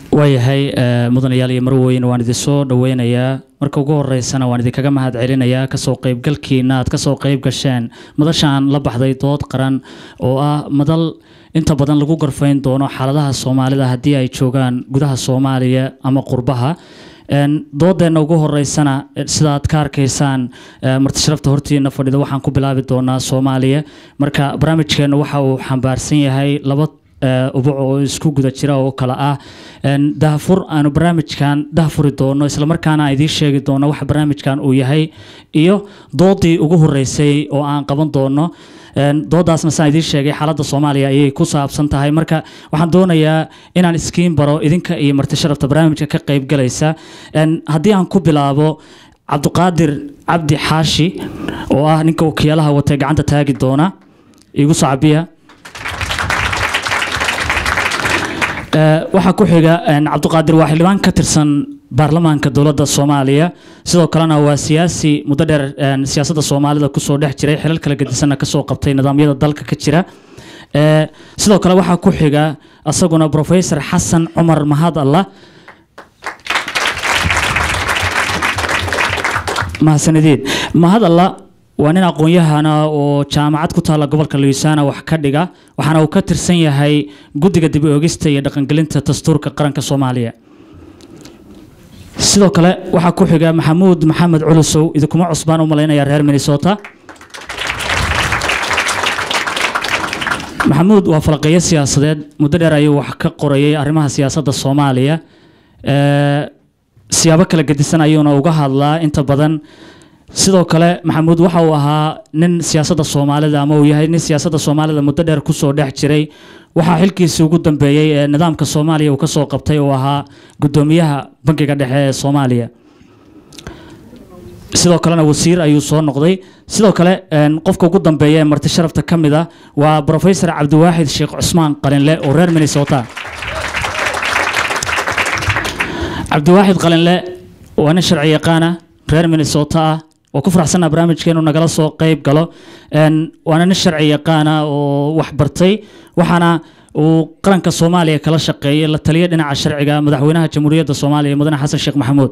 waayahay mudanayaal iyo marweyn waan idin soo dhaweynayaa marka ugu horeysana waan idinkaga mahad celinayaa kasoo qeybgalkiina aad kasoo qeyb gasheen madashaan la baxday dood qaran oo ah madal inta badan lagu gorfayn doono xaaladaha soomaalida haddii ay joogaan gudaha soomaaliya ama qurbaha doodeenna ugu horeysana sidaad ka arkaysaan martisharafta hortiina fadhida waxaan ku bilaabi doonaa soomaaliya marka barnaamijkeena waxa uu xambaarsan yahay laba ubuc oo isku guda jira oo kale ah dahfur aanu barnaamijkan dahfuri doono islamarkaana aan idiin sheegi doono waxa barnaamijkan uu yahay iyo doodii ugu horeysay oo aan qaban doono doodaasna saan idiin sheegay xaaladda soomaaliya ayay ku saabsan tahay marka waxaan doonayaa inaan iskiin baro idinka iyo martisharafta barnaamijka ka qeybgalaysa haddii aan ku bilaabo cabdiqaadir cabdi xaashi oo ah ninka wakiilaha watay gacanta taagi doona igu soo cabiya waxaa ku xiga cabdiqaadir waa xildhibaan ka tirsan baarlamaanka dowladda soomaaliya sidoo kalena waa siyaasi muddo dheer siyaasadda soomaalida kusoo dhex jiray xilal kala gedisanna kasoo qabtay nidaamyada dalka ka jira sidoo kale waxaa ku xiga asaguna professor xasan cumar mahad allah mahadsanidin mahad allah waa nin aqoon-yahana oo jaamacad ku taalla gobolka louisiana wax ka dhiga waxaana uu ka tirsan yahay guddiga dib oogista iyo dhaqangelinta dastuurka qaranka soomaaliya sidoo kale waxaa ku xiga maxamuud maxamed culusow idinkuma cusbaan u malaynaya reer minnesota maxamuud waa falaqeeyo siyaasadeed muddo dheer ayuu wax ka qorayay arrimaha siyaasadda soomaaliya siyaabo kala gedisan ayuuna uga hadlaa inta badan sidoo kale maxamuud waxa uu ahaa nin siyaasadda soomaalida ama uu yahay nin siyaasadda soomaalida muddo dheer kusoo dhex jiray waxaa xilkiisii ugu dambeeyey ee nidaamka soomaaliya uu kasoo qabtay oo ahaa guddoomiyaha bankiga dhexe ee soomaaliya sidoo kalena wasiir ayuu soo noqday sidoo kale qofka ugu dambeeya ee marti sharafta ka mid a waa professor cabdiwaaxid sheekh cusmaan qalinle oo reer minnesota cabdiwaaxid qalinle waa nin sharci yaqaana reer minnesota ah oo ku faraxsanaa barnaamijkeenu nagala soo qeyb galo waana nin sharci yaqaana oo wax bartay waxaana uu qaranka soomaaliya kala shaqeeyay la taliya dhinaca sharciga madaxweynaha jamhuuriyadda soomaaliya mudane xasan sheekh maxamuud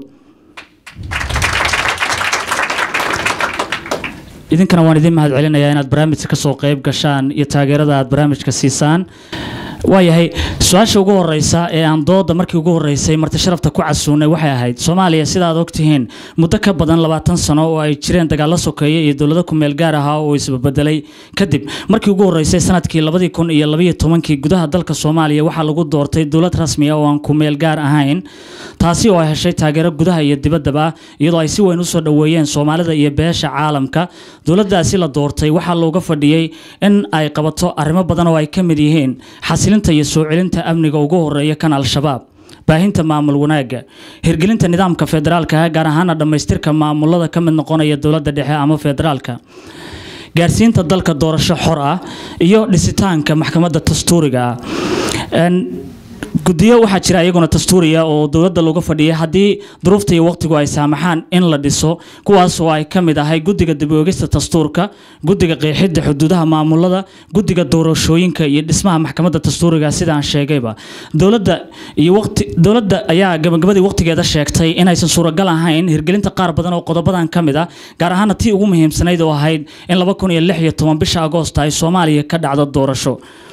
idinkana waan idin mahad celinayaa inaad barnaamijka kasoo qeyb gashaan iyo taageerada aad barnaamijka siisaan waayahay su-aasha ugu horeysa ee aan dooda markii ugu horeysay marti sharafta ku casuunay waxay ahayd soomaaliya sida aad ogtihiin muddo ka badan labaatan sano oo ay jireen dagaalo sokeeye iyo dowlado kumeel gaar ahaa oo isbabedelay kadib markii ugu horeysay sanadkii labadii kun iyo labaiyo tobankii gudaha dalka soomaaliya waxaa lagu doortay dowlad rasmi ah oo aan kumeel gaar ahayn taasi oo ay heshay taageero gudaha iyo dibaddaba iyadoo ay si weyn usoo dhoweeyeen soomaalida iyo beesha caalamka dowladdaasi la doortay waxaa looga fadhiyey in ay qabato arrimo badan oo ay ka mid yihiin xasilinta iyo soo celinta amniga ugu horeeya kan al-shabaab baahinta maamul wanaagga hirgelinta nidaamka federaalka gaar ahaana dhammaystirka maamulada ka mid noqonaya dowladda dhexe ama federaalka gaarsiinta dalka doorasho xor ah iyo dhisitaanka maxkamadda dastuuriga ah guddiyo waxaa jira iyaguna dastuuriya oo dowladda looga fadhiyay haddii duruufta iyo waqtigu ay saamaxaan in la dhiso kuwaas oo ay ka mid ahay guddiga dib oogista dastuurka guddiga qeexidda xuduudaha maamulada guddiga doorashooyinka iyo dhismaha maxkamadda dastuuriga sidaan sheegayba dowladda iyo waqti dowladda ayaa gabagabadii waqtigeeda sheegtay inaysan suuragal ahayn hirgelinta qaar badan oo qodobadan ka mid ah gaar ahaana tii ugu muhiimsanayd oo ahayd in laba kun iyo lix iyo toban bisha agoosta ay soomaaliya ka dhacdo doorasho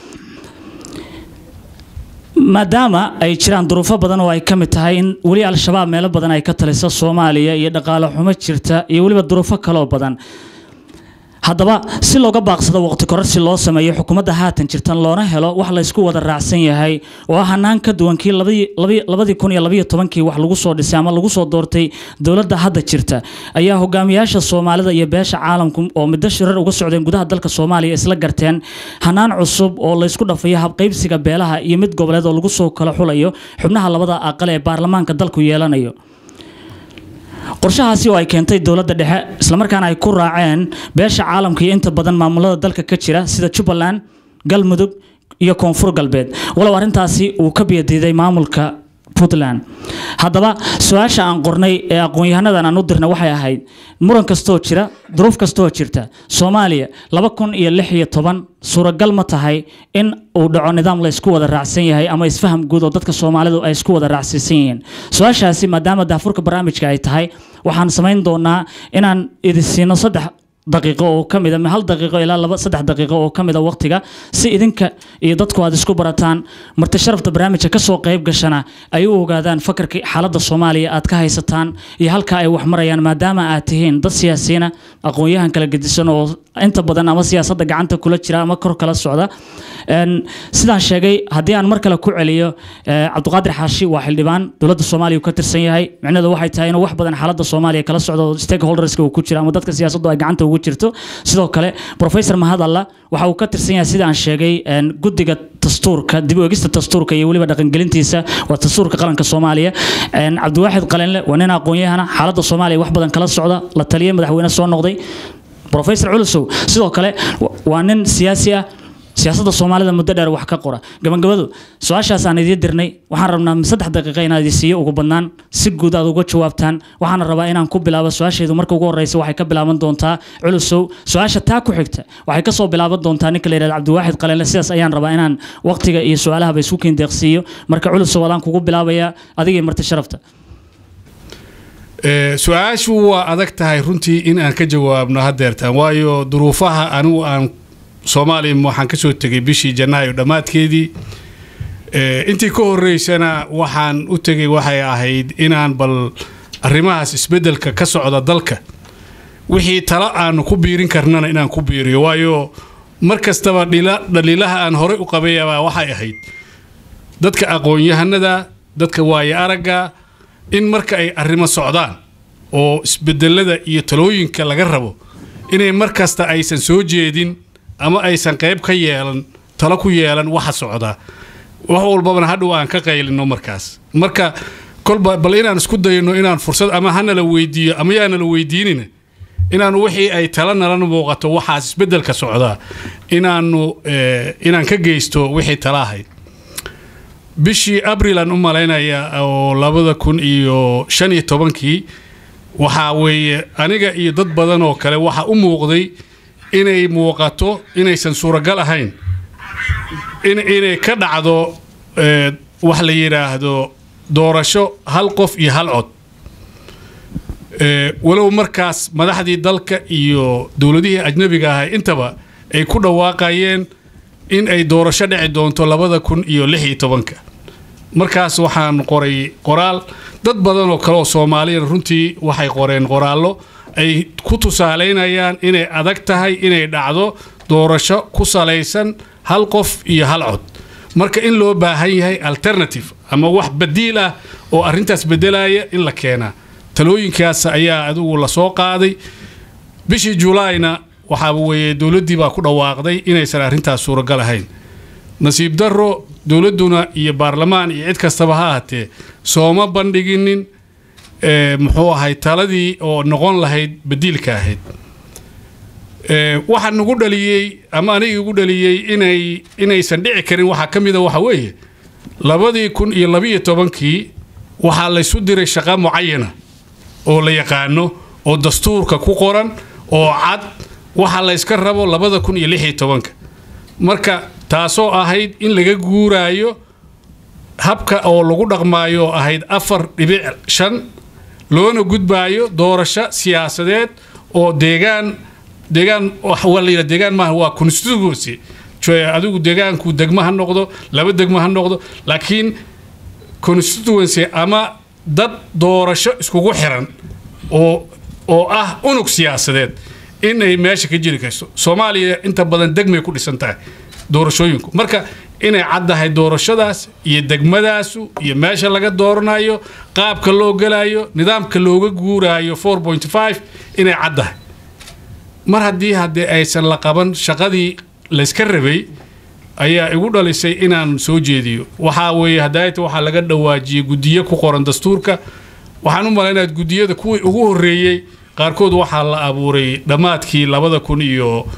maadaama ay jiraan duruufo badan oo ay ka mid tahay in weli al-shabaab meelo badan ay ka taliso soomaaliya iyo dhaqaale xumo jirta iyo weliba duruufo kaloo badan haddaba si looga baaqsado waqti kororsi loo sameeyo xukuumadda haatan jirtan loona helo wax laysku wada raacsan yahay oo ah hanaan ka duwan kii labadii kun iyo labaiyo tobankii wax lagu soo dhisay ama lagu soo doortay dowladda hadda jirta ayaa hogaamiyaasha soomaalida iyo beesha caalamku oo middo shirar uga socdeen gudaha dalka soomaaliya isla garteen hanaan cusub oo laysku dhafayo habqaybsiga beelaha iyo mid goboleed oo lagu soo kala xulayo xubnaha labada aqal ee baarlamaanka dalku yeelanayo qorshahaasi oo ay keentay dowladda dhexe islamarkaana ay ku raaceen beesha caalamka iyo inta badan maamulada dalka ka jira sida jubbaland galmudug iyo koonfur galbeed walow arrintaasi uu ka biyadiiday maamulka puntland haddaba su-aasha aan qornay ee aqoon-yahanadan aan u dirnay waxay ahayd muran kastoo jira duruuf kastoo jirta soomaaliya laba kun iyo lix iyo toban suuragal ma tahay in uu dhaco nidaam la isku wada raacsan yahay ama isfaham guud oo dadka soomaalidu ay isku wada raacsiisan yihiin su-aashaasi maadaama daafurka barnaamijka ay tahay waxaan samayn doonaa inaan idin siino saddex daqiiqo oo ka mida hal daqiiqo ilaa laba saddex daqiiqo oo ka mida waqtiga si idinka iyo dadku aad isku barataan marti sharafta barnaamijka kasoo qayb gashana ay u ogaadaan fakarka xaaladda soomaaliya aad ka haysataan iyo halka ay wax marayaan maadaama aad tihiin dad siyaasiyiina aqoon-yahan kala gedisan oo inta badan ama siyaasadda gacanta kula jira ama kor kala socda sidaan sheegay haddii aan mar kale ku celiyo cabdiqaadir xaashi waa xildhibaan dowladda soomaaliya uu ka tirsan yahay micnaheedu waxay tahay inuu wax badan xaaladda soomaaliya kala socdo stakeholderska uu ku jira ama dadka siyaasaddu ay gacanta ugu jirto sidoo kale professor mahadalla waxa uu ka tirsan yahay sida aan sheegay guddiga dastuurka dib u egista dastuurka iyo weliba dhaqangelintiisa waa dastuurka qaranka soomaaliya cabdiwaaxid qalinle waa nin aqoon-yahana xaaladda soomaaliya wax badan kala socda la taliye madaxweyne soo noqday professor culusow sidoo kale waa nin siyaasi ah siyaasadda soomaalida muddo dheer wax ka qora gabagabadu su-aashaas aan idiin dirnay waxaan rabnaa saddex daqiiqa inaad idin siiyo ugu badnaan si guud aad uga jawaabtaan waxaana rabaa inaan ku bilaabo su-aashaydu marka ugu horreysa waxay ka bilaaban doontaa culusow su-aasha taa ku xigta waxay kasoo bilaaban doontaa ninka la yidhahda cabdiwaaxid qalinle sidaas ayaan rabaa inaan waqtiga iyo su-aalahaba isku kiindeeqsiiyo marka culusow adaan kugu bilaabayaa adigii marti sharafta su-aashu waa adag tahay runtii in aan ka jawaabno hadeertaan waayo duruufaha anigu aan soomaaliya waxaan ka soo tegay bishii janaayo dhammaadkeedii intii ka horeysana waxaan u tegay waxay ahayd inaan bal arrimahaas isbeddelka ka socda dalka wixii talo aanu ku biirin karnana inaan ku biiriyo waayo mar kastaba dhaliilaha aan horey u qabayabaa waxay ahayd dadka aqoon-yahanada dadka waaye aragga in marka ay arrimo socdaan oo isbedelada iyo talooyinka laga rabo inay mar kasta aysan soo jeedin ama aysan qayb ka yeelan talo ku yeelan waxa socdaa wax walbabana hadhow aan ka qaylino markaas marka kolba bal inaan isku dayno inaan fursad ama hanala weydiiyo ama yaanala weydiinina inaanu wixii ay tala nalana muuqato waxaas isbedelka socdaa inaanu inaan ka geysto wixii tala ahayd bishii abril aan u malaynaya oo labada kun iyo shan iyo tobankii waxaa weeye aniga iyo dad badan oo kale waxaa u muuqday inay muuqato inaysan suuragal ahayn inay ka dhacdo wax la yidhaahdo doorasho hal qof iyo hal cod walow markaas madaxdii dalka iyo dowladihii ajnabiga ahay intaba ay ku dhawaaqayeen in ay doorasho dhici doonto labada kun iyo lix iyo tobanka markaas waxaan qoray qoraal dad badan oo kale oo soomaaliyana runtii waxay qoreen qoraallo ay ku tusaalaynayaan inay adag tahay inay dhacdo doorasho ku salaysan hal qof iyo hal cod marka in loo baahan yahay alternative ama wax badiil ah oo arrintaas bedelaya in la keenaa talooyinkaas ayaa adigu lasoo qaaday bishii julaayna waxaa weeye dowladdii baa ku dhawaaqday inaysan arrintaas suuragal ahayn nasiib darro dowladduna iyo baarlamaan iyo cid kastaba ha ahatee sooma bandhiginin muxuu ahay taladii oo noqon lahayd badiilka ahayd waxaa nagu dhaliyey ama aniga igu dhaliyey inay inaysan dhici karin waxaa ka mida waxa weeye labadii kun iyo labiyo tobankii waxaa laysu diray shaqa mucayana oo la yaqaano oo dastuurka ku qoran oo cad waxa layska rabo labada kun iyo lix iyo tobanka marka taasoo ahayd in laga guuraayo habka oo lagu dhaqmaayo ahayd afar dhibic shan loona gudbaayo doorasho siyaasadeed oo deegaan deegaan waa la yidhaha deegaan maaha waa constituency adigu deegaanku degmo ha noqdo laba degmo ha noqdo laakiin constituency ama dad doorasho iskugu xiran oo oo ah unug siyaasadeed inay meesha ka jiri karto soomaaliya inta badan degmay ku dhisan tahay doorashooyinku marka inay caddahay doorashadaas iyo degmadaasu iyo meesha laga dooranayo qaabka loo gelayo nidaamka looga guuraayo inay caddahay mar haddii haddee aysan la qaban shaqadii layska rabay ayaa igu dhalisay inaan soo jeediyo waxaa weeye hadaayta waxaa laga dhawaajiyey guddiyo ku qoran dastuurka waxaan u malaynayaa guddiyada kuwii ugu horreeyey qaarkood waxaa la abuuray dhammaadkii labada kun iyo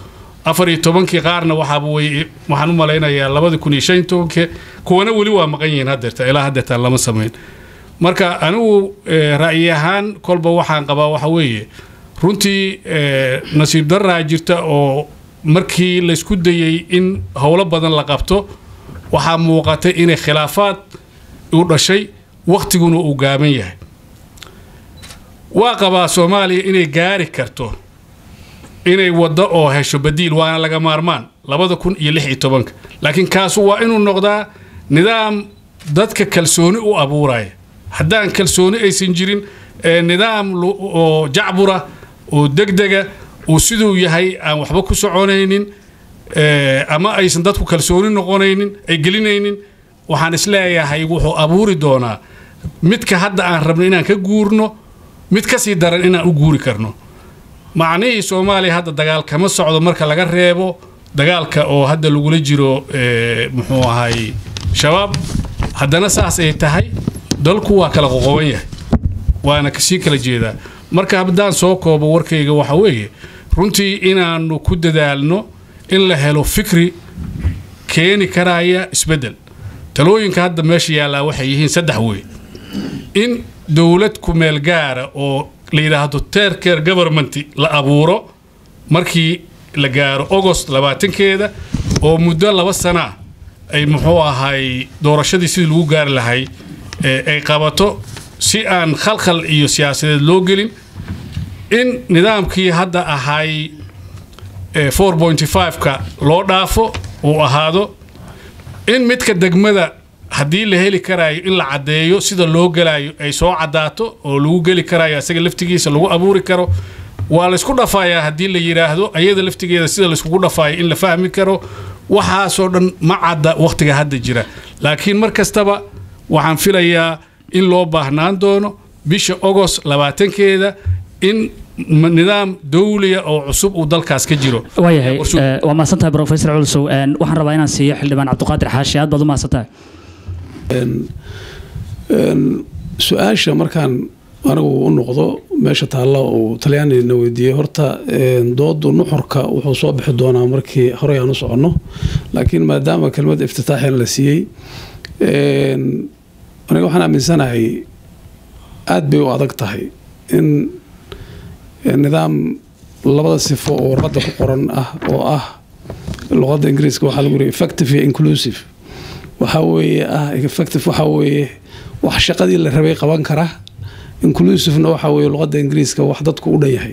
afar iyo tobankii qaarna waxaaba wey waxaan u malaynayaa labadi kun iyo shan iyo tobankii kuwana weli waa maqan yihiin haddeerta ilaa haddeertaan lama samayn marka anigu ra'yi ahaan kolba waxaan qabaa waxa weeye runtii nasiib daraa jirta oo markii laysku dayey in howlo badan la qabto waxaa muuqatay inay khilaafaad u dhashay wakhtiguna uu gaaban yahay waa qabaa soomaaliya inay gaari karto inay waddo oo hesho badiil waana laga maarmaan labada kun iyo lix iyo tobanka laakiin kaasu waa inuu noqdaa nidaam dadka kalsooni u abuuraya haddaan kalsooni aysan jirin nidaam oo jacbura oo degdega uu siduu yahay aan waxba ku soconaynin ama aysan dadku kalsooni noqonaynin ay gelinaynin waxaan isleeyahay wuxuu abuuri doonaa midka hadda aan rabno inaan ka guurno mid ka sii daran inaan u guuri karno macnihii soomaaliya hadda dagaal kama socdo marka laga reebo dagaalka oo hadda lagula jiro muxuu ahay shabaab haddana saas ay tahay dalku waa kala qoqoban yahay waana kasii kala jeedaa marka haddaan soo koobo warkayga waxa weeye runtii inaannu ku dadaalno in la helo fikri keeni karaya isbeddel talooyinka hadda meesha yaallaa waxay yihiin saddex wey in dowlad kumeel gaara oo la yidhaahdo tercare government la abuuro markii la gaaro agost labaatankeeda oo muddo laba sanaa ay muxuu ahay doorashadii sidii lagu gaari lahay ay qabato si aan khalkhal iyo siyaasadeed loo gelin in nidaamkii hadda ahay ka loo dhaafo uu ahaado in midka degmada haddii la heli karaayo in la caddeeyo sida loo gelaayo ay soo caddaato oo lagu geli karaayo isaga laftigiisa lagu abuuri karo waa laysku dhafayaa haddii la yidhaahdo ayada laftigeeda sida layskugu dhafaayo in la fahmi karo waxaasoo dhan ma cadda wakhtiga hadda jira laakiin mar kastaba waxaan filayaa in loo baahnaan doono bisha ogost labaatankeeda in nidaam dawliya oo cusub uu dalkaas ka jiro waayahay waa mahadsantahay professor culsow waxaan rabaa inaan siiyo xildhibaan cabdiqaadir xaashi aad baad u mahadsantahay su-aasha markaan anigu u noqdo meesha taalla uu talyaanina weydiiyey horta doodu nuxurka wuxuu soo bixi doonaa markii horey aan u soconno laakiin maadaama kelmad iftitaaxina la siiyey aniga waxaan aaminsanahay aada bay u adag tahay in nidaam labada sifo oo warqadda ku qoran ah oo ah luqadda ingiriiska waxaa lagu yiri effective iyo inclusive waxaa weeye ah effective waxaa weeye wax shaqadii la rabay qaban kara inclusivena waxaa weeye luqadda ingiriiska wax dadku u dhan yahay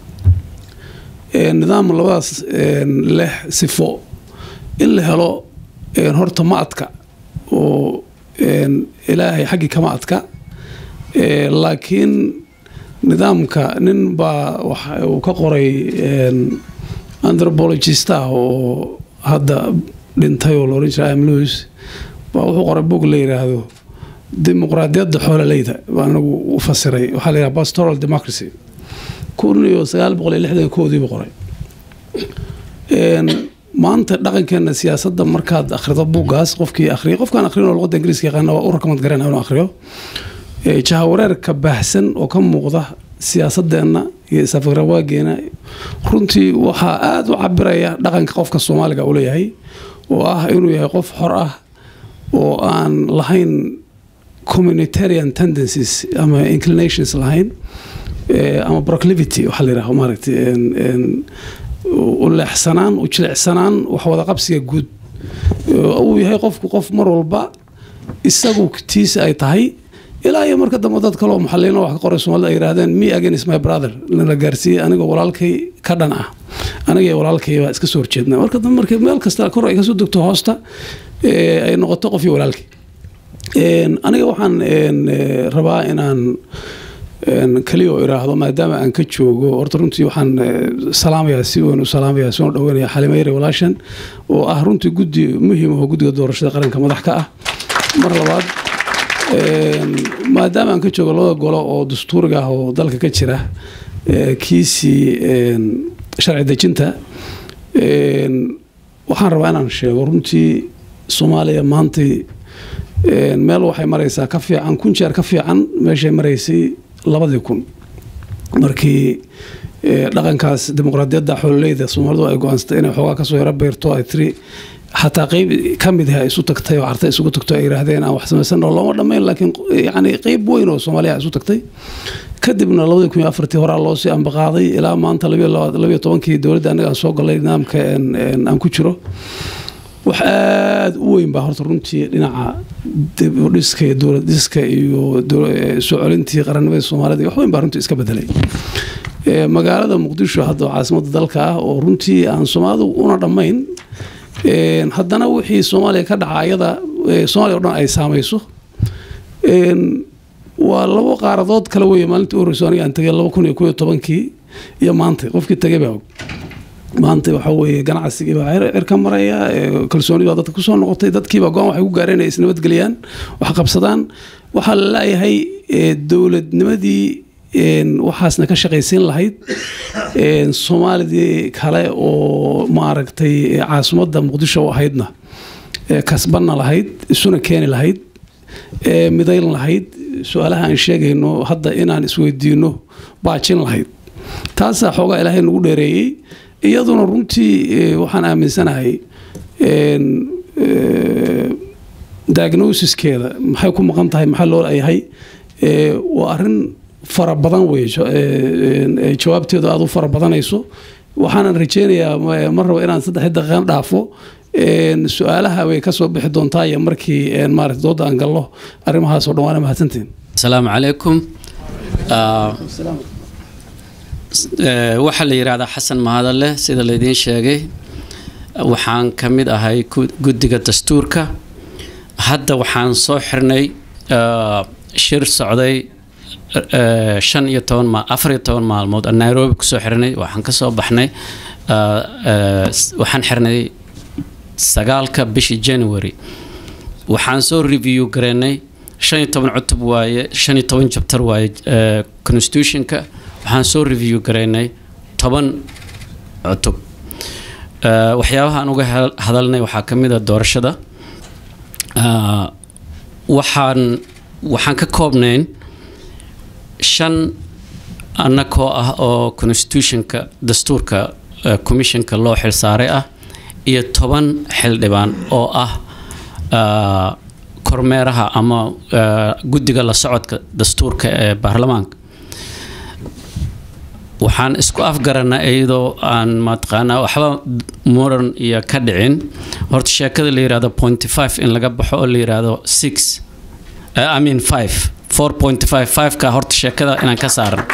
nidaam labadaas leh sifo in la helo horta ma adka oo ilaahay xaggii kama adka laakiin nidaamka nin baa uu ka qoray anthropologist ah oo hadda dhintay oo laohan jira am lewis baa wuxuu qoray bog la yidhaahdo dimuqraadiyadda xoololeyda baa anagu u fasiray waxaa la yidhaha pastoral democracy kun iyo sagaal boqol iyo lixdan koodiibu qoray maanta dhaqankeena siyaasadda markaad akhrido buuggaas qofkii akhriya qofkaan akhrin oo luqadda ingiriiska yaqaana waa u rakamad garanaya inuu akhriyo jahawareerka baahsan oo ka muuqda siyaasadeenna iyo isafgarawaageena runtii waxaa aada u cabiraya dhaqanka qofka soomaaliga uu leeyahay oo ah inuu yahay qof xor ah oo aan lahayn communitarian tendencies ama inclinations lahayn ama proclivity waxaa la yidhaha maaragtay u leexsanaan u jilicsanaan wax wada qabsiga guud uu yahay qofku qof mar walba isagu tiisa ay tahay ilaa iyo marka dambe dad kaleo muxalliino wax ka qoray soomaalida ay yidhahdeen me against my brother lana gaarsiiyey anigoo walaalkay ka dhan ah aniga iyo walaalkay baa iska soo horjeedna marka dambe markii meel kasta kor ay kasoo degto hoosta ay noqoto qof iyo walaalkay aniga waxaan rabaa inaan keliya oo iraahdo maadaama aan ka joogo horta runtii waxaan salaamayaa si weyn u salaamayaa si weyn u dhaweynaya xalimayre walaashan oo ah runtii guddi muhiim oo guddiga doorashada qaranka madax ka ah mar labaad maadaama aan ka joogo labada golo oo dastuuriga ah oo dalka ka jira kiisii sharci dejinta waxaan rabaa inaan sheego runtii soomaaliya maantay meel waxay maraysaa ka fiican kun jeer ka fiican meeshay maraysay labadii kun markii ee, dhaqankaas dimuqraadiyadda xoololeyda soomaalidu ay go-aansatay inay xoogaa kasoo yaro beerto ay tiri xataa qeyb ka mid ah ay isu tagtay oo carta isugu tagto ay yidhaahdeen aan wax samaysanno looma dhammayn laakiin yani qeyb weyn oo soomaaliya isu tagtay kadibna labadii kun iyo afartii horaa loo sii ambaqaaday ilaa maanta labiyo laba- labiyo tobankii dowladda annaga aan soo galay nidaamka een, een, aan ku jiro wax aada u weyn baa horta runtii dhinaca dib u dhiska iyo dowlad dhiska iyo dow- ee, soo celintii qarannimada soomaalida iyo wax weyn baa runtii iska bedelay Ee, magaalada muqdisho hadda oo caasimadda dalka ah oo runtii aan soomaalidu una dhammayn een, haddana wixii soomaaliya ka dhaca ayada ee, soomaaliya oo dhan ay saamayso Een, waa labo qaaradood kale weeye maalintii u horreysay aniga aan tegay laba kun iyo kow iyo tobankii iyo maanta qofkii tegay baa og maanta waxa weeye ganacsigii baa cir cir ka maraya ee, kalsooni baa dadka kusoo noqotay dadkiiba go-aan waxay ku gaareen inay isnabadgeliyaan wax qabsadaan waxaa la leeyahay ee, dowladnimadii een, waxaasna ka shaqaysiin lahayd een, soomaalidii kale oo maaragtay ee, caasimadda muqdisho u ahaydna ee, kasbanna lahayd isuna keeni lahayd ee, midayn lahayd su-aalaha aan sheegayno hadda inaan isweydiino baajin lahayd taasaa xoogaa ilaahay nagu dheereeyey iyaduna runtii ee, waxaan aaminsanahay een, ee, diagnosiskeeda maxay ku maqan tahay maxaa loo leeyahay ee, waa arrin fara badan wey jo- ee, ee, jawaabteedu aad u fara badanayso waxaanan rajeynayaa ma- ma rabo inaan saddex daqiiqan dhaafo een, su-aalaha way kasoo bixi doontaa iyo markii een, maarata dooda aan gallo arrimahaas oo dhan waana mahadsantiin asalaamu calaykum Ah, eh, waxaa la yidhaahdaa xasan mahadale sida laydiin sheegay waxaan ka mid ahay gu- guddiga dastuurka hadda waxaan soo xirnay ah, shir socday eh, shan iyo toban ma afar iyo toban maalmood aan nairobi kusoo xirnay waxaan ka soo baxnay ah, eh, s- waxaan xirnay sagaalka bishii january waxaan soo review gareynay shan iyo toban cutub waaye shan iyo toban jabtar waaye eh, constitutionka waxaan soo review gareynay toban cutub Eh, waxyaabaha aan uga hel- hadalnay waxaa ka mid a doorashada Ah, waxaan waxaan ka koobnayn shan annakoo ah oo constitutionka dastuurka eh, commissionka loo xilsaaray ah iyo toban xildhibaan oo ah ah, kormeeraha ama ah, guddiga la socodka dastuurka ee baarlamaanka waxaan isku afgaranaa iyadoo aan mataqaanaa waxba muran iyo ka dhicin horta sheekada la yidhahdo pointy five in laga baxo oo la yidhahdo six eh, I mean five four point five five ka horta sheekada inaan ka saaran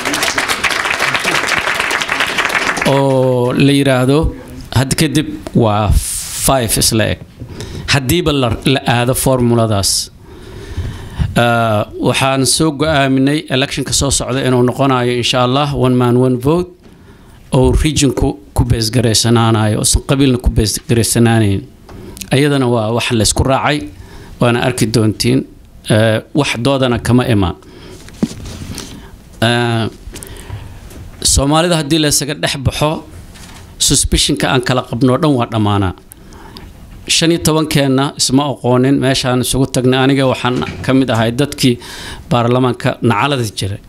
oo la yidhaahdo had kadib waa five isla eg haddiiba la, la aado formuladaas Uh, waxaan soo go-aaminay electionka soo socda inuu noqonayo insha allah one man one vote oo regionku ku beesgaraysanaanayo oosan qabiilna ku beesgaraysanaanayn ayadana waa wax laysku raacay waana arki doontiin uh, wax doodana kama imaan Uh, soomaalida haddii laysaga dhex baxo suspicionka aan kala qabno dhan waa dhammaanaa shan iyo tobankeenna isma aqoonin meeshaan isugu tagnay aniga waxaan ka mid ahay dadkii baarlamaanka nacalada jiray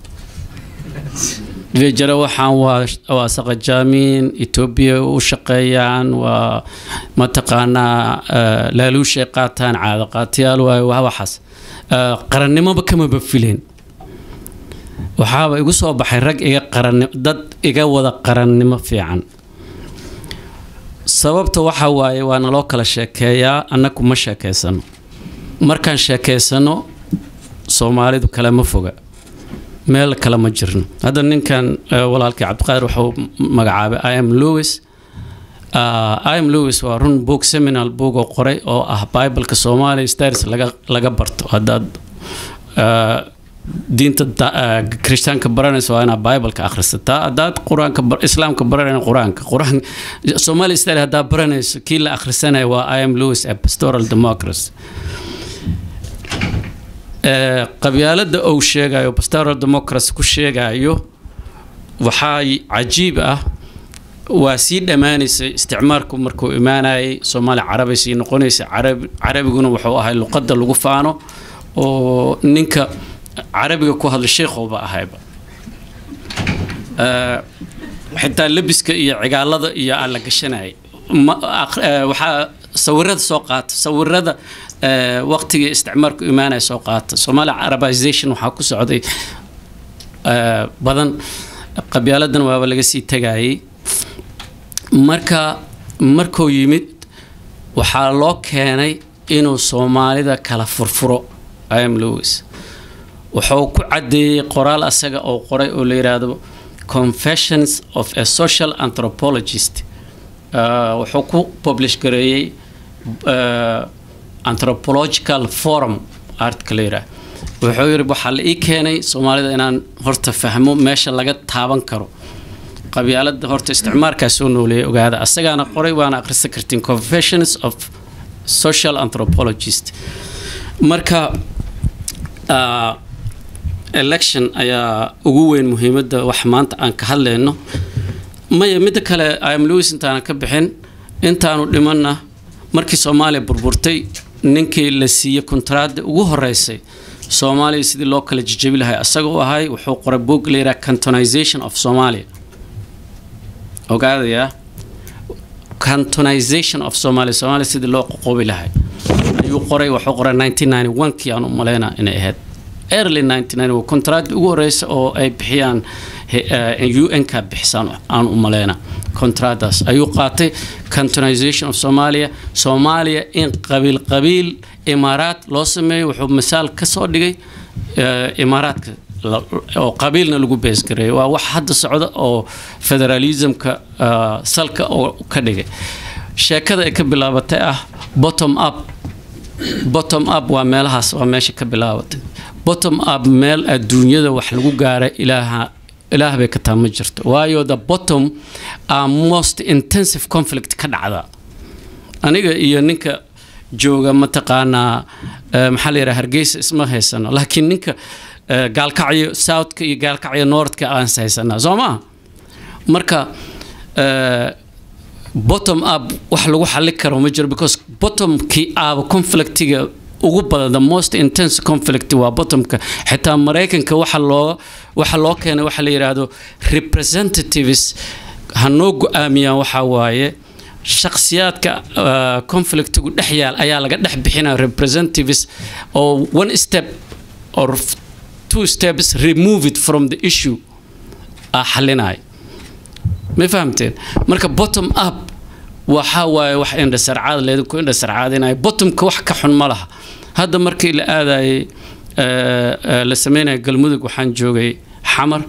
jira waxaan waa waa saqajaamiin etoobiya u shaqeeyaan waa mataqaanaa eh, laaluushay qaataan caado qaatiyaal waaye waa waxaas Eh, qarannimoba kamaba fileen waxaaba igu soo baxay rag iga qaranni dad iga wada qarannimo fiican sababta waxa waaye waa naloo kala sheekeeyaa annagu ma sheekeysano markaan sheekeysano soomaalidu kale ma foga meel kale ma jirno hadda ninkan eh, walaalkii cabdiqaadir wuxuu magacaabay im lewis Uh, im lewis waa run book seminal book oo qoray oo ah bibleka soomaaliya stars laga laga barto haddaad uh, diinta da- uh, kirishtaanka baranaysa waa inaad bibleka akhrisataa haddaad qur-aanka bar- islaamka baranayna qur-aanka qur-aan somali style haddaad baranayso kii la akhrisanaya waa im lewis a pastoral democracy Eh, qabyaalada uu sheegayo pastoral democracy ku sheegayo waxaa cajiib ah waa sii dhammaanaysay isticmaalku markuu imaanayay soomaali carabi sii noqonaysay carabi carabiguna wuxuu ahay luqadda lagu faano oo ninka carabiga ku hadla sheekhuba ahayba Eh, xitaa lebiska iyo cigaalada iyo aan la gashanayay Ma- aq- eh, waxaa sawirada soo qaata sawirada eh, waqtigii isticmaalku imaanaya soo qaata Somali Arabization waxaa ku socday eh, badan qabyaaladan waaba laga sii tagayay marka markuu yimid waxaa loo keenay inuu soomaalida kala furfuro im lewis wuxuu ku cadeeyey qoraal asaga oo qoray oo la yidhaahdo confessions of a social anthropologist Uh, wuxuu ku publish gareeyey uh, anthropological forum artka la yidhaah wuxuu yidhi waxaa la ii keenay soomaalida inaan horta fahmo meesha laga taaban karo qabyaalada horta isticmaalkaa soo nooleeyay ogaada asagaana qoray waana akhrisan kartiin confessions of social anthropologist marka uh, election ayaa ugu weyn muhiimadda wax maanta aan ka hadlayno maya midda kale im lewis intaanan ka bixin intaanu dhimanna markii soomaaliya burburtay ninkii la siiyey kontraada ugu horeysay soomaaliya sidii loo kala jejebi lahay asaga u ahay wuxuu qoray boog la yidhaha cantonization of somalia ogaadaya cantonization of somalia somalia sidii loo qoqobi lahay ayuu qoray wuxuu qoray 1991 kii aan u malaynaa inay ahayd early 99 waa kontraadii ugu horeysa oo ay bixiyaan un-ka bixisaan aan u maleyna kontraadaas ayuu qaatay cantonization of somalia soomaaliya in qabiil qabiil imaaraad loo sameeyo wuxuu misaal ka soo dhigay eh, imaaraadka la- oo qabiilna lagu beesgareeyo waa wax hadda socda oo federalismka eh, salka oo ka dhigay sheekada ay ka bilaabatay ah bottom up bottom up waa meelahaas waa meesha ka bilaabatay bottom up meel adduunyada wax lagu gaaray ilaaha ilaah bay ka taa ma jirto waayo the bottom are most intensive conflict ka dhacda aniga iyo ninka jooga mataqaanaa eh, maxaa la yidhaha hargeysa isma haysano laakiin ninka eh, gaalkacyo southka iyo gaalkacyo northka aan is haysanaa soo maa marka eh, bottom up wax lagu xali karo ma jiro because bottomkii aaba conflictiga ugu badan the most intense conflict waa bottomka xitaa maraykanka waxa loo waxa loo keenay waxa la yidhaahdo representatives ha noo go-aamiyaan waxaa waaye shakhsiyaadka uh, conflictigu dhex yaal ayaa laga dhex bixinaya representatives oo one step or two steps remove it from the issue aa xalinaya ma fahamteen marka bottom up waxaa waaye wax indhasarcaad leedinku indhasarcaadinaya bottomka wax ka xun ma laha hadda markii la aadayay eh, eh, la sameynaya galmudug waxaan joogay xamar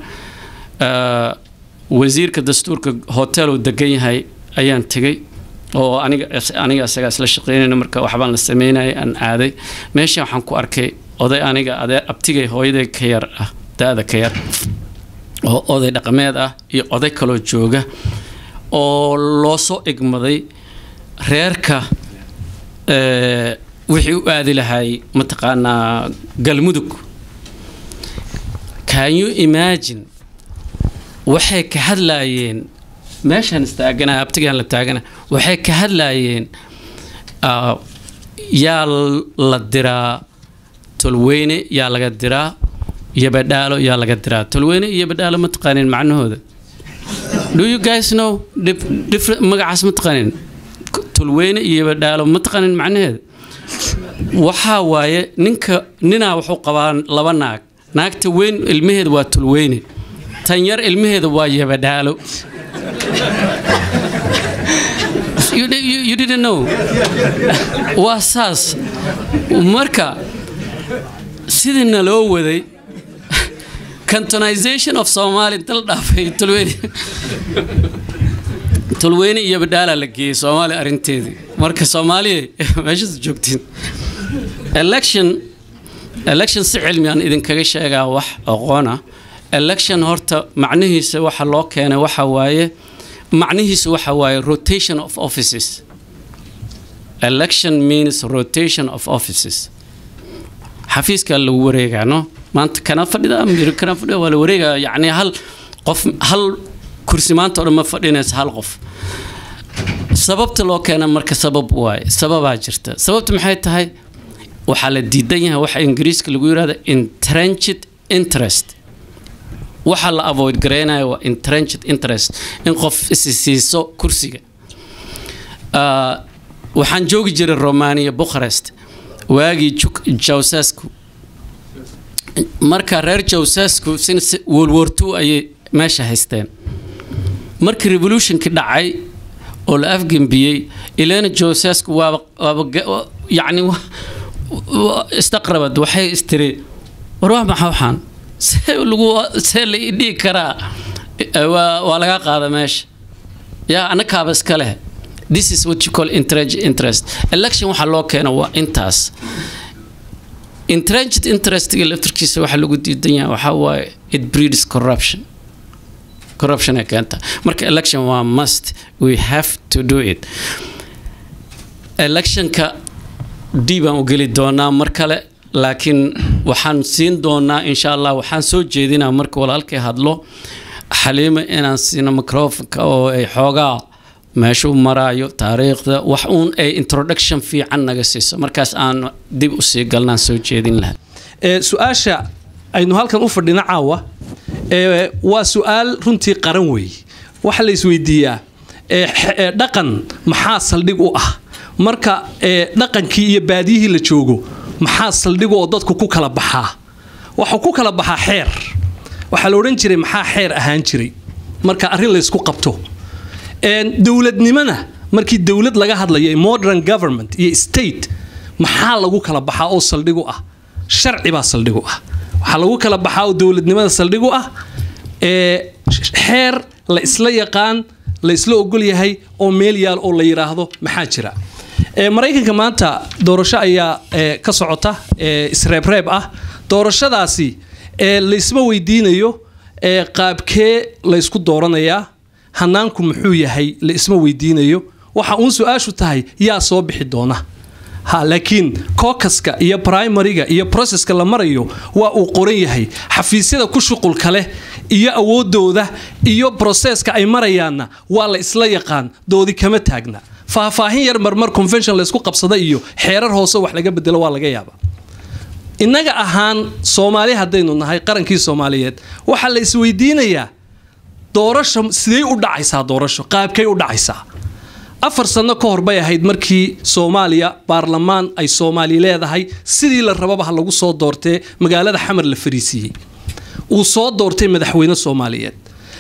eh, wasiirka dastuurka hotel uu degan yahay ayaan tegey oo aniga aniga isagaa isla shaqeynayna marka waxbaan la sameynayay aan aaday meesha waxaan ku arkay oday aniga adeer abtigay hooyaday ka yar ah da-da ka yar oo oday dhaqameed ah iyo oday kaloo jooga oo loo soo igmaday reerka eh, wixii u aadi lahay mataqaanaa galmudug can you imagine waxay ka hadlaayeen meeshaan istaagana abtigaan la taagana waxay ka hadlaayeen ah, yaa la diraa tolweyne yaa laga diraa iyo badhaalo yaa laga diraa tolweyne iyo badhaalo ma taqaanin macnahooda do you guys know dif- different magacaas ma taqaanin tolweyne iyo badhaalo ma taqaanin macnaheeda waxaa waaye ninka ninaa wuxuu qabaa laba naag naagta weyn ilmaheeda waa tulweyne tan yar ilmaheeda waa yabadhaalo you, you, you didn't know waa saas marka sidii naloo waday cantonization of somali dal dhaafay tulweyne tulweyne iyo badhaala la geeyey soomaaliya arrinteedii marka soomaaliya meeshaas joogtiin election election si cilmi aan idinkaga sheegaa wax aqoona election horta macnihiisa waxa loo keenay waxa waaye macnihiisu waxa waaye rotation of offices election means rotation of offices xafiiska lagu wareegaa no maanta kana fadhida miri kana fadhida waa la wareegaa yacni hal qof hal kursi maanta oo dhan ma fadhinaysa hal qof sababta loo keena marka sabab waaye sababaa jirta sababta maxay tahay waxaa la diidan yahay waxa ingiriiska lagu yidhahda entrenched interest waxaa la avoid garaynaya waa entrenched interest in qof isi siiso kursiga Ah, waxaan joogi jiray romania bucharest waagii Juk- jawsasku marka reer jawsasku since world war two ayay meesha haysteen markii revolutionki dhacay oo la afgembiyey ilena jawsasku waaba waaba ga- wa- yacni wa- wa- istaqrabad waxay istiri war waa maxaa waxaan see lagu see la ii dhigi karaa Eh, waa waa laga qaada meesha yaa annakaaba iska leh this is what you call entrenched interest election waxaa loo keeno waa intaas entrenched interestga laftarkiisa waxaa lagu diidan yahay waxaa waaye it breeds corruption corruption ay keenta marka election waa must we have to do it electionka dib aan u geli doonaa mar kale laakiin waxaan siin doonaa insha allah waxaan soo jeedinaa marka walaalkay hadlo xaliima inaan siino microfonka oo ay xoogaa meeshuu maraayo taariikhda wax uun ay introduction fiican naga siiso markaas aan dib usii galnaan soo jeedin lahaa Ee, su-aasha aynu halkan u fadhino caawa ee, waa su-aal runtii qaran weeye waxa la isweydiiyaa ee, x- ee, dhaqan maxaa saldhig u ah marka ee, dhaqankii iyo baadiyihii la joogo maxaa saldhig oo dadku ku kala baxaa waxuu ku kala baxaa xeer waxaa la odhan jiray maxaa xeer ahaan jiray marka arrin laysku qabto Een, dowladnimana markii dowlad laga hadlayo modern government iyo state maxaa lagu kala baxaa oo saldhig u ah sharci baa saldhig u ah waxaa lagu kala baxaa oo dowladnimada saldhig u ah ee xeer la isla yaqaan la isla ogol yahay oo meel yaal oo la yidhaahdo maxaa jira Ee, maraykanka maanta doorasho ayaa ee, ka socota ee, isreebreeb ah doorashadaasi ee, laysma weydiinayo ee, qaabkee laysku dooranayaa hanaanku muxuu yahay la isma weydiinayo waxa uun su-aashu tahay yaa soo bixi doona ha laakiin kokaska iyo primariga iyo processka la marayo waa uu qoran yahay xafiisyada ku shuqulka leh iyo awoodooda iyo broseska ay marayaanna waa la isla yaqaan doodi kama taagna faahfaahin yar marmar convention laysku qabsada iyo xeerar hoose wax laga bedelo waa laga yaaba innaga ahaan soomaali haddaynu nahay qarankii soomaaliyeed waxaa la isweydiinayaa doorasho sidee u dhacaysaa doorasho qaabkay u dhacaysaa afar sano ka hor bay ahayd markii soomaaliya baarlamaan ay soomaali leedahay sidii la rababa ha lagu soo doortee magaalada xamar la fariisiiyey uu soo doortay madaxweyne soomaaliyeed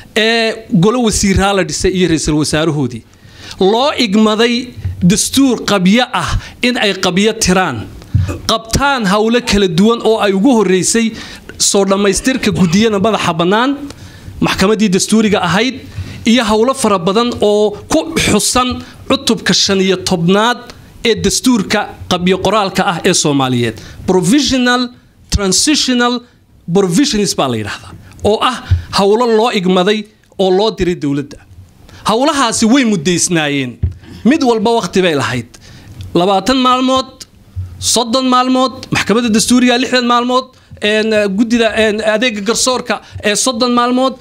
ee golo wasiiraa la dhisay iyo ra-iisul wasaarahoodii loo igmaday dastuur qabyo ah in ay qabyo tiraan qabtaan howlo kala duwan oo ay ugu horeysay soo dhammaystirka gudiyada madaxa bannaan maxkamaddii dastuuriga ahayd iyo howlo fara badan oo ku xusan cutubka shan iyo tobnaad ee dastuurka qabyo qoraalka ah ee soomaaliyeed provisional transitional provisions baa la yidhaahdaa oo ah howlo loo igmaday oo loo diray dowladda howlahaasi way muddaysnaayeen mid walba wakhti bay lahayd labaatan maalmood soddon maalmood maxkamadda dastuuriga lixdan maalmood gudida adeega garsoorka ee soddon maalmood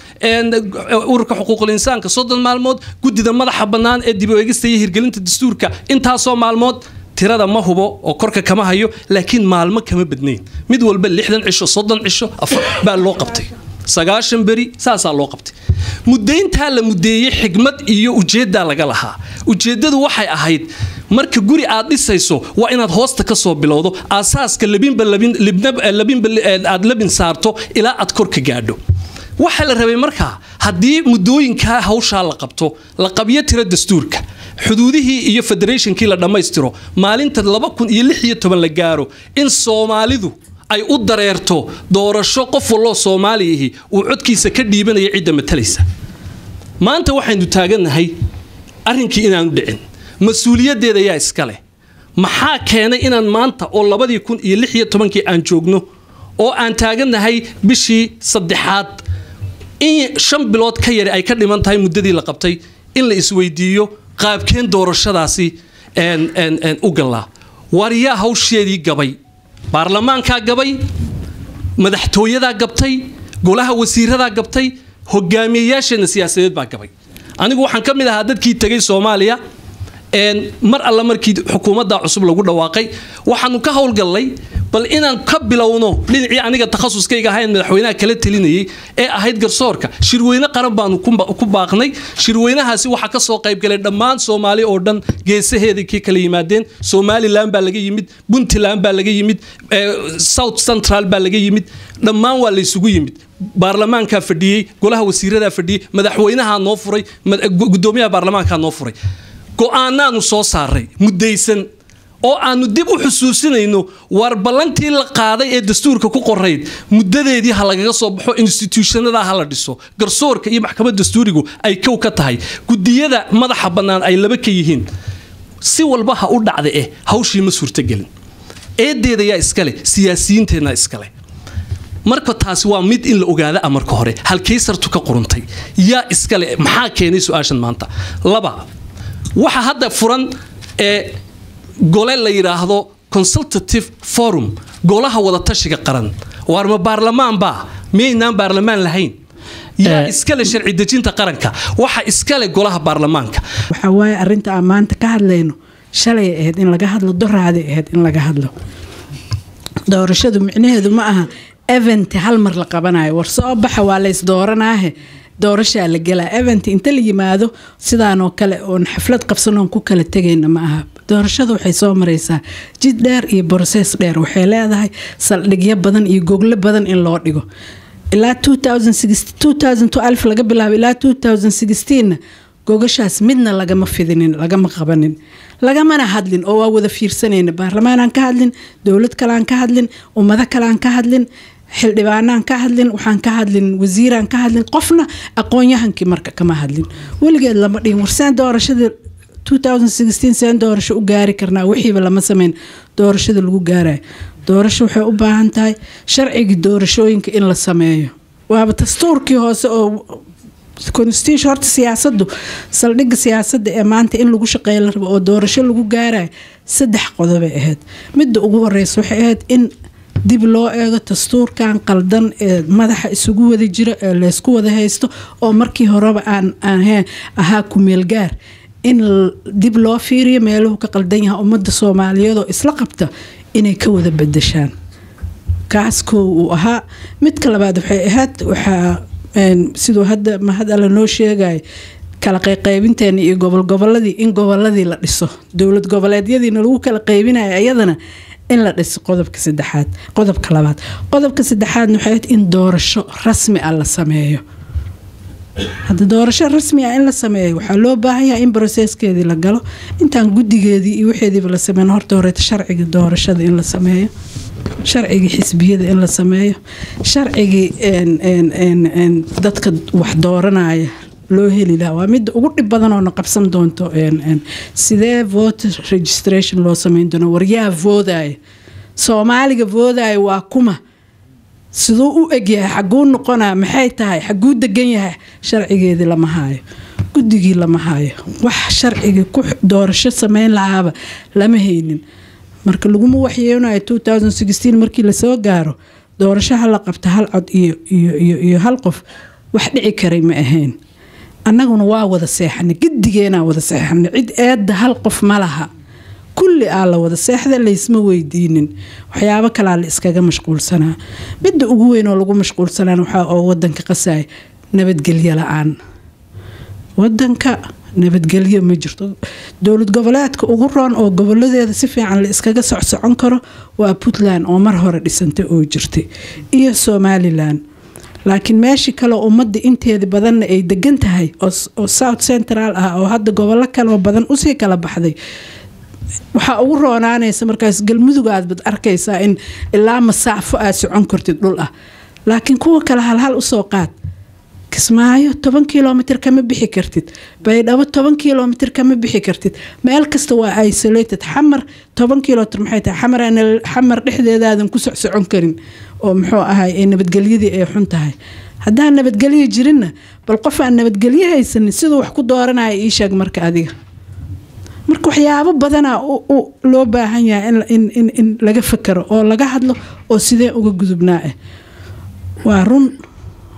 ururka xuquuqul insaanka soddon maalmood gudida madaxa bannaan ee dib u eegista iyo hirgelinta dastuurka intaasoo maalmood tirada ma hubo oo korka kama hayo laakiin maalmo kama badnayn mid walba lixdan cisho soddon cisho afar baa loo qabtay sagaashan beri saasaa loo qabtay muddayntaa la muddeeyey xigmad iyo ujeeddaa laga lahaa ujeeddadu waxay ahayd marka guri aad dhisayso waa inaad hoosta ka soo bilowdo aasaaska labinba labinba aad labin saarto ilaa aad kor ka gaadho waxaa la rabay markaa haddii muddooyinkaa hawshaa la qabto la qabyo tiro dastuurka xuduudihii iyo federationkii la dhammaystiro maalinta laba kun iyo lix iyo toban la gaaro in soomaalidu ay u dareerto doorasho qof walloo soomaaliyahi uu codkiisa ka dhiibanaya cidda matalaysa maanta waxaynu taagannahay arrinkii inaanu dhicin mas-uuliyaddeeda yaa iska leh maxaa keenay inaan maanta oo labadii kun iyo lix iyo tobankii aan joogno oo aan taagannahay bishii saddexaad in shan bilood ka yari ay ka dhiman tahay muddadii la qabtay in la isweydiiyo qaabkeen doorashadaasi u gallaa waar yaa hawsheedii gabay baarlamaankaa gabay madaxtooyadaa gabtay golaha wasiiradaa gabtay hogaamiyeyaasheenna siyaasadeed baa gabay anigu waxaan ka mid ahaa dadkii tegay soomaaliya mar alla markii xukuumadda cusub lagu dhawaaqay waxaanu ka howlgallay bal inaan ka bilowno dhinacii aniga takhasuskayga ahayn madaxweynaha kala telinayay ee ahayd garsoorka shirweyne qaran baanu ku baaqnay shirweynahaasi waxaa ka soo qaybgalay dhammaan soomaali oo dhan geesaheedai kii kala yimaadeen somalilan baa laga yimid puntland baa laga yimid south central baa laga yimid dhammaan waa laysugu yimid baarlamaankaa fadhiyey golaha wasiiradaa fadhiyey madaxweynahaa noo furay gudoomiyaha baarlamaankaa noo furay go-aanaanu soo saaray muddaysan oo aanu dib u xusuusinayno war ballantii la qaaday ee dastuurka ku qorayd muddadeedii ha lagaga soo baxo instituushanadaa ha la dhiso garsoorka iyo maxkamad dastuurigu ay kow ka tahay gudiyada madaxa bannaan ay laba ka yihiin si walba ha u dhacda eh hawshii ma suurtagelin eedeeda yaa iskale siyaasiyiinteenna iskale marka taasi waa mid in la ogaada marka hore halkay sartu ka quruntay yaa iskale maxaa keenay su-aashan maanta laba waxa hadda furan ee gole la yidhaahdo consultative forum golaha wadatashiga qaran waar ma baarlamaan baa miyaynaan baarlamaan lahayn yaa iskale sharci dejinta qaranka waxa iskale golaha baarlamaanka waxaa waaye arrinta aan maanta ka hadlayno shalay ahayd in laga hadlo doraaday ahayd in laga hadlo doorashadu micnaheedu ma aha event hal mar la qabanayo war soo baxa waa lays dooranaahe doorashaa la gelaa event inta la yimaado sidaanoo kale oon xaflad qabsanoon ku kala tegayna ma aha doorashada waxay soo maraysaa jid dheer iyo brosees dheer waxay leedahay saldhigyo badan iyo goglo badan in loo dhigo ilaa laga bilaabo ilaa na gogashaas midna lagama fidinin lagama qabanin lagamana hadlin oo waa wada fiirsanayna baarlamaanaan ka hadlin dowlad kaleaan ka hadlin ummado kaleaan ka hadlin xildhibaanaan ka hadlin waxaan ka hadlin wasiiraan ka hadlin qofna aqoon-yahankii marka kama hadlin weligeed lama dhihin warsaan doorashada seen doorasho u gaari karnaa wixiiba lama sameyn doorashada lagu gaarayo doorasho waxay u baahan tahay sharcigii doorashooyinka in la sameeyo waaba dastuurkii hoose oo constitution horta siyaasadu saldhigga siyaasadda ee maanta in lagu shaqeeya la rabo oo doorasho lagu gaarayo saddex qodobay ahayd midda ugu horeysa waxay ahayd in dib loo eego dastuurkan qaldan ee madaxa isugu wada jiro ee laysku wada haysto oo markii horeba aan ahaa kumeelgaar in dib loo fiiriyo meeluhu ka qaldan yahay ummadda soomaaliyeed oo isla qabta inay ka wada bedeshaan kaas koow uu ahaa midka labaad waxay ahayd waxaa siduu hadda mahad alla noo sheegay kala qayqaybinteena iyo gobol goboladii in goboladii la dhiso dowlad goboleedyadiina lagu kala qaybinayo iyadana in la dhiso qodobka saddexaad qodobka labaad qodobka saddexaadna waxay ahayd in doorasho rasmi ah la sameeyo hadda doorasho rasmi ah in la sameeyo waxaa loo baahan yahay in broseskeedii la galo intaan guddigeedii iyo waxeediiba la sameyn horta horeeta sharciga doorashada in la sameeyo sharcigii xisbiyada in la sameeyo sharcigii dadka wax dooranaya loo heli lahaa waa midda ugu dhib badan oo na qabsan doonto sidee voter registration loo sameyn doono waryaa voodaya soomaaliga voodaya waa kuma siduu u egyahay xaguu noqonaa maxay tahay xaguu degan yahay sharcigeedii lama haayo guddigii lama haayo wax sharcigii ku doorasho sameyn lahaaba lama haynin marka laguma waxyeenayo markii lasoo gaaro doorashaha la qabta hal cod iyo hal qof wax dhici karay ma ahayn annaguna waa wada seexanay gidigeenaa wada seexanay cid eedda hal qof ma laha kulli aa la wada seexda laysma weydiinin waxyaabo kalaa la iskaga mashquulsanaa midda ugu weyn oo lagu mashquulsanaan waxaa oo wadanka qasaya nabadgelyo la-aan wadanka nabadgelyo ma jirto dowlad goboleedka ugu roon oo goboladeeda si fiican la iskaga socsocon karo waa puntland oo mar hore dhisantay oo jirtay iyo somalilan laakiin meeshii kale ummadda inteeda badanna ay degan tahay oo south central ah oo hadda gobollo kaleoo badan usii kala baxday waxaa ugu roonaanaysa markaas galmudug aadbad arkaysaa in ilaa masaafo aad socon kartid dhul ah laakiin kuwa kale halhal usoo qaad kismaayo toban kilomitr kama bixi kartid baydhabo toban kilomitr kama bixi kartid meel kasta waa isolated xamar toban kilomitr maxay tahay xamar dhexdeedaadan ku socsocon karin oo muxuu ahay ee nabadgelyadii ay xun tahay haddaan nabadgelyo jirinna bal qof aan nabadgelyo haysanin siduu wax ku dooranaya ii sheeg marka adiga marka waxyaabo badanaa loo baahan yahay in laga fakaro oo laga hadlo oo sidee uga gudubnaa ah waa run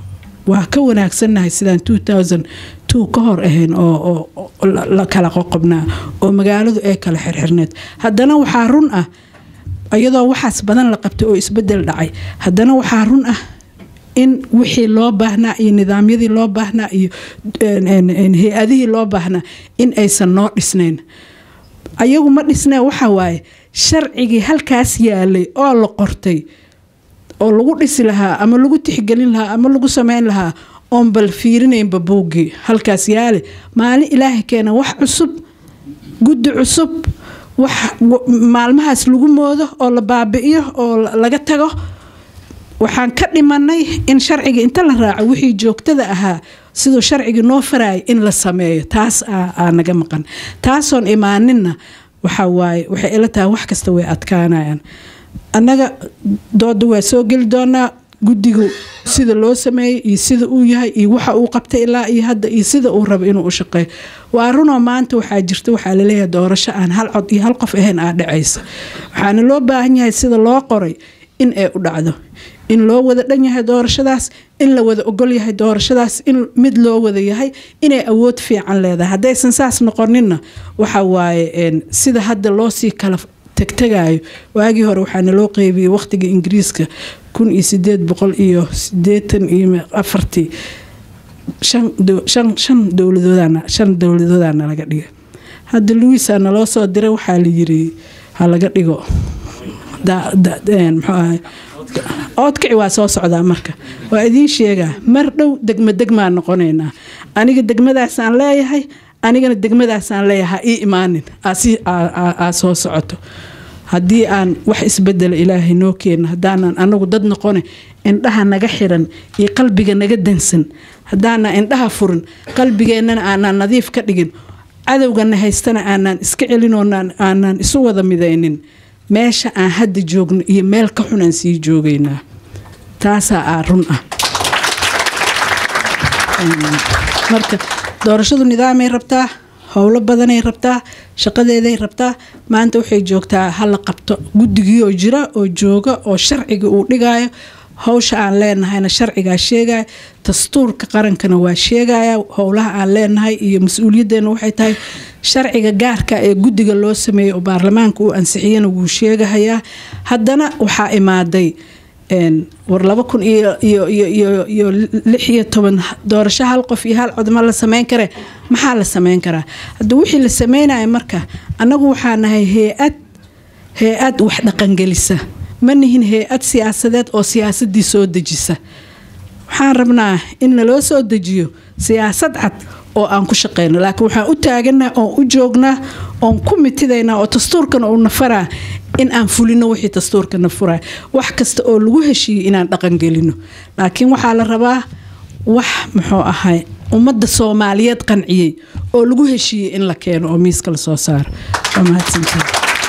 waa ka wanaagsannahay sidaan 2002 ka hor ahayn oo oo- oo la- la kala qoqobnaa oo magaaladu ay kala xirxirneed haddana waxaa run ah iyadoo waxaas badan la qabtay oo isbedel dhacay haddana waxaa run ah in wixii loo baahnaa iyo nidaamyadii loo baahnaa iyo een, een, een, hay-adihii loo baahnaa in aysan noo dhisnayn ayagu ma dhisnee waxa waaye sharcigii halkaas yaalay oo la qortay oo lagu dhisi lahaa ama lagu tixgelin lahaa ama lagu sameyn lahaa oon bal fiirinaynba buuggii halkaas yaale maalin ilaahay keena wax cusub guddi cusub wax w- maalmahaas lagu moodo oo la baabi'iyo oo la- laga tago waxaan ka dhimanay in sharciga inta la raaco wixii joogtada ahaa siduu sharciga noo farayay in la sameeyo taas aa aa naga maqan taasoon imaaninna waxa waaye waxay ila tahay wax kasta way adkaanayaan annaga dooda waa soo geli doonaa guddigu sida loo sameeyey iyo sida uu yahay iyo waxa uu qabtay ilaa iyo hadda iyo sida uu rabo inuu u shaqeeyo waa runoo maanta waxaa jirta waxaa laleeyahay doorasho aan hal cod iyo hal qof ahayn aa dhacaysa waxaana loo baahan yahay sida loo qoray in ay u dhacdo in loo wada dhan yahay doorashadaas in la wada ogol yahay doorashadaas in mid loo wada yahay inay awood fiican leedahay haddaysan saas noqoninna waxa waaye een, sida hadda loo sii kala tegtegayo waagii hore waxaana loo qeybiyey waqtiga ingiriiska kun iyo sideed boqol iyo sideetan iyo afartii shan dow- shan- shan dowladoodana shan dowladoodaana laga dhigay hadda luisa naloo soo diray waxaa la yiri ha laga dhigo da- da- een, muxuu ahay oodkici waa soo socdaa marka waa idiin sheegaa mar dhow degma degmaan noqonaynaa aniga degmadaasaan leeyahay anigana degmadaasaan leeyahay ha ii imaanin aa si- aa- aa- aa soo socoto haddii aan wax isbedela ilaahay noo keena haddaanan anagu dad noqone indhaha naga xiran iyo qalbiga naga dansan haddaanan indhaha furin qalbigeennana aanan nadiif ka dhigin cadowgana haystana aanan iska celin oo naan- aanan isu wada midaynin meesha aan hadda joogno iyo meel ka xun aan sii joogaynaa taasaa aa run ah marka doorashadu nidaamay rabtaa howlo badanay rabtaa shaqadeeday rabtaa maanta waxay joogtaa hala qabto guddigii oo jira oo jooga oo sharciga uu dhigayo howsha aan leenahayna sharcigaa sheegaya dastuurka qarankana waa sheegaya howlaha aan leenahay iyo mas-uuliyadeena waxay tahay sharciga gaarka ee guddiga loo sameeyey oo baarlamaanka uu ansixiyana wuu sheegahayaa haddana waxaa imaaday een, war laba kun iyo iyo iyo iyo iyo lix iyo toban doorasho hal qof iyo hal cod ma la sameyn kare maxaa la sameyn karaa hadda wixii la sameynaya marka annagu waxaa nahay hay-ad hay-ad wax dhaqangelisa ma nihin hay-ad siyaasadeed oo siyaasadii soo dejisa waxaan rabnaa in naloo soo dejiyo siyaasad cad oo aan ku shaqeyno laakiin waxaan u taaganaa oon u joognaa oon ku mitidaynaa oo dastuurkana uu nafaraa in aan fulino wixii dastuurka nafuraa wax kasta oo lagu heshiiyey inaan dhaqangelino laakiin waxaa la rabaa wax muxuu ahay ummadda soomaaliyeed qanciyey oo lagu heshiiyey in la keeno oo miiska lasoo saaro waa mahadsantahay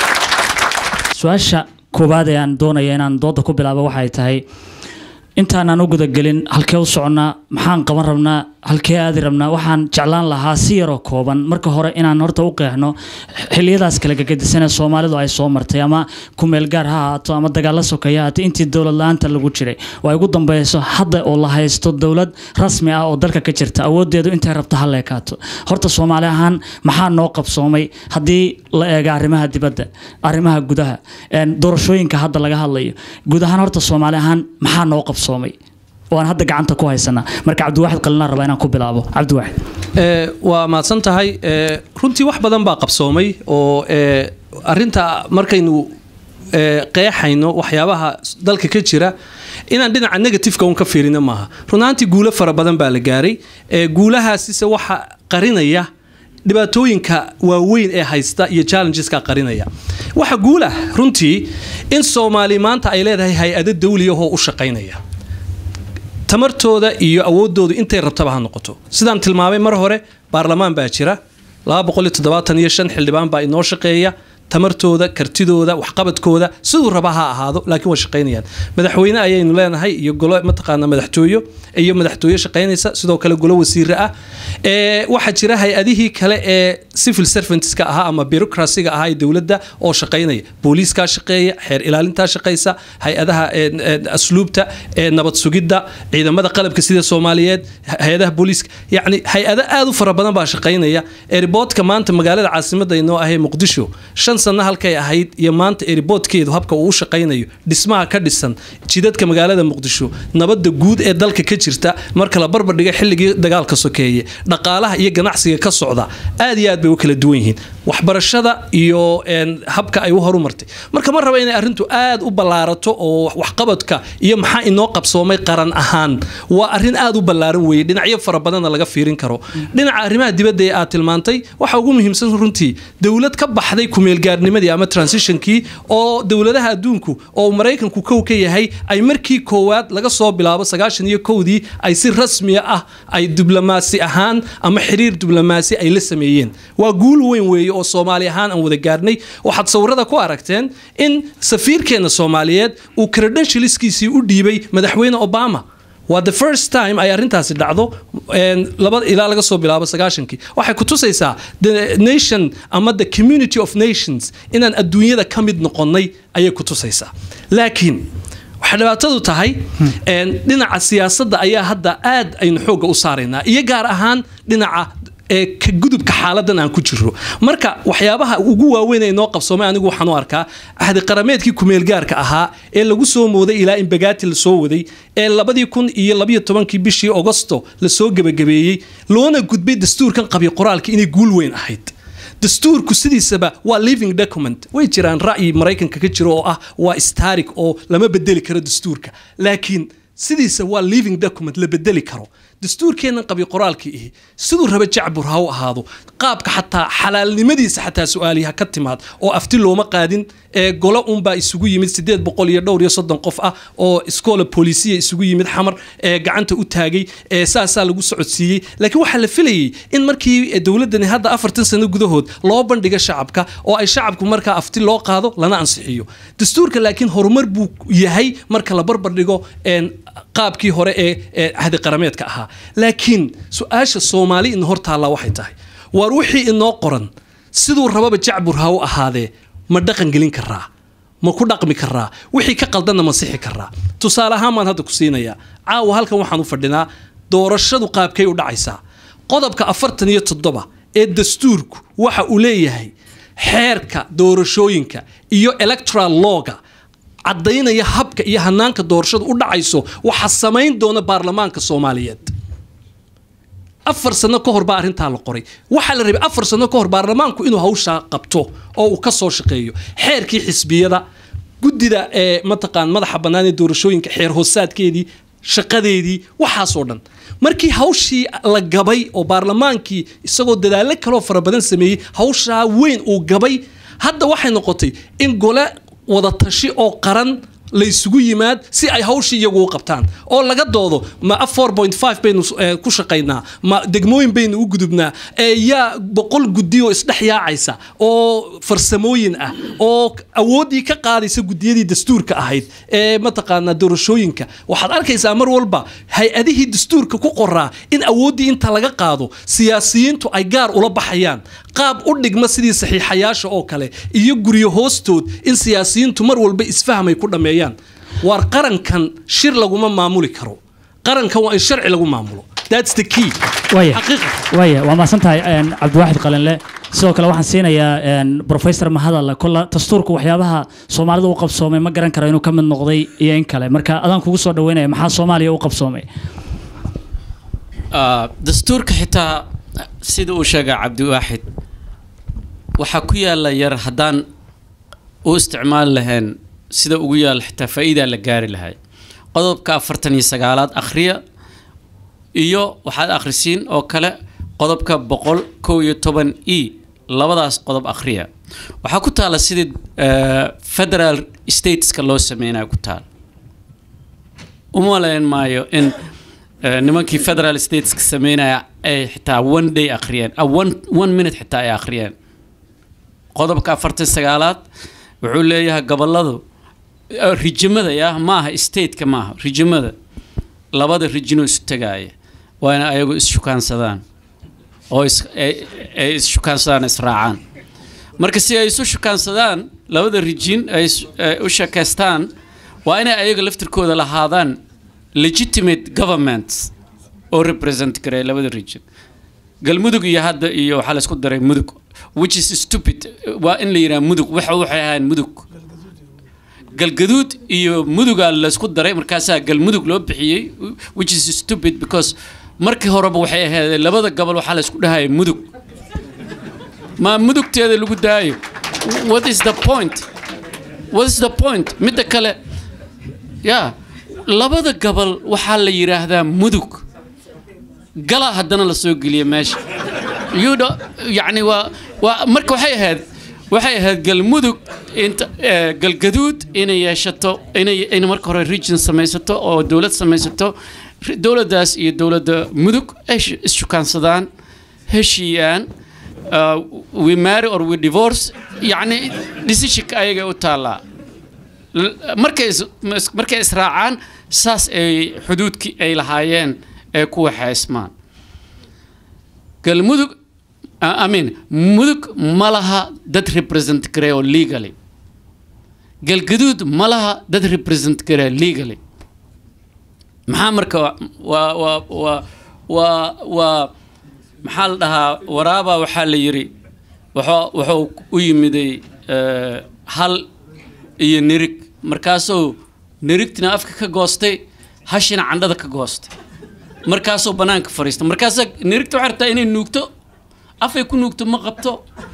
su-aasha koowaad ee aan doonaya inaan dooda ku bilaabo waxay tahay intaanaan u gudagelin halkee u soconnaa maxaan qaban rabnaa halkee aadi rabnaa waxaan jeclaan lahaa si yaroo kooban marka hore inaan horta u qeexno xiliyadaas kala gegedisan ee soomaalidu ay soo martay ama kumeel gaar ha ahaato ama dagaalla sokeeye ha ahaato intii dowlad la-aanta lagu jiray oo ay ugu dambeyso hadda oo la haysto dowlad rasmi ah oo dalka ka jirta awoodeedu intay rabto ha leekaato horta soomaali ahaan maxaa noo qabsoomay haddii la eega arrimaha dibadda arrimaha gudaha een, doorashooyinka hadda laga hadlayo guud ahaan horta soomaali ahaan maxaa noo qabsoomay oo aan hadda gacanta ku haysanaa marka cabdiwaaxid qalinaan rabaa inaan ku bilaabo cabdiwaaxid Ee, waa mahadsan tahay ee, runtii wax badan baa qabsoomay oo ee, arinta markaynu ee, qeexayno waxyaabaha dalka ka jira inaan dhinaca negatifeka un ka fiirino maaha runaantii guulo fara badan baa la gaaray ee, guulahaasise waxa qarinaya dhibaatooyinka waaweyn ee haysta iyo challengeska qarinaya waxa guulah runtii in soomaali maanta ay leedahay hay-ado dawliyahoo u shaqaynaya tamartooda iyo awoodoodu intay rabtaba ha noqoto sidaan tilmaamay mar hore baarlamaan baa jira iyo xildhibaan baa inoo shaqeeya tamartooda kartidooda waxqabadkooda siduu raba ha ahaado laakiin waa shaqaynayaan madaxweyne ayaynu leenahay iyo golo mataqaana madaxtooyo iyo madaxtooye shaqaynaysa sidoo kale golo wasiire ah ee waxaa jira hay-adihii kale ee civil servantska ahaa ama bureaucracyga ahaa ee dowladda oo shaqaynaya booliiskaa shaqeeya xeer ilaalintaa shaqaysa hay-adaha een, een, asluubta ee nabad sugidda ciidamada qalabka sida soomaaliyeed hay-adaha booliiska yacni hay-ado aad u fara badan baa shaqaynaya eriboodka maanta magaalada caasimadda inoo ahee muqdisho shan sano halkay ahayd iyo maanta eriboodkeedu habka uu u shaqaynayo dhismaha ka dhisan jidadka magaalada muqdisho nabadda guud ee dalka ka jirta marka la barbardhiga xilligii dagaalka sokeeye dhaqaalaha iyo ganacsiga ka socda aad iyo aad bay u kala duwan yihiin waxbarashada iyo een, habka ay u horumartay marka ma raba inay arrintu aad u ballaarato oo waxqabadka iyo maxaa inoo qabsoomay qaran ahaan waa arrin aad u ballaaran weeye dhinacyo fara badanna laga fiirin karo dhinaca arrimaha dibadda ee aad tilmaantay waxa ugu muhiimsan runtii dowlad ka baxday kumeelgaarnimadii ama transitionkii oo dowladaha adduunku oo maraykanku kow ka yahay ay markii koowaad laga soo bilaabo sagaashan iyo kowdii ay si rasmiya ah ay diblomaasi ahaan ama xiriir diblomaasi ay la sameeyeen waa guul weyn weeye oo soomaali ahaan aan wada gaarnay waxaad sawirada ku aragteen in safiirkeena soomaaliyeed uu credentialskiisii u dhiibay madaxweyne obama waa the first time ay arrintaasi dhacdo een, laba ilaa laga soo bilaabo sagaashankii waxay ku tusaysaa the nation ama the community of nations inaan adduunyada ka mid noqonnay ayay ku tusaysaa laakiin waxay dhibaatadu tahay een, dhinaca siyaasadda ayaa hadda aad aynu xoogga u saaraynaa iyo gaar ahaan dhinaca ee ka gudubka xaaladan aan ku jiro marka waxyaabaha ugu waaweyn ee noo qabsoomay anigu waxaan u arkaa ahdi qarameedkii kumeelgaarka ahaa ee lagu soo mooday ilaa in bagaati la soo waday ee labadii kun iyo labiyo tobankii bishii ogosto lasoo gebagabeeyey loona gudbay dastuurkan qabi qoraalka inay guul weyn ahayd dastuurku sidiisaba waa living document way jiraan ra'yi maraykanka ka jiro oo ah waa starik oo lama bedeli karo dastuurka laakiin sidiisa waa living document la bedeli karo dastuurkeennan qabi qoraalkii ihi siduu raba jacbur ha u ahaado qaabka xataa xalaalnimadiisa xataa su-aali ha ka timaad oo afti looma qaadin ee golo unbaa isugu yimid sideed boqol iyo dhowr iyo soddon qof ah oo iskoola boolisiya isugu yimid xamar ee gacanta u taagay ee saasaa lagu socodsiiyey laakiin waxaa la filayey in markii dowladdani hadda afartan sano gudahood loo bandhiga shacabka oo ay shacabku markaa afti loo qaado lana ansixiyo dastuurka laakiin horumar buu yahay marka la barbardhigo een, qaabkii hore ee ee ahdi qarameedka ahaa laakiin su-aasha soomaali in hor taallaa waxay tahay waar wixii inoo qoran siduu rababa jacbur ha u ahaadee ma dhaqan gelin karaa ma ku dhaqmi karaa wixii ka qaldanna ma sixi karaa tusaale ahaan baan hadda ku siinayaa caawa halkan waxaan u fadhinaa doorashadu qaabkay u dhacaysaa qodobka afartan iyo toddoba ee dastuurku waxa uu leeyahay xeerka doorashooyinka iyo electoral lawga caddaynaya habka iyo hanaanka doorashadu u dhacayso waxaa samayn doona baarlamaanka soomaaliyeed afar sano ka hor baa arrintaa la qoray waxaa la rabay afar sano ka hor baarlamaanku inuu hawshaa qabto oo uu ka soo shaqeeyo xeerkii xisbiyada guddida ee mataqaan madaxa bannaan ee doorashooyinka xeer hoosaadkeedii shaqadeedii waxaasoo dhan markii hawshii la gabay oo baarlamaankii isagoo dadaallo kaloo fara badan sameeyey hawshaa weyn uu gabay hadda waxay noqotay in gole wada tashi oo qaran la isugu yimaad si ay hawshii iyagu u qabtaan oo laga doodo ma baynu eh, ku shaqaynaa ma degmooyin baynu u gudubnaa ee yaa boqol guddi oo isdhex yaacaysa oo farsamooyin ah oo awooddii ka qaadaysa gudiyadii dastuurka ahayd ee mataqaanaa doorashooyinka waxaad arkaysaa mar walba hay-adihii dastuurka ku qoraa in awooddii inta laga qaado siyaasiyiintu ay gaar ula baxayaan qaab u dhigma sidii saxiixayaasha oo kale iyo guryo hoostood in siyaasiyiintu mar walba isfahmay ku dhammeeyaan waar qarankan shir laguma maamuli karo qarankan waa in sharci lagu maamulo thats the key waaya xaqiiqa waaya waa mahadsan tahay een, cabdiwaaxid qalinle sidoo kale waxaan siinayaa een, professor mahadalla kolla dastuurka waxyaabaha soomaalida u qabsoomay ma garan karo inuu ka mid noqday iyo in kale marka adaan kugu soo dhaweynaya maxaa soomaaliya u qabsoomay Ah, dastuurka xitaa sida uu sheegay cabdiwaaxid waxaa ku yaala yar haddaan u isticmaali lahayn sida ugu yaala xitaa faa'iidaa la gaari lahay qodobka afartan iyo sagaalaad akhriya iyo waxaad akhrisiin oo kale qodobka boqol kow iyo toban e labadaas qodob akhriya waxaa ku taala sidii eh, federal stateska loo sameynayo ku taal uma malayn maayo in eh, nimankii federal stateska sameynaya ay xitaa one day akhriyeen ah, one, one minute xitaa ay akhriyeen qodobka afartan sagaalaad wuxuu leeyahay goboladu eh, rijimada ya maaha stateka maaha rijimada labada rijinoo isu tagaaya waa inay ayagu is-shukaansadaan oo is- ay- ay is-shukaansadaan israacaan marka si ay isu shukaansadaan labada rijin ay is- ay u sheekaystaan waa inay ayaga laftirkooda lahaadaan legitimate governments oo represent gareeya labada region galmudug iyo hadda iyo waxaa laysku daray mudug which is stupid waa in la yidhaha mudug waxa waxay ahayn mudug galgaduud iyo mudugaa laysku daray markaasaa galmudug loo bixiyey which is stupid because markii horeba waxay ahayd labada gobol waxaa laysku dhahaya mudug ma mudugteeda lagu daayo what is the point what is the point midda kale ya labada gobol waxaa la yidhaahdaa mudug gala haddana la soo geliya meesha you know, yani waa waa marka waxay ahayd waxay ahayd galmudug inta eh, galgaduud inay yeeshato inay in marka hore region samaysato oo dowlad samaysato Ri- dowladdaas iyo dowladda mudug ay sh- is-shukaansadaan heshiiyaan uh, we marry or we divorce yani decisionka ayaga u taallaa L- markay is- mas- markay israacaan saas ay xuduudkii ay lahaayeen ee ku waxaysmaan galmudug I I mean mudug ma laha dad represent gareeyo legally galgaduud ma laha dad represent gareeyo legally maxaa marka wa- waa waa waa waa waa maxaa la dhahaa waraaba waxaa la yidhi wuxuu wuxuu u yimiday eh, hal iyo nirig markaasuu nirigtina afka ka goostay hashina candhada ka goostay markaasuu banaanka fadhiista markaasaa nirigta waxay rabtaa inay nuugto afay ku nuugto ma qabto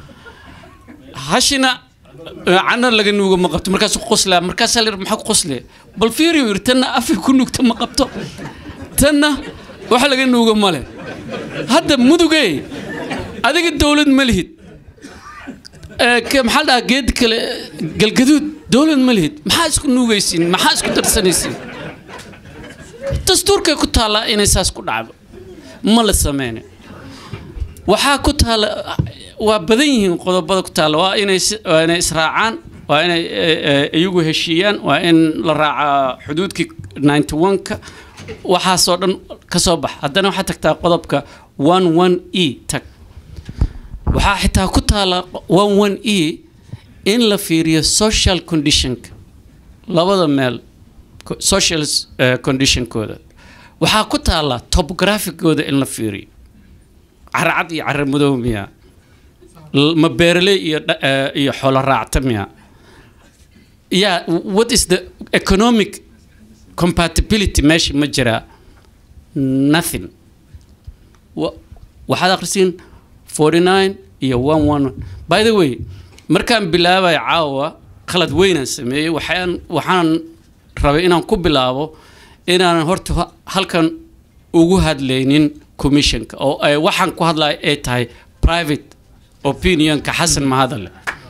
hashina eh, candhada laga nuugo ma qabto markaasuu qoslaa markaasaa la yidhi maxaa ku qoslaya bal fiiriyo yidhi tanna afay ku nuugto ma qabto tanna wax laga nuugo ma leh hadda mudugey adiga dowlad ma lihid Eh, ke- maxaa la dhahaa geed kale galgaduud dowlad ma lihid maxaa isku nuugaysiin maxaa isku darsanaysiin dastuurkay ku taallaa inay saas ku dhacdo ma la sameyne waxaa ku taalla waa badan yihiin qodobada ku taalla waa inay si- waa inay israacaan waa inay eh, eh, iyagu heshiiyaan waa in la raacaa xuduudkii 91ka waxaasoo dhan ka soo bax haddana waxaa tagtaa qodobka 11 e tag waxaa xitaa ku taala 11 e in la fiiriyo social conditionka labada meel co- social eh, conditionkooda waxaa ku taala topographicooda in la fiiriyo caracad iyo carar madow miya L- ma beeraley iyo dha- eh, iyo xoolo raacta miya yeah what is the economic compatibility meesha ma jiraa nothing Wa- waxaad akhrisiin 49 iyo 11 by the way markaan bilaabay caawa khalad weynaan sameeyey waxaan waxaan rabay inaan ku bilaabo inaanan horta ha- halkan ugu hadlaynin commissionka oo ay waxaan ku hadlaya ay tahay private opinionka xasan mahadale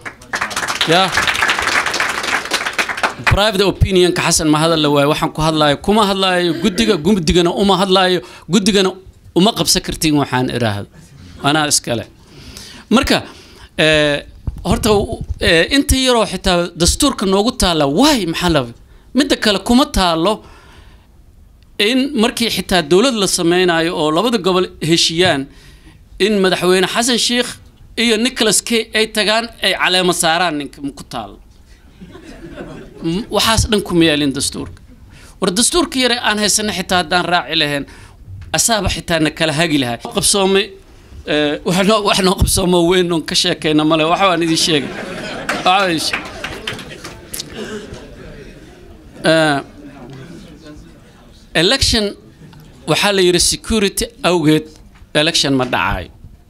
ya private opinionka xasan mahadale waaye waxaan ku hadlayo kuma hadlayo guddiga guddigana uma hadlayo guddigana uma qabsan kartiin waxaan iraahdo anaa iskale marka eh, horta eh, inta yaroo xitaa dastuurka noogu taalla waay maxaa la midda kale kuma taalo in markii xitaa dowlad la sameynayo oo labada gobol heshiiyaan in madaxweyne xasan sheikh iyo nicholas kay ay tagaan ay caleemo saaraan ninka ku taalo M- waxaas dhan kuma yaalin dastuurka war dastuurka yare aan haysana xitaa haddaan raaci lahayn asaaba xitaa na kala hagi lahay qabsoomay eh, wax noo- wax noo qabsoomo weyn oon ka sheekayna male waxa waan idin sheegay Waxa waan idin sheegay. Eh, election waxaa la yidhi security awgeed election ma dhacayo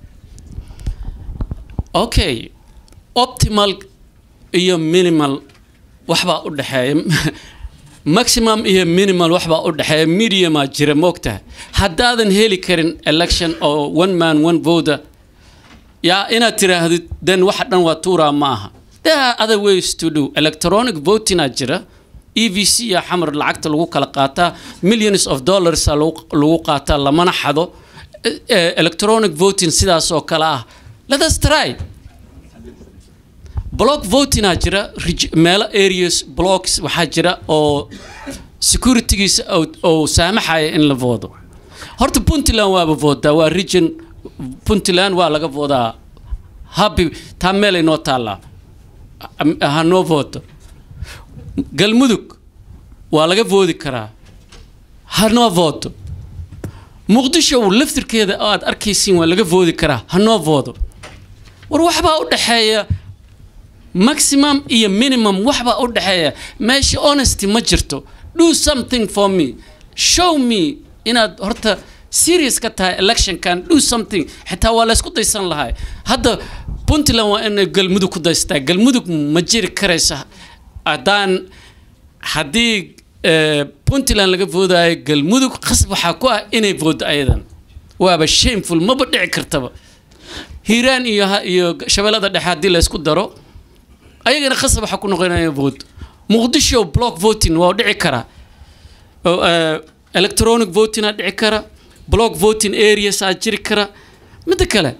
okay optimal iyo minimal waxbaa u dhexeeya maximum iyo minimal waxbaa u dhexeeya mediumaa jira moogtahay haddaadan heli karin election oo one man one voter yaa inaad tiraahdid then waxa dhan waa tuuraa ma aha there are other ways to do electronic votingaa jira e v c ya xamar lacagta lagu kala qaataa millions of dollars a lagu lagu qaataa lamana xado Eh, eh, electronic voting sidaas oo kale ah let us try block votingaa jira reg- meelo areas blocks waxaa jira oo securitygiisa oo- oo saamaxaya in la voodo horta puntland waaba voodaa waa region puntland waa laga voodaa habi taa meelay noo taallaa Ha- ha noo voodo galmudug waa laga voodi karaa ha noo voodo muqdisho laftirkeeda oo aad arkaysiin waa laga voodi karaa ha noo voodo war waxbaa u dhexeeya maximum iyo minimum waxbaa u dhexeeya meesha honesty ma jirto do something for me show me inaad horta serious ka tahay electionkan do something xitaa waa laysku daysan lahay hadda puntland waa inay galmudug ku daystaa galmudug ma jiri karaysa haddaan haddii eh, puntland laga voodaayo galmudug qasab waxaa ku ah inay voodo ayadan waaba shameful maba dhici kartaba hiiraan iyo ha- iyo shabeellada dhexe haddii laysku daro ayagana qasab waxaa ku noqonaya vote muqdisho block voting waa dhici karaa oo, eh, electronic voting aa dhici kara block voting areas aa jiri kara midda kale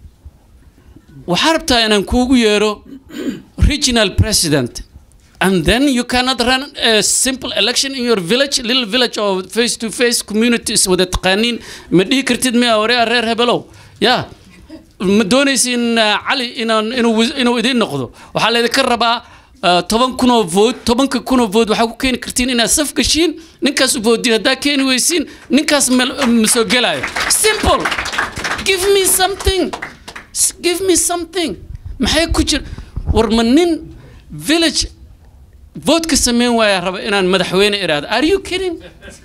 waxaa rabtaa inaan kuugu yeero regional president and then you cannot run a simple election in your village little village or face to face communities wada taqaaniin ma dhihi kartid miya waree reer hebelow ya ma doonaysin uh, cali inaan inuu wis- inuu idiin noqdo waxaa laydinka rabaa uh, toban kunoo vood tobanka kunoo vood waxaa ku keeni kartiin inaad saf gashiin ninkaas u voodin haddaa keeni weysiin ninkaas mel- ma soo gelaayo simple give me something S- give me something maxay ku jir war ma nin village voodka sameyn waaya raba inaan madaxweyne iraahdo are you kidding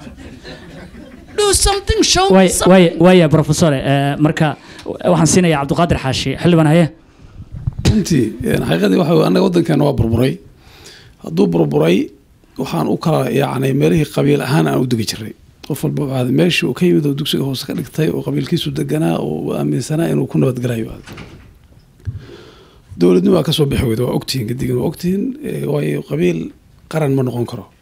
do something show me waay something waay waaya professore eh, marka waxaan siinayaa cabdiqaadir xaashi xildhibaan haye runtii een, xaqiiqadii waxa weye annaga waddankeena waa burburay hadduu burburay waxaan u kala yacni meelihii qabiil ahaan aan u degi jiray qof walba waxaa ahayd meeshii uu ka yimid oo dugsiga hoose ka dhigtay oo qabiilkiisu deganaa oo uu aaminsanaa inuu ku nabadgelayo aad dowladnimo waa kasoo bixi weyda waa ogtihiin gadigin waa ogtihiin eh, waayo qabiil qaran ma noqon karo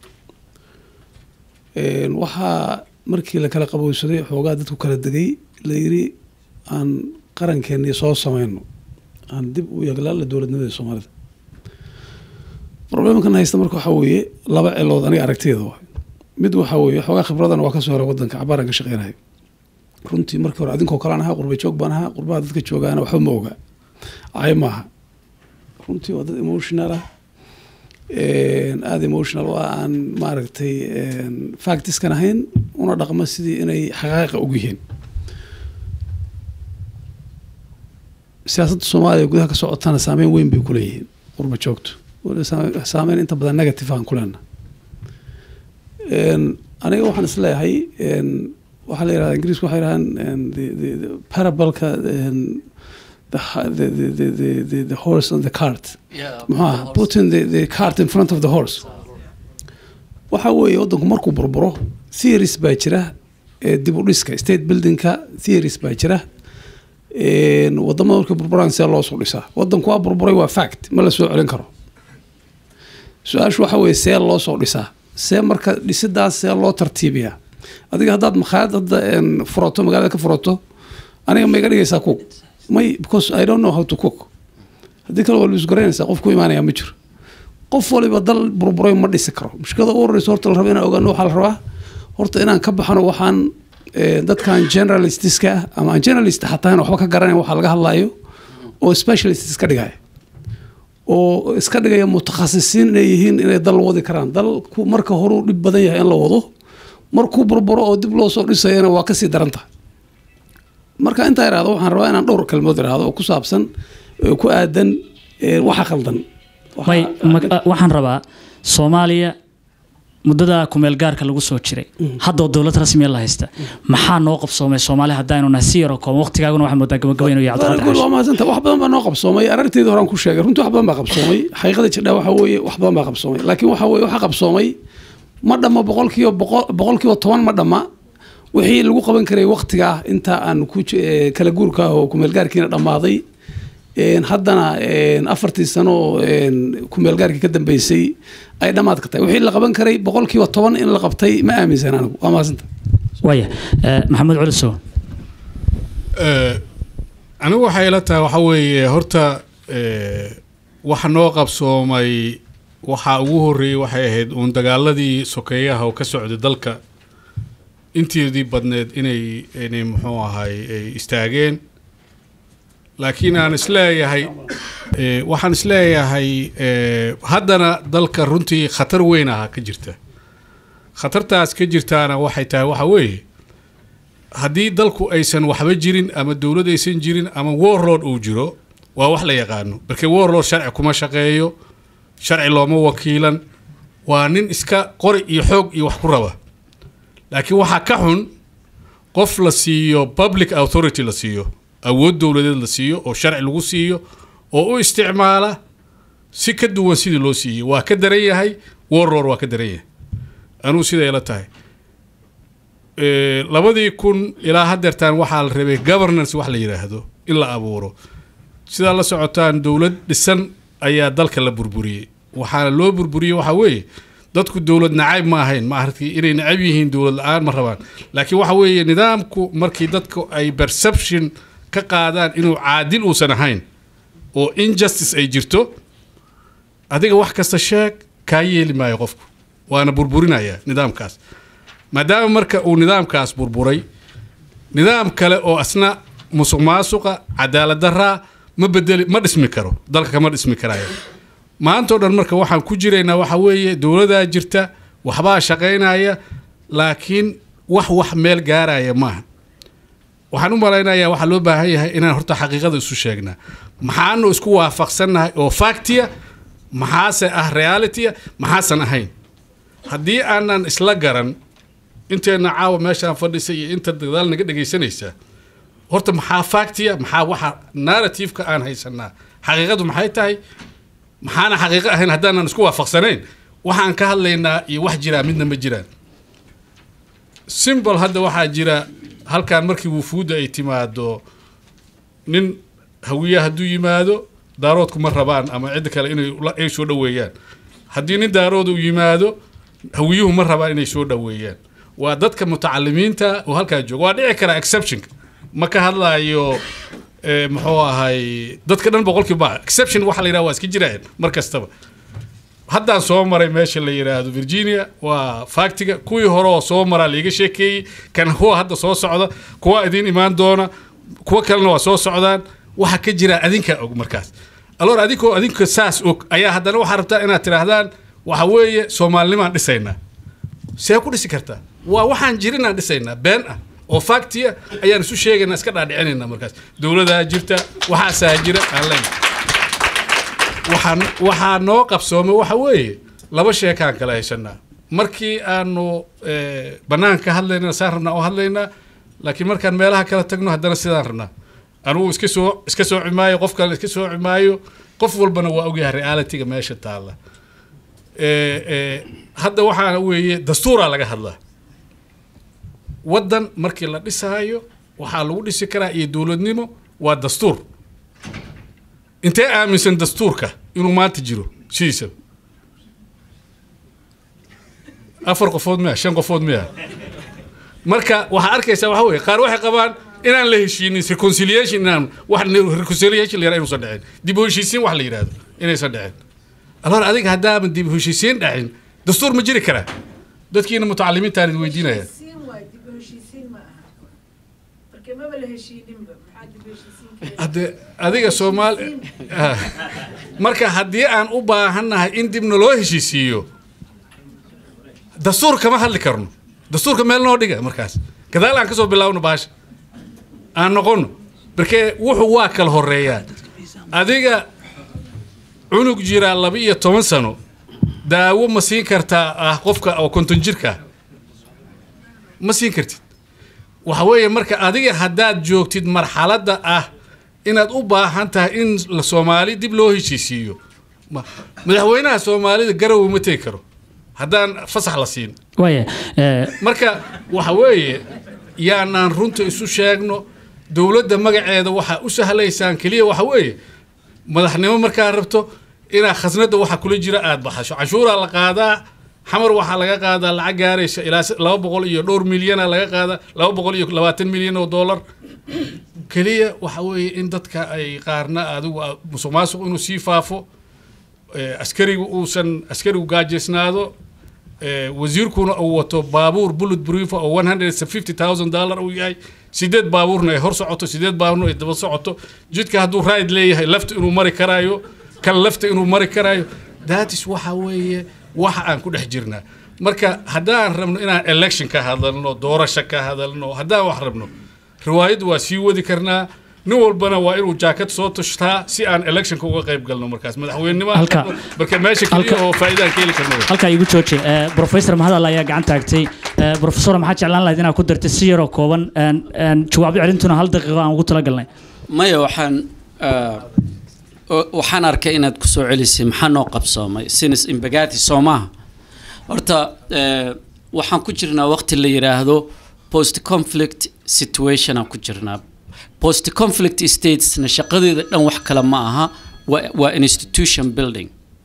Een, waxaa markii la kala qabowsaday xoogaa dadku kala degay la yiri aan qarankeenii soo samayno aan dib u yaglaala dowladnimada soomaalida problemkan haysta marka waxaa weeye laba cilood aniga aragtiyada waay mid waxaa weeye xoogaa khibradana waa kasoo hora wadanka cabaaraan ka shaqeynahay runtii markii hore adinkoo kalaan ahaa qurba joog baan ahaa qurbaha dadka joogaana waxba ma oga cay maaha runtii waa dad emotional ah een, aada emotional oo ah aan maaragtay een, factiskan ahayn una dhaqma sidii inay xaqaaqa og yihiin siyaasadda soomaaliya gudaha ka socotana saameyn weyn bay kuleeyihiin qurba joogto waliba saame- saameyn inta badan negative aan kuleena aniga waxaan isleeyahay een, waxaa la yidhahdaa ingiriisku waxay yidhahdaan een, the- the- the parabalka een, the, ha- the, the, the, the, the, the horse and the cart maxaa putting the, the cart in front of the horse waxa weeye waddanku markuu burburo theories baa jira ee dib u dhiska state buildingka theories baa jira een, wadamada markay burburaan see loo soo dhisaa waddanku waa burburay waa fact ma la soo celin karo su-aashu waxa weeye see loo soo dhisaa see marka dhisidaas see loo tartiibiyaa adiga haddaad makhaayad hadda een, furato magaalada ka furato aniga ma iga dhigaysaa cook may because i don't know how to cook haddii kale waa la isgaraynaysaa qof ku imaanaya ma jiro qof waliba dal burburay ma dhisi karo mushkilada ugu horreysa horta la rabo inaan ogaano waxaa la rabaa horta inaan ka baxano waxaan eh, dadkan generalistiska ah ama aan generalist xataa waxba ka garanayn waxa laga hadlayo oo specialist iska dhigaya oo iska dhigaya mutakhasisiin inay yihiin inay dal wadi karaan dalku marka horuu dhib badan yahay in la wado markuu burburo oo dib loo soo dhisayana waa kasii daran tahay marka intaa irahdo waxaan rabaa inaan dhowr kalmood irahdo oo ku saabsan eh, ku aadan eh, waxa khaldan Waxa- may ma- waxaan rabaa soomaaliya muddada kumeel gaarka lagu soo jiray haddoo dowlad rasmiya la haysta maxaa noo qabsoomay soomaali haddaanu nahay si yaroo kooban waqtigaaguna waxaa moodaa gabagaba inuu yahay cabdiqaadir Badan xaashi waa mahadsanta wax badan baa noo qabsoomay aragteeda horaan ku sheegay runtii wax badan baa qabsoomay xaqiiqada jirdhaa waxa weeye wax badan baa qabsoomay laakiin waxa weeye waxa qabsoomay ma dhamma boqolkiiba boqol boqolkiiba toban ma dhamma wixii lagu qaban karay waqtiga ah inta aan ku ji- eh, kala guurka ah oo kumeelgaarkiina dhammaaday een, haddana een, afartii sano oo een, kumeelgaarkii ka dambeysay ay dhammaad ka tahay wixii la qaban karay boqolkiiba toban in la qabtay ma aaminsan anigu waa mahadsanta waaya eh, maxamed culisow Eh, anigu waxay ila tahay waxa weeye horta eh, waxa noo qabsoomay waxaa ugu horreeyey waxay ahayd uun dagaaladii sokeeyaha oo ka socday dalka inteedii badneed inay inay muxuu ahay ay istaageen laakiin aan isleeyahay eh, waxaan isleeyahay eh, haddana dalka runtii khatar weyn aha ka jirta khatartaas ka jirtaana waxay tahay waxa weeye haddii dalku aysan waxba jirin ama dowlad aysan jirin ama warlord uu jiro waa wax la yaqaano markii warlord sharci kuma shaqeeyo sharci looma wakiilan waa nin iska qori iyo xoog iyo wax ku raba laakiin waxaa ka xun qof la siiyo public authority la siiyo awood dowladeed la siiyo oo sharci lagu siiyo oo u isticmaala si ka duwan sidii loo siiyey waa ka daran yahay warlord waa ka daran yahay anuu siday ila tahay Eh, labadii kun ilaa haddeertaan waxaa la rabay governance wax la yidhaahdo in la abuuro sidaa la socotaan dowlad dhisan ayaa dalka la burburiyey waxaana loo burburiyey waxaa weeye dadku dowlad nacayb ma ahayn ma aragtay inay nacab yihiin dowlad la-aan ma rabaan laakiin waxa weeye nidaamku markii dadku ay perception ka qaadaan inuu caadil uusan ahayn oo injustice ay jirto adiga wax kasta sheeg kaa yeeli maayo qofku waana burburinaya nidaamkaas maadaama marka uu nidaamkaas burburay nidaam kale oo asna musuq maasuqa cadaalad daraa ma bedeli ma dhismi karo dalka kama dhismi karaayo maanta oo dhan marka waxaan ku jiraynaa waxa weeye dowladaa jirta waxbaa shaqaynaya laakiin wax wax meel gaaraya maaha waxaan u malaynayaa waxaa loo baahan yahay inaan horta xaqiiqada isu sheegnaa maxaanu isku waafaqsannahay oo factia maxaase ah realitya maxaasan ahayn haddii aanan isla garan inteena caawa meeshaan fadhisay iyo inta dadaal naga dhegaysanaysaa horta maxaa factia maxaa waxa narrativeka aan haysanaa xaqiiqadu maxay tahay maxaana xaqiiqo ahayn haddaanan isku waafaqsanayn waxaan ka hadlaynaa iyo wax jiraa midna ma jiraan simbol hadda waxaa jira halkaan markii wufuudda ay timaado nin hawiya hadduu yimaado daaroodku ma rabaan ama cidda kale inay la- ay soo dhoweeyaan haddii nin daarood uu yimaado hawiyuhu ma rabaan inay soo dhoweeyaan waa dadka mutacalimiinta oo halkaa jooga waa dhici karaa exception ma ka hadlaayo eh, muxuu ahay dadka dhan boqolkiiba ma exception waxa la yidhaha waa iska jiraan mar kastaba haddaan soo maray meesha la yidhaahdo virginia waa faktiga kuwii hore oo soo maraa laiga sheekeeyey kan kuwa hadda soo socda kuwa idiin imaan doona kuwa kalena waa soo socdaan waxa ka jira adinkaa og markaas aloor adinkoo adinka saas og ayaa haddana waxaa rabtaa inaad tidhaahdaan waxa weeye soomaalinimaan dhisaynaa see ku dhisi kartaa waa waxaan jirinaan dhisaynaa been ah oo faktiya ayaan isu sheegaynaa iska dhaadhicinaynaa markaas dowladaa jirta waxaasaa jira aan leenahay waxaan waxaa noo qabsoomay waxa weeye laba sheekaan kala haysanaa markii aanu eh, banaanka ka hadlaynana saan rabnaa oo hadlaynaa laakiin markaan meelaha kala tagno haddana sidaan rabnaa anugu iska soo iska sooci maayo qof kale iska sooci maayo qof walbana waa ogyahay realityga meesha taalla Eh, eh, hadda waxaana weeye dastuuraa laga hadlaa waddan markii la dhisaayo waxaa lagu dhisi karaa iyo dowladnimo waa dastuur intee aaminsan dastuurka inuu maanta jiro sidiisaba afar qofood miya shan qofood miya marka waxaa arkaysaa waxa weye qaar waxay qabaan inaan la heshiinin reconciliation inaan wax reconciliation la yihahdo inuusan dhicin dib u heshiisiin wax la yidhahdo inaysan dhicin alors adiga haddaaban dib u heshiisiin dhacin dastuur ma jiri karaa dadkiina mutacalimiintaan idin weydiinaya heshiisiin waay dib u heshiisiin ma aha marka maba la heshiininba maxaa dib u heshiisiin keena hadde adiga soomaali Ah. marka haddii aan u baahannahay in dibna loo heshiisiiyo dastuur kama hadli karno dastuurka meel noo dhiga markaas gadaal aan kasoo bilaabno baasha aan noqono markee wuxuu waa kala horeeyaa adiga cunug jira laba iyo toban sano daawo ma siin kartaa ah qofka oo konton jirka ah ma siin kartid waxa weeye marka adiga haddaad joogtid marxaladda ah inaad u baahan tahay in la soomaali dib loo heshiisiiyo ma- madaxweynaha soomaalida garowe ma tegi karo haddaan fasax la siin waaya eh, marka waxa weeye yaanaan runta isu sheegno dowladda magaceeda waxaa u sahlaysaan keliya waxa weeye madaxnimo markaa rabto inaa khasnada waxa kula jira aad baxasho cashuuraa la qaadaa xamar waxaa laga qaadaa lacag gaaraysa ilaa s- laba boqol iyo dhowr milyana laga qaadaa laba boqol iyo labaatan milyan oo dollar keliya waxa weeye in dadka ay qaarna adigu a- musuq maasuq inuu sii faafo eh, askarigu uusan askarigu gaajaysnaado eh, wasiirkuna uu wato baabuur bullet proof oo 150000 dollar uu yahay sideed baabuurna ay hor socoto sideed baabuurna ay daba socoto jidka hadduu ride leeyahay lafta inuu mari karaayo kan lafta inuu mari karaayo datis waxa weeye waxa aan ku dhex jirnaa marka haddaan rabno inaan election ka hadalno doorasho ka hadalno haddaan wax rabno riwaayaddu waa sii wadi karnaa nin walbana waa inuu jaakad soo tushtaa si aan electionka uga qayb galno markaas madaxweynenimo Halka- marka meesha keliya halka- oo faa'iidaan ka heli karno wey. halkaa igu jooji Eh, professor mahadal ayaa gacan taagtay Eh, professor maxaa jeclaan lahayd inaad ku dartay si yaroo kooban een, een, jawaab celintuna hal daqiiqo aan ugu talagalnay maya waxaan ah, o- waxaan arkay inaad ku soo celisay maxaa noo qabsoomay sinis imbagati soo maaha horta eh, waxaan ku jirnaa waqti la yidhaahdo post conflict situation aan ku jirnaa post conflict statesna shaqadeeda dhan wax kale ma aha waa waa institution building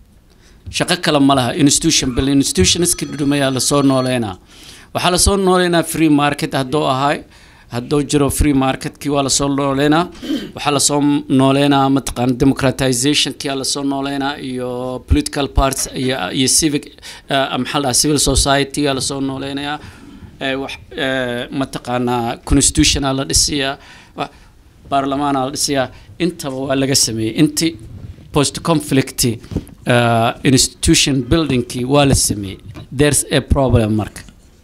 shaqo kale ma laha institution building institutionska dhudhumayaa lasoo nooleynaa waxaa lasoo nooleynaa free market hadduu ahay hadduu jiro free marketkii waa lasoo nooleynaa waxaa lasoo nooleynaa mataqaan democratizationkii aa lasoo nooleynaa iyo political parties iyo, iyo civic uh, maxaa la dhahaa civil society aa lasoo nooleynayaa eh, wax eh, mataqaanaa constitution aa la dhisiyaa wa- baarlamaan aa la dhisiyaa intaba waa laga sameeyey inti post conflict uh, institution buildingkii waa la sameeyey there's a problem marka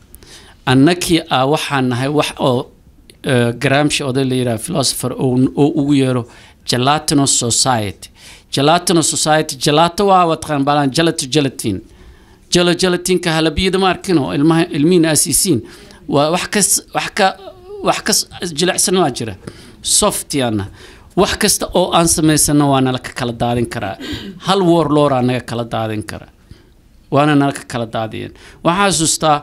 annakii ah waxaan nahay wax oo uh, gramsci oday la yidhaha philosopher oo oo ugu yeero gelatino society gelatino society gelato waa wataqaan balaan gelato gelatin jelo gelatinka halabiyada ma arkino ilmaha ilmihiina asiisiin waa wax kas wax ka wax kas jilicsan waa jira softiana wax kasta oo aan samaysano waa nala ka kala daadin karaa hal warlooraa naga kala daadin kara waana nala ka kala daadiyeen waxaan xasuustaa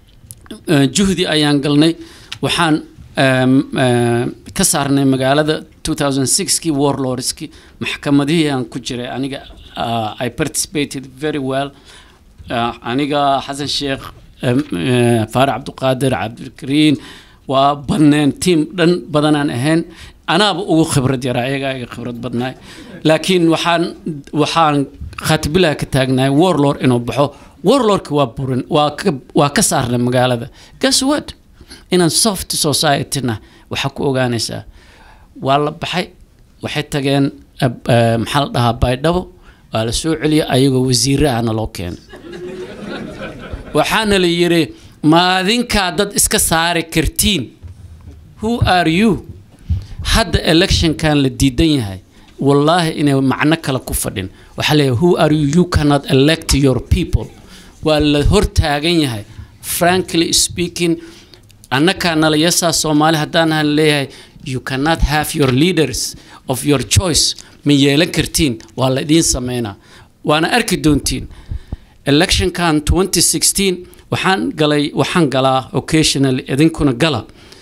eh, juhdi ayaan galnay waxaan em, eh, ka saarnay magaalada 2006kii warlordskii maxkamadihii aan ku jiray aniga uh, i participated very well uh, aniga xasan sheekh em, eh, faarac cabdiqaadir cabdikariin waa badneen tiim dhan badanaan ahayn anaaba ugu khibrad yaraa ayagaa iga khibrad badnaay laakiin waxaan waxaan khaatibilaha ka taagnahay warlord inuu baxo warlordka waa burin waa ka waa ka saarnay magaalada guess what inaan soft society-na waxaa ku ogaanaysaa waa la baxay waxay tageen eh, eh, maxaa la dhahaa baydhabo waa la soo celiyay ayagoo wasiire ahna loo keenay waxaana la yidhi maadinkaa dad iska saari kartiin who are you hadda electionkan la diidan yahay wallaahi inay macno kale ku fadhin waxaa leeyahay who are you you cannot elect your people waa la hortaagan yahay frankly speaking annakaa nalayasaa soomaali haddaan ahan leeyahay you cannot have your leaders of your choice ma yeelan kartiin waa la idiin sameynaa waana arki doontiin electionkan 2016 waxaan galay waxaan galaa occasionally idinkuna gala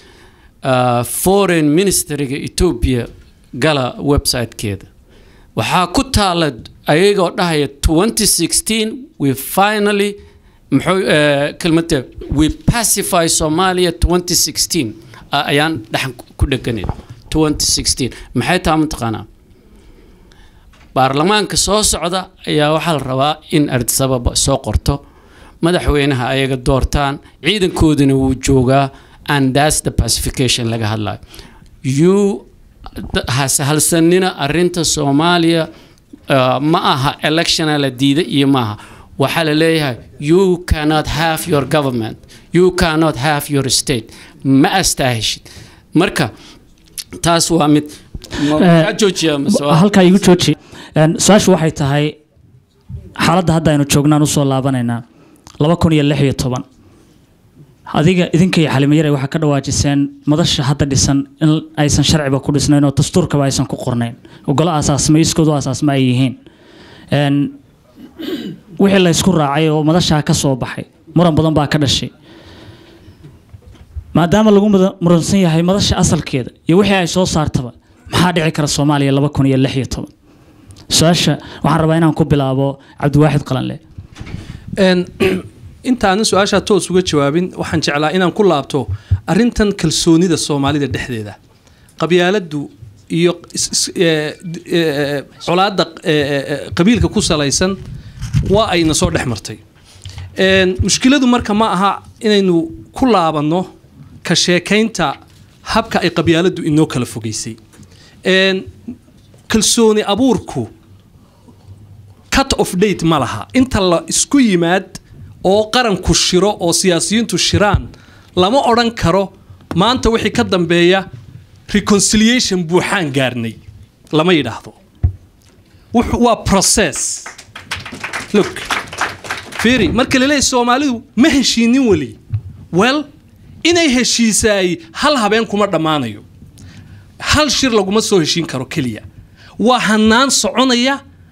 uh, foreign ministeriga ethiopia gala websitekeeda waxaa ku taala ayagoo dhahaya 2016 we finally muxuu uh, kelmada we pacify somalia 2016 uh, ayaan dhexan ku dheganayn 2016 maxay taa mataqaanaa baarlamaanka soo socda ayaa waxaa la rabaa in ardisababa soo qorto madaxweynaha ayaga doortaan ciidankooduna wuu joogaa and that's the pacification laga hadlayo you hasahalsanina arinta soomaaliya uh, ma aha electiona la diida iyo maaha waxaa la leeyahay you cannot have your government you cannot have your state ma astaahishid marka taas waa mid ma- Eh, kaa joojiya mase waa- halkaa igu jooji Een, su-aashu waxay tahay xaaladda hadda aynu joognaan usoo laabanaynaa laba kun iyo lix iyo toban adiga idinka iyo xalimayare waxaa ka dhawaajiseen madasha hadda dhisan in aysan sharciba ku dhisnayn oo dastuurkaba aysan ku qornayn ogolo asaasma iskoodu asaasma ay yihiin Een, wixii la isku raacay oo madashaa ka soo baxay muran badan baa ka dhashay maadaama lagu muda- muransan yahay madasha asalkeeda iyo wixii ay soo saartaba maxaa dhici kara soomaaliya laba kun iyo lix iyo toban su-aasha waxaan rabaa inaan ku bilaabo cabdiwaaxid qalanle Een, intaanan su-aashaa toos uga jawaabin waxaan jeclaa inaan ku laabto arintan kalsoonida soomaalida dhexdeeda qabyaaladdu iyo is- is- ee, d- ee, colaadda ee, ee, qabiilka ku salaysan waa ayna soo dhex martay Een, mushkiladu marka ma aha inaynu ku laabanno ka sheekaynta habka ay qabyaaladu inoo kala fogeysay Een, kalsooni abuurku cut of date ma laha inta la isku yimaad oo qaranku shiro oo siyaasiyiintu shiraan lama odhan karo maanta wixii ka dambeeya reconciliation buuxaan gaarnay lama yidhaahdo Wuxu- waa process look fiiri marka la leeyahay soomaalidu ma heshiinin weli well inay heshiisaay hal habeen kuma dhammaanayo hal shir laguma soo heshiin karo keliya waa hanaan soconaya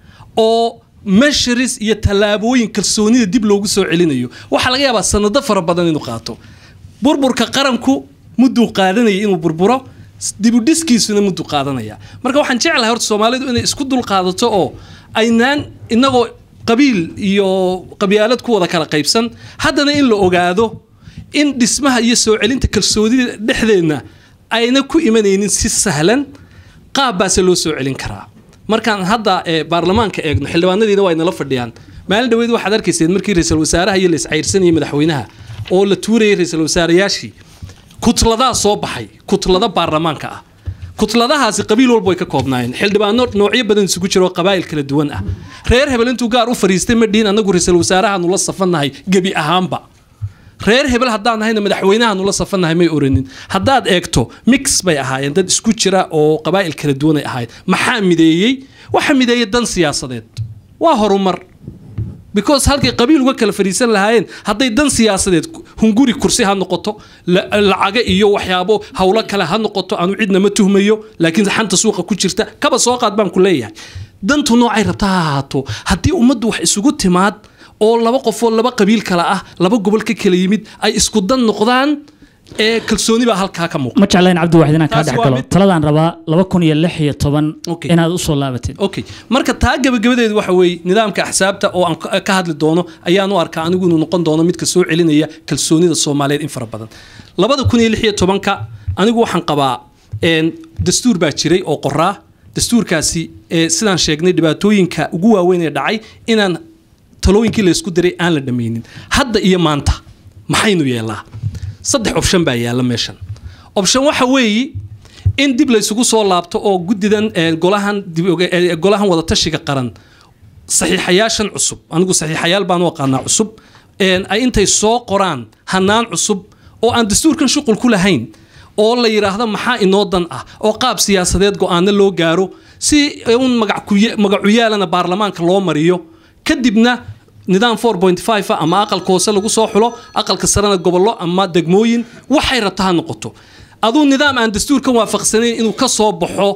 oo measures iyo tallaabooyin kalsoonida dib loogu soo celinayo waxaa laga yaabaa sanado fara badan inuu qaato burburka qaranku mudduu qaadanaya inuu burburo dibudhiskiisuna mudduu qaadanaya marka waxaan jeclahay horta soomaalidu inay isku dulqaadato oo aynaan inagoo qabiil iyo qabyaalad ku wada kala qaybsan haddana in la ogaado in dhismaha iyo soo celinta kalsoonida dhexdeenna ayna ku imanaynin si sahlan qaab baase loo soo celin karaa markaan hadda ee, baarlamaanka eegno xildhibaanadiina waa inala fadhiyaan maalin dhaweyd waxaad arkayseen markii ra-iisul wasaaraha iyo la iscayrsanayay madaxweynaha oo la tuurayay ra-iisul wasaarayaashii kutladaa soo baxay kutlada baarlamaanka ah kutladahaasi qabiil walba way ka koobnaayeen xildhibaano noocyo badan isugu jiro oo qabaa'il kala duwan ah reer hebel intuu gaar u fariistay ma dhihin annagu ra-iisul wasaarahaanu la safannahay gebi ahaanba reer hebel haddaan nahayna madaxweynahaanu la safannahay may oranin haddaad eegto mix bay ahaayeen dad isku jira oo qabaa'il kala duwan ay ahaayeen maxaa mideeyey waxa mideeyey dan siyaasadeed waa horumar because halkay qabiil uga kala fadhiisan lahaayeen hadday dan siyaasadeed hunguri kursi ha noqoto la- lacaga iyo waxyaabo howlo kale ha noqoto aanu cidna ma tuhmayo laakiin xanta suuqa ku jirta kaba soo qaad baan ku leeyahay dantu noocay rabta ha ahaato haddii ummaddu wax isugu timaad oo laba qofoo laba qabiil kale ah laba gobol ka kala yimid ay isku dan noqdaan ee kalsooni baa halkaa ka muuqda ma jeclayn cabdiwaxid inaan kaa Taasi dhex waa galo mid- taladaan rabaa laba kun iyo lix iyo toban Okay. inaad usoo laabatid okay marka taa gabagabadeedu waxa weeye nidaamka axsaabta oo aan ka- ka hadli doono ayaan u arkaa anigu inuu noqon doono midka soo celinaya kalsoonida soomaaliyeed in fara badan labada kun iyo lix iyo tobanka anigu waxaan qabaa een, dastuur baa jiray oo qoraa dastuurkaasi ee, sidaan sheegnay dhibaatooyinka ugu waaweyn ee dhacay inaan talooyinkii laysku diray aan la dhammaynin hadda iyo maanta maxaynu yeelaa saddex option baa yaalla meeshan option waxa weeye in dib laysugu soo laabto oo guddidan ee, golahan dib oge- ee, golahan wadatashiga qaran saxiixayaashan cusub anigu saxiixayaal baan u aqaanaa cusub een, ay intay soo qoraan hanaan cusub oo aan dastuurkan shuqul ku lahayn oo la yidhaahdo maxaa inoo dan ah oo qaab siyaasadeed go-aano loo gaaro si un magac- magacuyaalana baarlamaanka loo mariyo kadibna nidaam 4.5 ah ama aqalka hoose lagu soo xulo aqalka sarena gobollo ama degmooyin waxay rabta ha noqoto aduu nidaam aan dastuurkan waafaqsanayn inuu ka soo baxo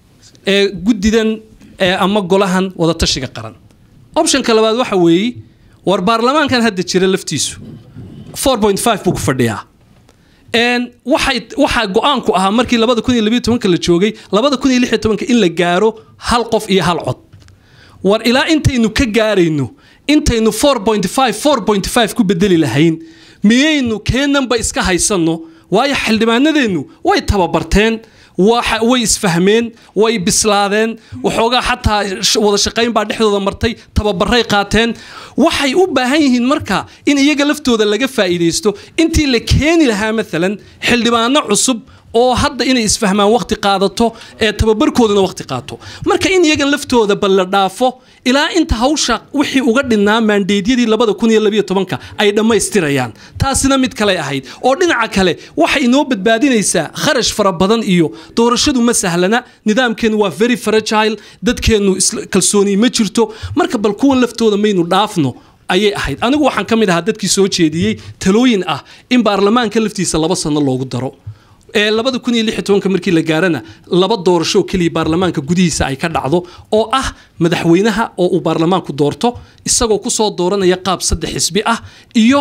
ee guddidan ee ama golahan wadatashiga qaran optionka labaad waxa weeye war baarlamaankan hadda jira laftiisu 4.5 buu ku fadhiyaa een waxay waxa go-aanku ahaa markii labada kun iyo labiyo tobanka la joogay labada kun iyo lix iyo tobanka in la gaaro hal qof iyo hal cod war ilaa intaynu ka gaarayno intaynu 4.5 4.5 ku bedeli lahayn miyaynu keenanba iska haysanno waayo xildhibaanadeennu way tababarteen waxa- way isfahmeen way bislaadeen waxoogaa xataa sh- wada shaqayn baa dhexdooda martay tababaray qaateen waxay u baahan yihiin marka in iyaga laftooda laga faa'iidaysto intii la keeni lahaa maalan xildhibaano cusub oo hadda inay isfahmaan waqti qaadato ee tababarkooduna waqti qaato marka in iyagan laftooda bal la dhaafo ilaa inta hawsha wixii uga dhinnaa maandeedyadii labada kun iyo labiyo tobanka ay dhammaystirayaan taasina mid kale ahayd oo dhinaca kale waxay inoo badbaadinaysaa kharash fara badan iyo doorashadu ma sahlana nidaamkeenu waa very fragile dadkeennu isla- kalsooni ma jirto marka bal kuwan laftooda maynu dhaafno ayay ahayd anigu waxaan ka mid ahaa dadkii soo jeediyey talooyin ah in baarlamaanka laftiisa laba sano loogu daro ee labada kun iyo lix iyo tobanka markii la gaarana laba doorasho oo keliya baarlamaanka gudihiisa ay ka dhacdo oo ah madaxweynaha oo uu baarlamaanku doorto isagoo kusoo dooranaya qaab saddex xisbi ah iyo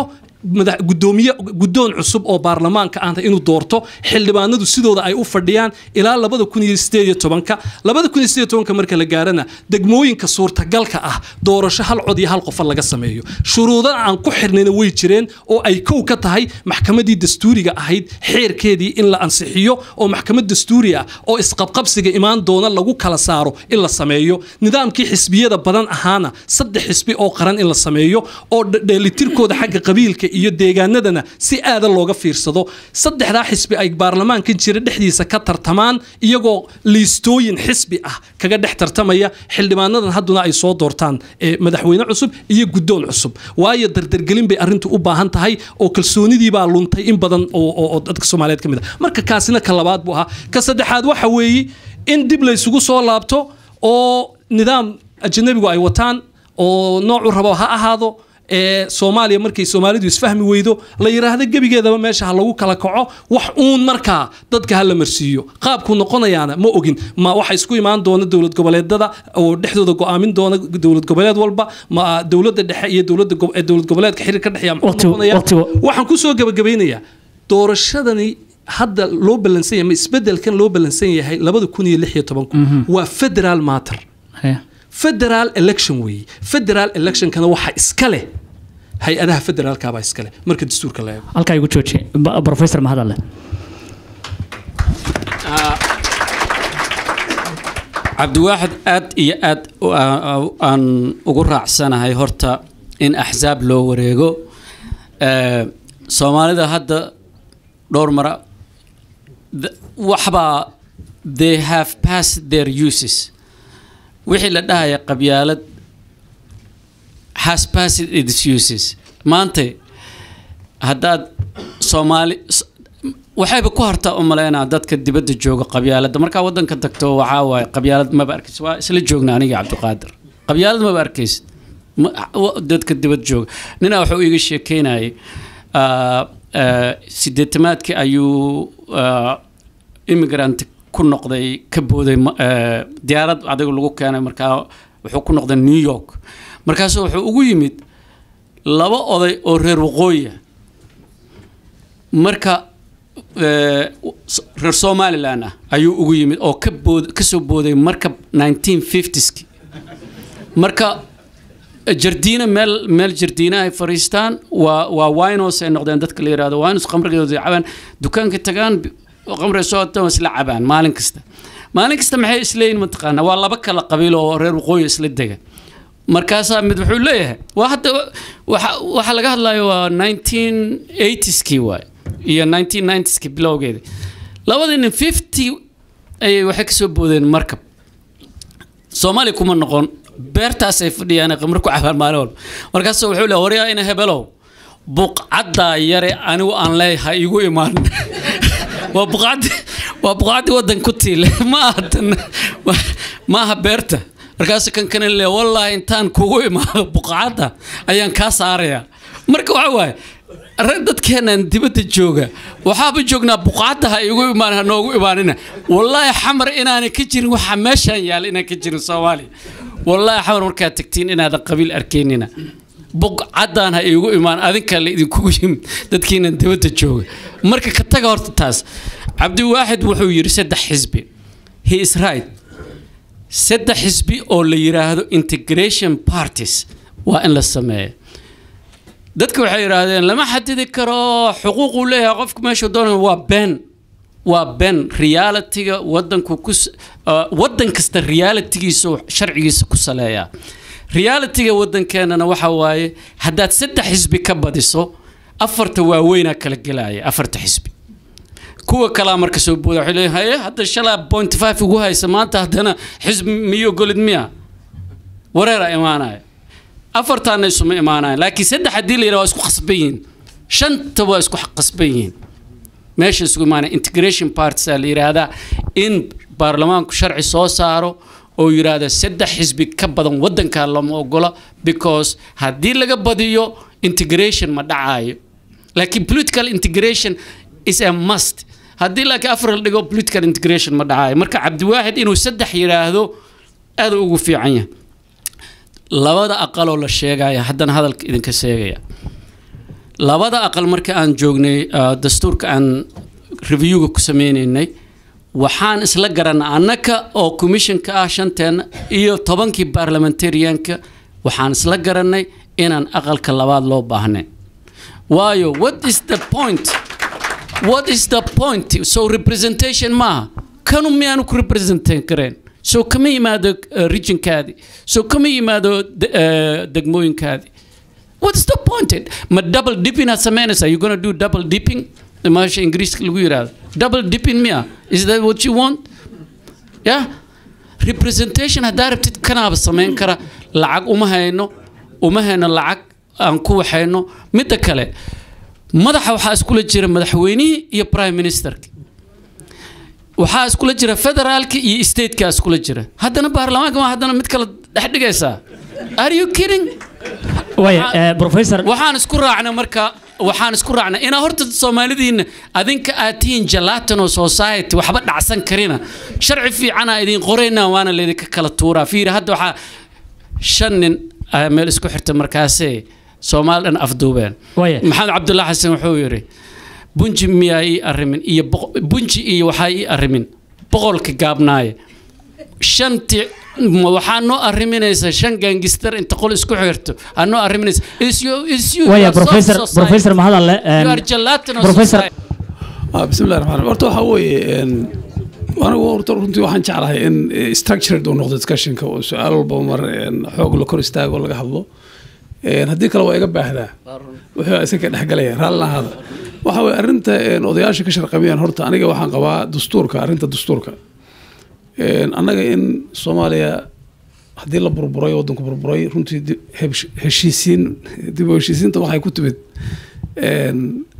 madax gudoomiye guddoon cusub oo baarlamaanka ah inuu doorto xildhibaanadu sidooda ay u fadhiyaan ilaa labada kun iyo sideed iyo tobanka labada kun iyo sideed iyo tobanka marka la gaarana degmooyinka suurtagalka ah doorasho hal cod iyo hal qofa laga sameeyo shuruudo aan ku xirnayna way jireen oo ay kow ka tahay maxkamadii dastuuriga ahayd xeerkeedii in la ansixiyo oo maxkamad dastuuri ah oo isqabqabsiga imaan doona lagu kala saaro in la sameeyo nidaamkii xisbiyada badan ahaana saddex xisbi oo qaran in la sameeyo oo dhe- dheelitirkooda xagga qabiilka iyo deegaanadana si aada looga fiirsado saddexdaa xisbi ay baarlamaankan jira dhexdiisa ka tartamaan iyagoo liistooyin xisbi ah kaga dhex tartamaya xildhibaanadan hadduna ay soo doortaan ee madaxweyne cusub iyo guddoon cusub waayo dardargelin bay arrintu u baahan tahay oo kalsoonidii baa luntay in badan oo oo- oo dadka soomaaliyeed ka mid ah marka kaasina ka labaad buu ahaa ka saddexaad waxa weeye in dib laysugu soo laabto oo nidaam ajanabigu ay wataan oo noocu rabo ha ahaado ee soomaaliya markay soomaalidu isfahmi weydo la yiraahdo gebigeedaba meesha ha lagu kala kaco wax uun markaa dadka ha la marsiiyo qaabku noqonayaana ma ogin ma waxa isku imaan doona dowlad goboleedada oo dhexdooda go'aamin doona dowlad goboleed walba ma dowladda dhexe iyo dowladda go- ee dowlad goboleedka xiriir ka dhexeeya muxuu Waqti- noqonayaa? waqti- waxaan ku soo gabagabeynayaa doorashadani hadda loo balansan yahay ma isbedelkan loo balansan yahay labada kun iyo lix iyo tobanku waa federal matter Haya. federal election weeye federal electionkana waxa iska leh hay-adaha federaalkaabaa iska leh marka dastuurka la eego halkaa igu jooji Ba- professor mahadalle cabdiwaaxid aad iyo aad u- aa- aan ugu raacsanahay horta in axsaab loo wareego Ee, soomaalida hadda dhowr mara th- waxbaa they have passed their uses wixii la dhahaya qabyaalad has passed its uses maanta haddaad soomaali s- waxayba ku hartaa u malaynaa dadka dibadda jooga qabyaaladda markaa waddanka tagto waxaa waaye qabyaalad maba arkaysid waa isla joogna aniga cabdiqaadir qabyaalad maba arkaysid Ma- wa- dadka dibadda jooga ninaa wuxuu iiga sheekeynayay ah, ah, sideetamaadkii ayuu ah, immigrant ku noqday ka booday ma- ah, diyaarad adiga lagu keenay markaa wuxuu ku noqday new york markaasu wuxuu ugu yimid laba oday oo reer waqooyi ah marka eh, s- reer somalilan ah ayuu ugu yimid oo ka bood kasoo booday markab 1950ski marka eh, jardiina meel meel jardiina ay fariistaan waa waa winos ay noqdeen dadka la yihahdo winos qamrigooda cabaan dukaanka tagaan bi- oo qamriga soo wataan isla cabaan maalin kasta maalin kasta maxay isleeyihin mataqaana waa laba kala qabiil oo reer waqooyi isla dega markaasaa mid wuxuu leeyahay waa hadda waxa waxa laga hadlayo waa 1980skii waay iyo 1990skii bilowgeeda labadii nin 50 ayay waxay kasoo boodeen markab soomaaliya kuma noqon beertaasay fadhiyaan qamar ku cabaan maalin walba markaasuu wuxuu leeyahay waryaa ina hebelow buqcaddaa yare anigu aan leeyahay igu imaan waa buqcaddi waa buqcaddi waddan ku tiile ma aha tan ma aha beerta markaasu kan kana le wallaahi intaan kugu imaado buqcadda ayaan kaa saarayaa marka waxa waaye rag dadkeenan dibadda jooga waxaaba joognaa buqcadda ha igu imaan ha noogu imaanina wallaahi xamar inaanay ka jirin waxa meeshaan yaal inaan ka jirin soomaaliya wallaahi xamar markaad tagtiin inaadan qabiil arkaynina buqcaddan ha igu imaan adinkaa la idinkugu yimid dadkiinan dibadda jooga marka ka taga horta taas cabdiwaaxid wuxuu yidhi saddex xisbi he is right saddex xisbi oo la yiraahdo integration parties waa in la sameeyo dadka waxay yidhaahdeen lama xadidi karo xuquuquu leeyahay qofku meeshuu doonaya waa been waa been realityga wadanku ku s- uh, wadan kasta realitygiisa uu sharcigiisa ku saleeyaa realityga wadankeenana waxa waaye haddaad saddex xisbi ka badiso afarta waaweynaa kala gelaya afarta xisbi kuwa kalaa marka soo booda waxay leeyihin haye hadda shalaa point five ugu haysa maanta haddana xisbi miyo golid miya wareera imaanaya afartaana isuma imaanayan laakiin saddex haddii la yidhaha waa isku khasban yihiin shanta waa isku khasban yihiin meesha isugu imaanaya integration parties aa la yidhaahdaa in baarlamaanku sharci soo saaro oo yidhaahda saddex xisbi ka badan wadankaa lama ogola because haddii laga badiyo integration ma dhacaayo laakiin political integration is a must haddii laakiin afar la dhigo political integration ma dhacaayo marka cabdiwaaxid inuu saddex yidhaahdo aad ugu fiican yahay labada aqaloo la sheegaya haddana hadalka idinka sheegaya labada aqal marka aan joognay ah, dastuurka aan reviewga ku sameynaynay waxaan isla garanay annaka oo commissionka ah shanteena iyo tobankii parliamentarianka waxaan isla garanay inaan aqalka labaad loo baahnay waayo what is the point what is the point so representation maaha kanu miyaanu ku representan kareen so kama yimaado uh, regionkaadi so kama yimaado de- uh, degmooyinkaadi what's the point ma double dipping aad samaynaysaa you gonna do double dipping maasha ingiriiska lagu yiraahdo double dipping miya is that what you want yeah representation haddaa rabtid kanaaba samayn kara lacag uma hayno uma hayno lacag aan ku waxayno midda kale madaxa waxaa iskula jira madaxweynihii iyo prime ministerka waxaa iskula jira federaalka iyo stateka iskula jira haddana baarlamaanka ma haddana mid kale dhex dhigaysaa are you kidding waaya eh, professor waxaan isku raacnay marka waxaan isku raacnay inaa horta soomaalidiina adinka aad tihiin gelatino society waxba dhacsan karina sharci fiicana idin qoraynaa waana laydinka kala tuuraa fiiri hadda waxaa shan nin ayaa meel isku xirta markaasee soomaali dhan afduubeen Waaya. maxamed cabdullahi xasan wuxuu yidhi bunji miyaa ii arrimin iyo boqo- bunji iyo waxaa ii arrimin boqolka gaabnaaye shanti ma waxaa noo arriminaysa shan gaangistar inta qol isku xirto aa noo arriminaysa Is you- is you- waaya you are soft professor society. professor mahadalle You are gelatinous professor society. Ah, bismillahi raxmaan raxiim. horta waxaa weeye een, anigu horta runtii waxaan jeclahay in eh, structured uu noqdo discussionka oo su-aal walba mar een, xoog la kor istaago laga hadlo Een, haddii kale waa iga baahdaa wuxuu isaga dhexgalaya raalli ahaada waxa weye arrinta een, odayaasha ka sharqamiyaan horta aniga waxaan qabaa dastuurka arrinta dastuurka Een, annaga in soomaaliya haddii la burburay waddanku burburay runtii di- hebsh- heshiisiin dib u heshiisiinta waxay ku timid een,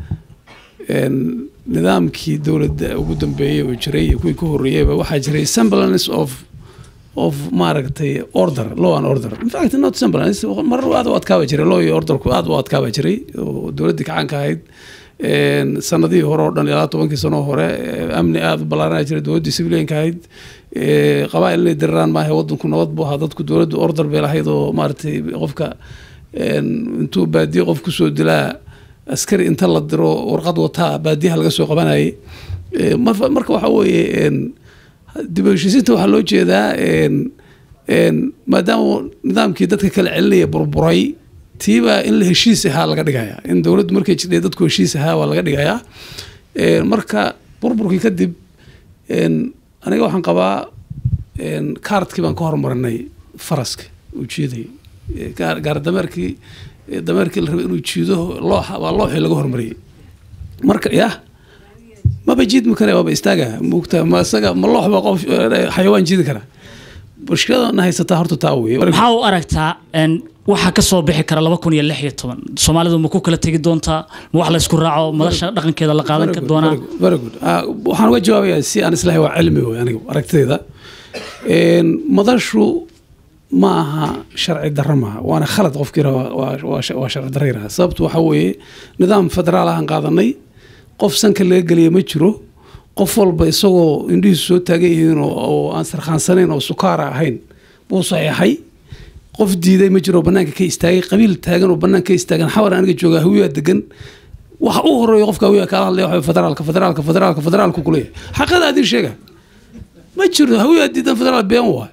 een, nidaamkii dowladda ugu dambeeyey oo jiray iyo kuwii ka horreeyeyba waxaa jiray semblance of of maaragtay order law and order in fact not semblance marar aad u adkaaba jiray law iyo orderku aad u adkaaba jiray oo dowladdii kacaanka ahayd een, sanadihii hore oo dhan ilaa tobankii sano hore ee, amni aad u ballaaranaa jiray dowladdii civilianka ahayd ee, qabaa'il inay diriraan maaha waddanku nabad buu ahaa dadku dowladdu order bay lahayd oo maaragtay qofka een, intuu baadiye qof kusoo dilaa askari inta la diro warqad wataa baadiyaha laga soo qabanayay Ee, marfa- marka waxaa weeye een, dib u heshiisiinta waxaa loo jeedaa een, een, maadaama nidaamkii dadka kala celinaya burburay tiibaa in la heshiis ahaa laga dhigaya in dowladdu markay jidhay dadku heshiis ahaa waa laga dhigayaa Een, marka burburkii kadib een, aniga waxaan qabaa een, kaartkii baan ka hormarinay faraska uu jiiday Ee, gaar gaar dameerkii ee, dameerkii la rabay inuu jiido looxa waa looxii laga hormariyey marka yah maba jiidmi kare waaba istaaga mugta ma isaga ma loox baa qof eh, xayawaan jiidi kara mushkiladana haysataa horta taa weye maxaa u aragtaa een, waxa ka soo bixi kara laba kun iyo lix iyo toban soomaalidu ma ku kala tegi doontaa ma wax la isku raaco madasha dhaqankeeda la qaadan Very ka good, doonaa very good, very good. Ah, waxaan uga jawaabayaa si aan islahay waa cilmi wey anigu aragtidayda Een, madashu ma aha sharci darro maaha waana khalad qofkii yidhaha waa- waa- waa sha- waa sharci darro yidhaha sababtu waxaa weeye nidaam federaal ahaan qaadanay qof sanka laga geliya ma jiro qof walba isagoo indhihiisu soo taagan yihiin oo- oo aan sarkhaansanayn oo sukaara ahayn buu saxeexay qof diiday ma jiro oo bannaanka ka istaagay qabiil taagan oo bannaanka ka istaagan xawar aniga joogaa hawiyaa degan waxa u horeeya qofka hawiyaa kaala hadlaya waxa federaalka federaalka federaalka federaalku kuleeyahay xaqada adin sheega ma jiro hawiyaa diidan federaal been waay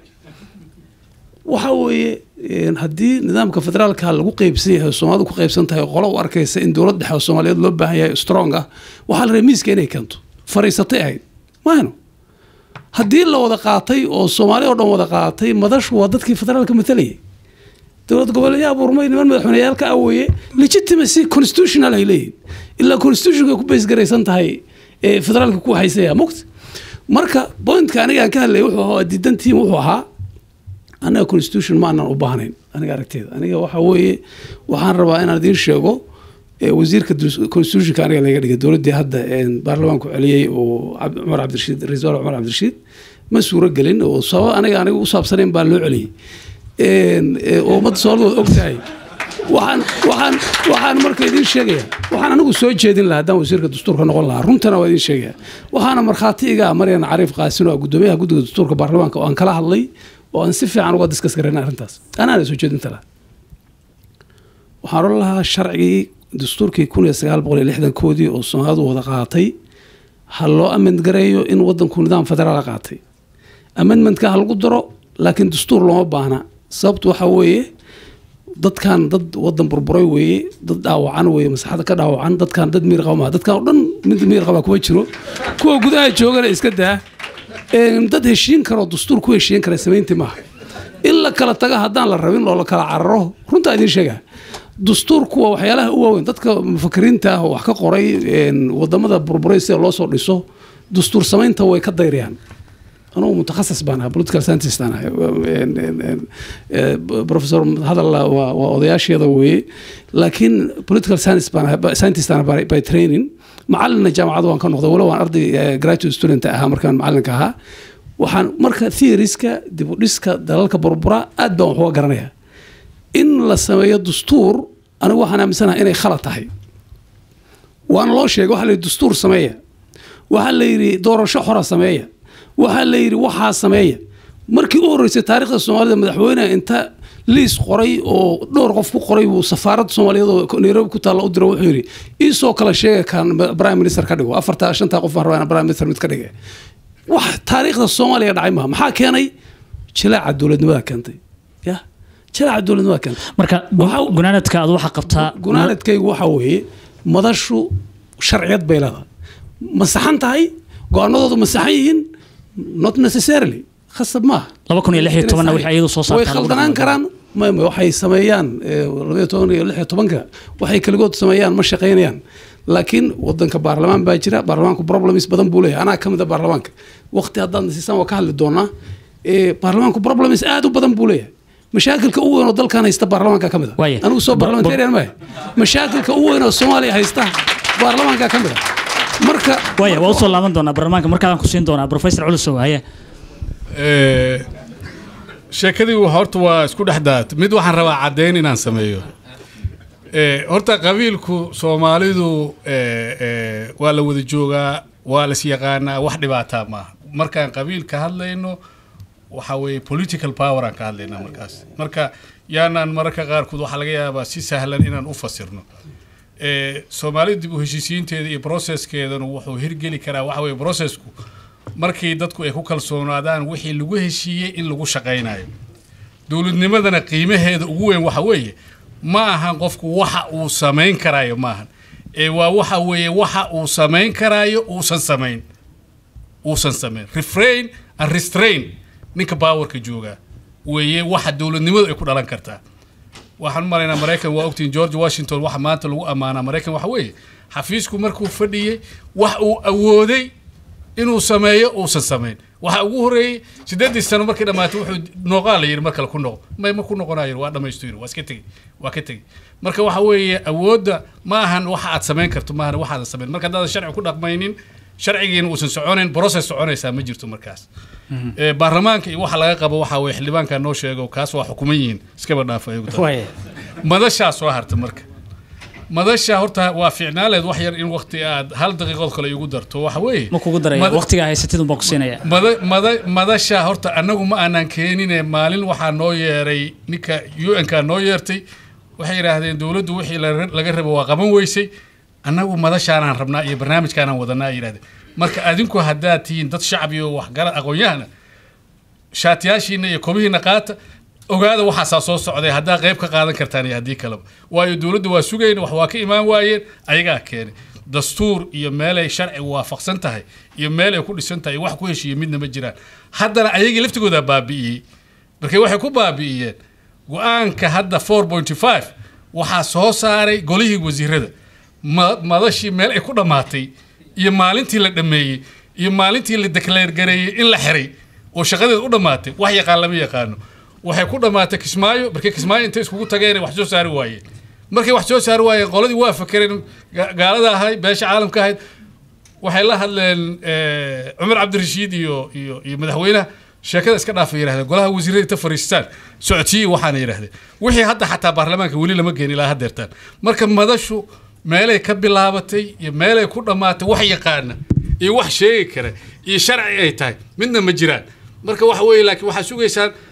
waxa weeye een, haddii nidaamka federaalka lagu qeybsan yahay oo soomaalidu ku qeybsan tahay oo qolo u arkaysa in dowlad dhexe oo soomaaliyeed loo baahan yahay strong ah waxaa la rabay miiska inay keento fariisatay ahayd maahno haddii la wada qaatay oo soomaali oo dhan wada qaatay madashu waa dadkii federaalka matalayay dowlad goboleedyaa abuurmay niman madaxweyneyaalka ah weeye legitimacy constitutional ay leeyihin ilaa constitutionka ku baysgaraysan tahay ee federaalka ku haysaya mugt marka pointka aniga aan ka hadlayay wuxuu ahaa diidantiin wuxuu ahaa anaga constitution ma aanan u baahnayn aniga aragteeda aniga waxa weeye waxaan rabaa inaan idiin sheego ee wasiirka dus- constitutionka aniga laga dhigay dowladdii hadda een, baarlamaanku celiyey oo Cab- cumar cabdirashiid ra-iisul wasaare cumar cabdirashiid ma suuro gelin oo sabab aniga aniga u saabsanayn baa loo celiyey Een, ee, oo ummadda soomaalida og tahay waxaan waxaan waxaan marka idiin sheegaya waxaan anigu soo jeedin lahaa haddaan wasiirka dastuurka noqon lahaa runtana waa idiin sheegaya waxaana markhaati iga ah maryan cariif qaasin oo ah guddoomiyaha guddiga dastuurka baarlamaanka oo aan kala hadlay oo aan si fiican uga diskas garayn arrintaas anaana soo jeedinta lahaa waxaan oran lahaa sharcigii dastuurkii kun iyo sagaal boqol iyo lixdankoodii oo soomaalidu wada qaatay ha loo amend gareeyo in wadanku nidaam federaala qaatay amendmentka ha lagu daro laakiin dastuur looma baahna sababtu waxa weeye dadkan dad wadan burburay weeye dad dhaawacan weeye masaxada ka dhaawacan dadkan dad miir qaba maaha dadkan oo dhan mid miir qaba kuma jiro kuwa gudaha joogana iska daa Een, dad heshiin karo dastuur ku heshiin kara samaynti maaha in la kala taga haddaan la rabin oo la kala cararo runtaa idiin sheegaa dastuurku waa waxyaalaha u waaweyn dadka mufakiriinta ah oo wax ka qoray een, wadamada burburay sida loo soo dhiso dastuur samaynta way ka dayriyaan anugu mutakhasis baan ahaa political scientist aan ahay Een, een, een, eh, professor hadal waa waa odayaasheeda weeye laakiin political science baan ahay by- scientist aan ahay by, by training macalina jaamacad waan ka noqday walow waan arday eh, graduate student ahaa markaan macalinka ahaa waxaan marka theoriska dib u dhiska dalalka burbura aad baan wax uga garanaya in la sameeyo dastuur anigu waxaan aaminsanahay inay khalad tahay waana loo sheegay waxaa la yidhi dastuur sameeya waxaa la yidhi doorasho xora sameeya waxaa la yidhi waxaa sameeya markii u horreysay taariikhda soomaalida madaxweyneha inta liis qoray oo dhowr qof ku qoray buu safaaradda soomaaliyeed oo nairobi ku taalla u diro wuxuu yidhi iisoo kala sheega kan prime minister ka dhigo afarta shantaa qof baan rabaa inaan prime minister mid ka dhige wax taariikhda soomaaliya dhacay maaha maxaa keenay jilaaca dowladnimada keentay ya jilaaca dowladnimada keentay marka Waxa- gunaanadka aad waxaa qabtaa gunaanadkaygu waxa weeye madashu sharciyad bay leedahay ma saxan tahay go-aanadoodu ma saxan yihiin not necessarily khasab maaha laba kun iyo lix iyo tobanna wixii ayadu soo way saartaa khaldanaan karaan ma ma waxay sameeyaan eh, labaiyo toban iyo lix iyo tobanka waxay kaligood sameeyaan ma shaqaynayaan laakiin wadanka baarlamaan baa jira baarlamaanku problems badan buu leeyahay anaa ka mid a baarlamaanka waqti haddaad nasiisaan waa ka hadli doonaa Eh, baarlamaanku problems aad u badan buu leeyahay mashaakilka ugu weyn oo dalkan haysta baarlamaanka ka mid a Waaye. anigu soo Ba- barlamentarian maahe mashaakilka ugu weyn oo soomaaliya haysta baarlamaanka ka mid a marka waaya waa usoo laaban doonaa barlamaanka markaadaan ku siin doonaa professor culusow haye Eh, sheekadii wa- horta waa isku dhex daat mid waxaan rabaa caddayn inaan sameeyo Eh, horta qabiilku soomaalidu eh, eh, waa la wada joogaa waa las yaqaanaa wax dhibaataa maaha markaan qabiil ka hadlayno waxa weeye political power aan ka hadlaynaa markaas marka yaanaan mararka qaarkood waxaa laga yaabaa si sahlan inaan u fasirno Eh, soomaalida dib u heshiisiinteeda iyo processkeedana wuxuu hirgeli karaa waxa weeye processku markii dadku ay ku kalsoonaadaan wixii lagu heshiiyey in lagu shaqaynayo dowladnimadana qiimaheeda ugu weyn waxa weeye ma ahan qofku waxa uu samayn karaayo maahan ee waa waxa weeye waxa uu samayn karaayo uusan samayn uusan samayn refrain and restrain ninka baawarka joogaa weeye waxa dowladnimadu ay ku dhalan kartaa waxaan u malaynaa maraykan waa ogtiin george washington waxa maanta lagu ammaanaa maraykan waxa weeye xafiisku markuu fadhiyey wax uu awooday inuu sameeyo uusan samayn waxa ugu horeeyey sideedii sano markii dhammaatay wuxuu nooqaa la yidhi mar kale ku noqo may ma ku noqonayo waa dhamaystu yidhi waa iska tegi waa ka tegi marka waxa weeye awoodda ma ahan waxa aad samayn karto maahan waxaadan samayn marka haddaadan sharci ku dhaqmaynin sharcigiina uusan soconayn process soconaysaa ma jirto markaas Eh, baarlamaanka iyo waxa laga qabo waxa weye xildhibaankaa noo sheego kaas waa xukuman yihiin iskaba dhaafa ayagu tahay. waaya madashaa soo harta marka madasha horta waa fiicnaaleed wax yar in waqti aad hal daqiiqood kale igu darto waxa weeye ma kugu daraya Mada- waqtigaa haysatid unbaan ku siinaya mada, mada, madasha horta annagu ma aanan keenine maalin waxaa noo yeeray ninka un-ka noo yeertay waxay yidhaahdeen dowladdu wixii la- laga rabo waa qaban weysay annagu madashaanaan rabnaa iyo barnaamijkaanaan wadanaa ay yidhahdeen marka adinku haddaad tihiin dad shacbi oo waxgara aqoon-yahana shaatiyaashiina iyo kobihiina qaata ogaada waxaasaa soo socday haddaa qayb ka qaadan kartaan iyo haddii kaleba waayo dowladda waa sugayna wax waa ka imaan waayeen ayagaa keenay dastuur iyo meelay sharcigu waafaqsan tahay iyo meel ay ku dhisan tahay wax ku heshiiye midna ma jiraan haddana ayagii laftigoodaa baabi'iyey markay waxay ku baabi'iyeen go-aanka hadda 4.5 waxaa soo saaray golihii wasiirada ma- madashii meel ay ku dhammaatay iyo maalintii la dhammeeyey iyo maalintii la dekleer gareeyey in la xiray oo shaqadeed u dhammaatay wax yaqaan lama yaqaano waxay ku dhammaatay kismaayo markay kismaayo intay iskugu tageen ay wax soo saari waayeen markay wax soo saari waayeen qoladii waa fakereen ga- gaalada ahayd beesha caalamka ahayd waxay la hadleen eh, cumar cabdirashiid iyo iyo iyo madaxweynaha sheekada iska dhaafay yidhahdeen golaha wasiirada inta fariistaan socodsiyi waxaana yidhahdeen wixii hadda xataa baarlamaanka weli lama geen ilaa haddeertaan marka madashu meelay ka bilaabatay iyo meelay ku dhammaatay wax yaqaana iyo wax sheegi kara iyo sharci ay tahay midna ma jiraan marka waxa weeye laakiin waxaa sugaysaan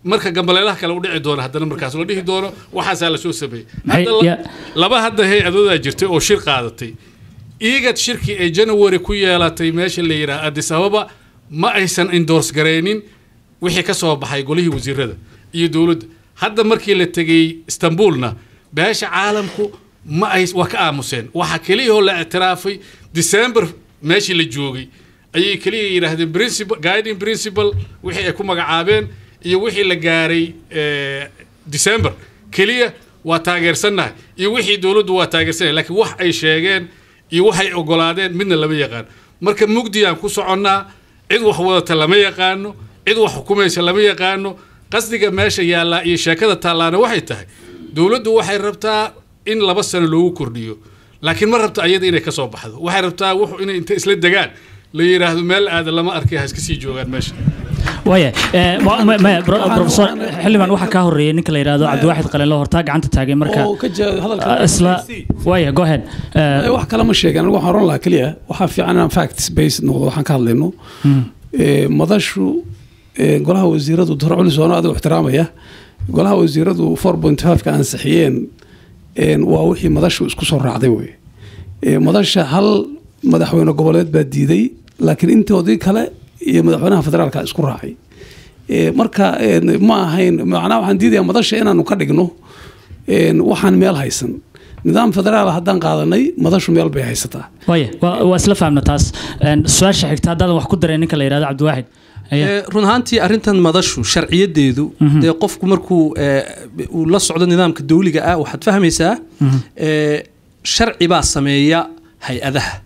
marka gambaleelaha kale u dhici doono haddana markaas la dhihi doono waxaasaa lasoo sameeyey Maxay- Hadda la- ya- laba hadda hay-adoodaa jirtay oo shir qaadatay igad shirkii ay january ku yeelatay meesha la yidhaha addis ababa ma aysan endorse garaynin wixii ka soo baxay golihii wasiirada iyo dowladda hadda markii la tegey istanbulna beesha caalamku ma ay waa ka aamuseen waxa keliyahoo la ictiraafay december meeshii la joogay ayay keliya yidhaahdeen principal guiding principle wixii ay ku magacaabeen iyo wixii la gaaray eh, december keliya waa taageersannahay iyo wixii dowladdu waa taageersannahay laakiin wax ay sheegeen iyo waxay ogolaadeen midna lama yaqaan marka mugdiyaan ku soconnaa cid wax wadata lama yaqaano cid wax xukumaysa lama yaqaano qasdiga meesha yaallaa iyo sheekada taallaana waxay tahay dowladdu waxay rabtaa in laba sano loogu kordhiyo laakiin ma rabta ayada inay ka soo baxdo waxay rabtaa wuxuu inay inta isla degaan la yidhaahdo meel aada lama arkay ha iska sii joogaan meesha waaya eh, ma- ma- ma- bro- professor xildhibaan waxaa kaa horreeyay ninka la yidhaahdo cabdiwaaxid qalinlo hortaa gacanta taagay marka oo ka jaa- hadalka ah, isla waaya go ahead Eh, wax kale ma sheegan anigu waxaan oran lahaa keliya waxaa fiican inaan facts based noqdo waxaan ka hadlayno Ee, madashu ee, golaha wasiiradu dor culis oo adigu ixtiraamaya golaha wasiiradu 4.5 ka ansixiyeen een, waa wixii madashu isku soo raacday wey Ee, madasha hal madaxweyne goboleed baa diiday laakiin intoodii kale iyo madaxweynaha federaalka isku raacay Ee, marka een, ma ahayn macnaha waxaan diidayaa madasha inaanu ka dhigno een, waxaan meel haysan nidaam federaal haddaan qaadanay madashu meel bay haysataa waaya waa waa isla fahamna taas Een, su-aasha xigta haddaadan wax ku dareen ninka la yidhahdo cabdiwaaxid Ayaa- Ee, run ahaantii arrintan madashu sharciyadeedu dee qofku markuu ee, uu la socdo nidaamka dawliga ah waxaad fahmaysaa ee, sharci baa sameeya hay-adaha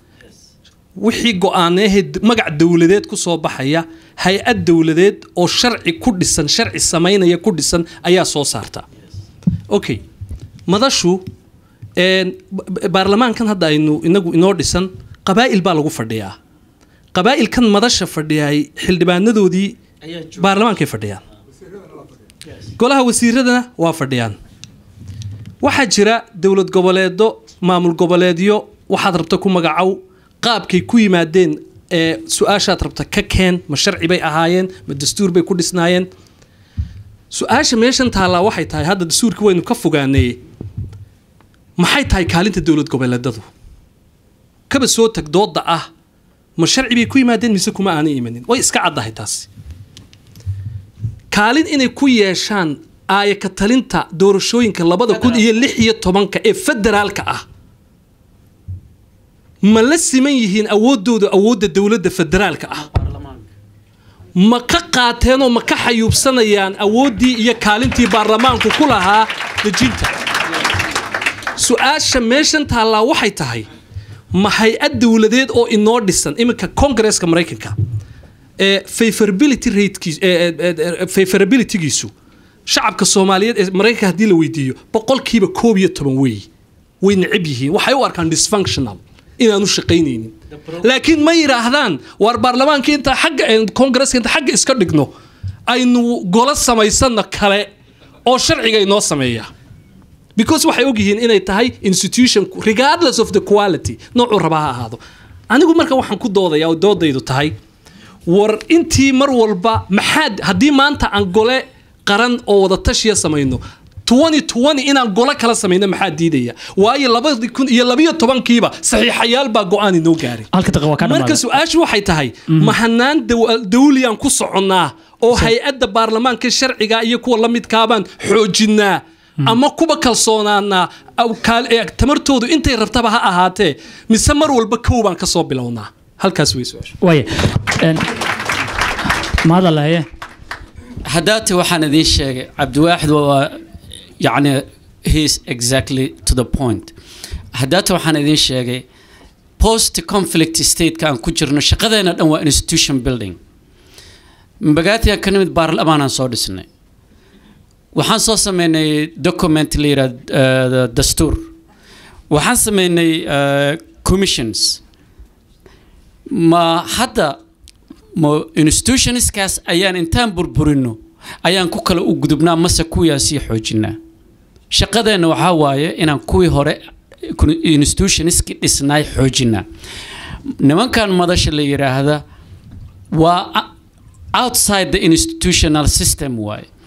wixii go-aaneehe magac dowladeed ku soo baxaya hay-ad dowladeed oo sharci ku dhisan sharci samaynaya ku dhisan ayaa soo saarta okay madashu een, ba- baarlamaankan hadda aynu inagu inoo dhisan qabaa'il baa lagu fadhiyaa qabaa'ilkan madasha fadhiyay xildhibaanadoodii baarlamaankay fadhiyaan golaha wasiiradana waa fadhiyaan waxaa jira dowlad goboleedo maamul goboleedyo waxaad rabta ku magacow qaabkay ku yimaadeen ee su-aashaad rabta ka keen ma sharci bay ahaayeen ma dastuur bay ku dhisnaayeen su-aasha meeshan taallaa waxay tahay hadda dastuurka waynu ka fogaaneeye maxay tahay kaalinta dowlad goboleedadu kaba soo tag dooda ah ma sharci bay ku yimaadeen mise kuma aanay imanin way iska caddahay taasi kaalin inay ku yeeshaan aayaka talinta doorashooyinka labada kun iyo lix iyo tobanka ee federaalka ah ma la siman yihiin awoodooda awoodda dowladda federaalka ah ma ka qaateenoo ma ka xayuubsanayaan awooddii iyo kaalintii baarlamaanku ku lahaa dejinta su-aasha meeshan taallaa waxay tahay ma hay-ad dowladeed oo inoo dhisan iminka congresska maraykanka ee favorability ratekiis favorabilitygiisu shacabka soomaaliyeed ee maraykanka haddii la weydiiyo boqolkiiba koob iyo toban weey way necab yihiin waxay u arkaan dysfunctional inaanu shaqaynaynin laakiin ma yidhaahdaan waar baarlamaanka inta xagga congresska inta xagga iska dhigno aynu golo samaysano kale oo sharciga inoo sameeya because waxay ogyihiin inay tahay institution regardless of the quality noocuu rabaa ha ahaado anigu marka waxaan ku doodaya oo doodaydu tahay war intii mar walba maxaad haddii maanta aan gole qaran oo wada tashiya samayno 2020 inaan golo kala samayno maxaa diidaya waayo labadi kun iyo labiyo tobankiiba saxiixayaal baa go-aan inoo gaaray halka daqiiqa waa ka marka dhamaaday su-aashu waxay tahay mahanaan dawliyaan ku soconnaa oo hay-adda baarlamaanka sharciga iyo kuwa la midkaabaan xoojinaa ama kuba kalsoonaanaa aw kaal- ee tamartoodu intay rabtaba ha ahaatee mise mar walba kow baan ka soo bilownaa halkaas wey su-aashu waaya Een, mahad alla haye haddaate waxaan idiin sheegay cabdiwaaxid waa yacni he is exactly to the point haddaate waxaan idiin sheegay post conflict stateka aan ku jirno shaqadeena dhan waa institution building mbagaatiyan ka nimid baarlamaanaan soo dhisnay waxaan soo sameynay document la yidhaha dastuur waxaan sameynay uh, commissions ma hadda ma institutionskaas ayaan intaan burburino ayaan ku kala u gudubnaa mase kuwiyaan sii xoojinaa shaqadeenna waxaa waaye inaan kuwii hore institutionski dhisnaay xoojinaa nimankan madasha la yidhaahda waa outside the institutional system waaye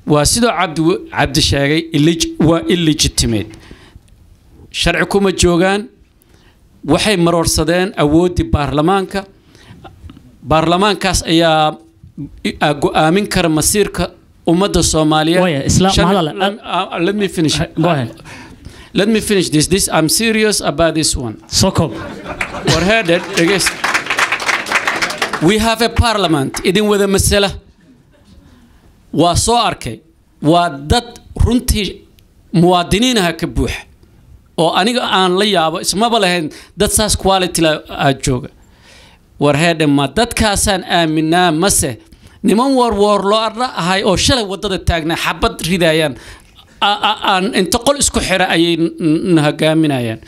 waa sidoo cabdi cabdi sheegay illeg- waa illegitimate sharci kuma joogaan waxay maroorsadeen awooddii baarlamaanka baarlamaankaas ayaa i- a- go-aamin kara masiirka ummadda soomaaliyeed Waya, Isla- Shan- mahadale, lem- uh, let me finish Go ahead. let me finish this this i'm serious about this one soo koob warheaded dhegeyst we have a parliament idin wada masala waa soo arkay waa dad runtii muwaadiniinaha ka buuxa oo aniga aan la yaabo ismaba lahayn dad saas quality la aa jooga warheedhe ma dadkaasaan aaminaa mase niman warwoor loo arla ahay oo shalay wadada taagnaa xabad ridayaan a- a- aan inta qol isku xira ayay n- n- na hogaaminayaan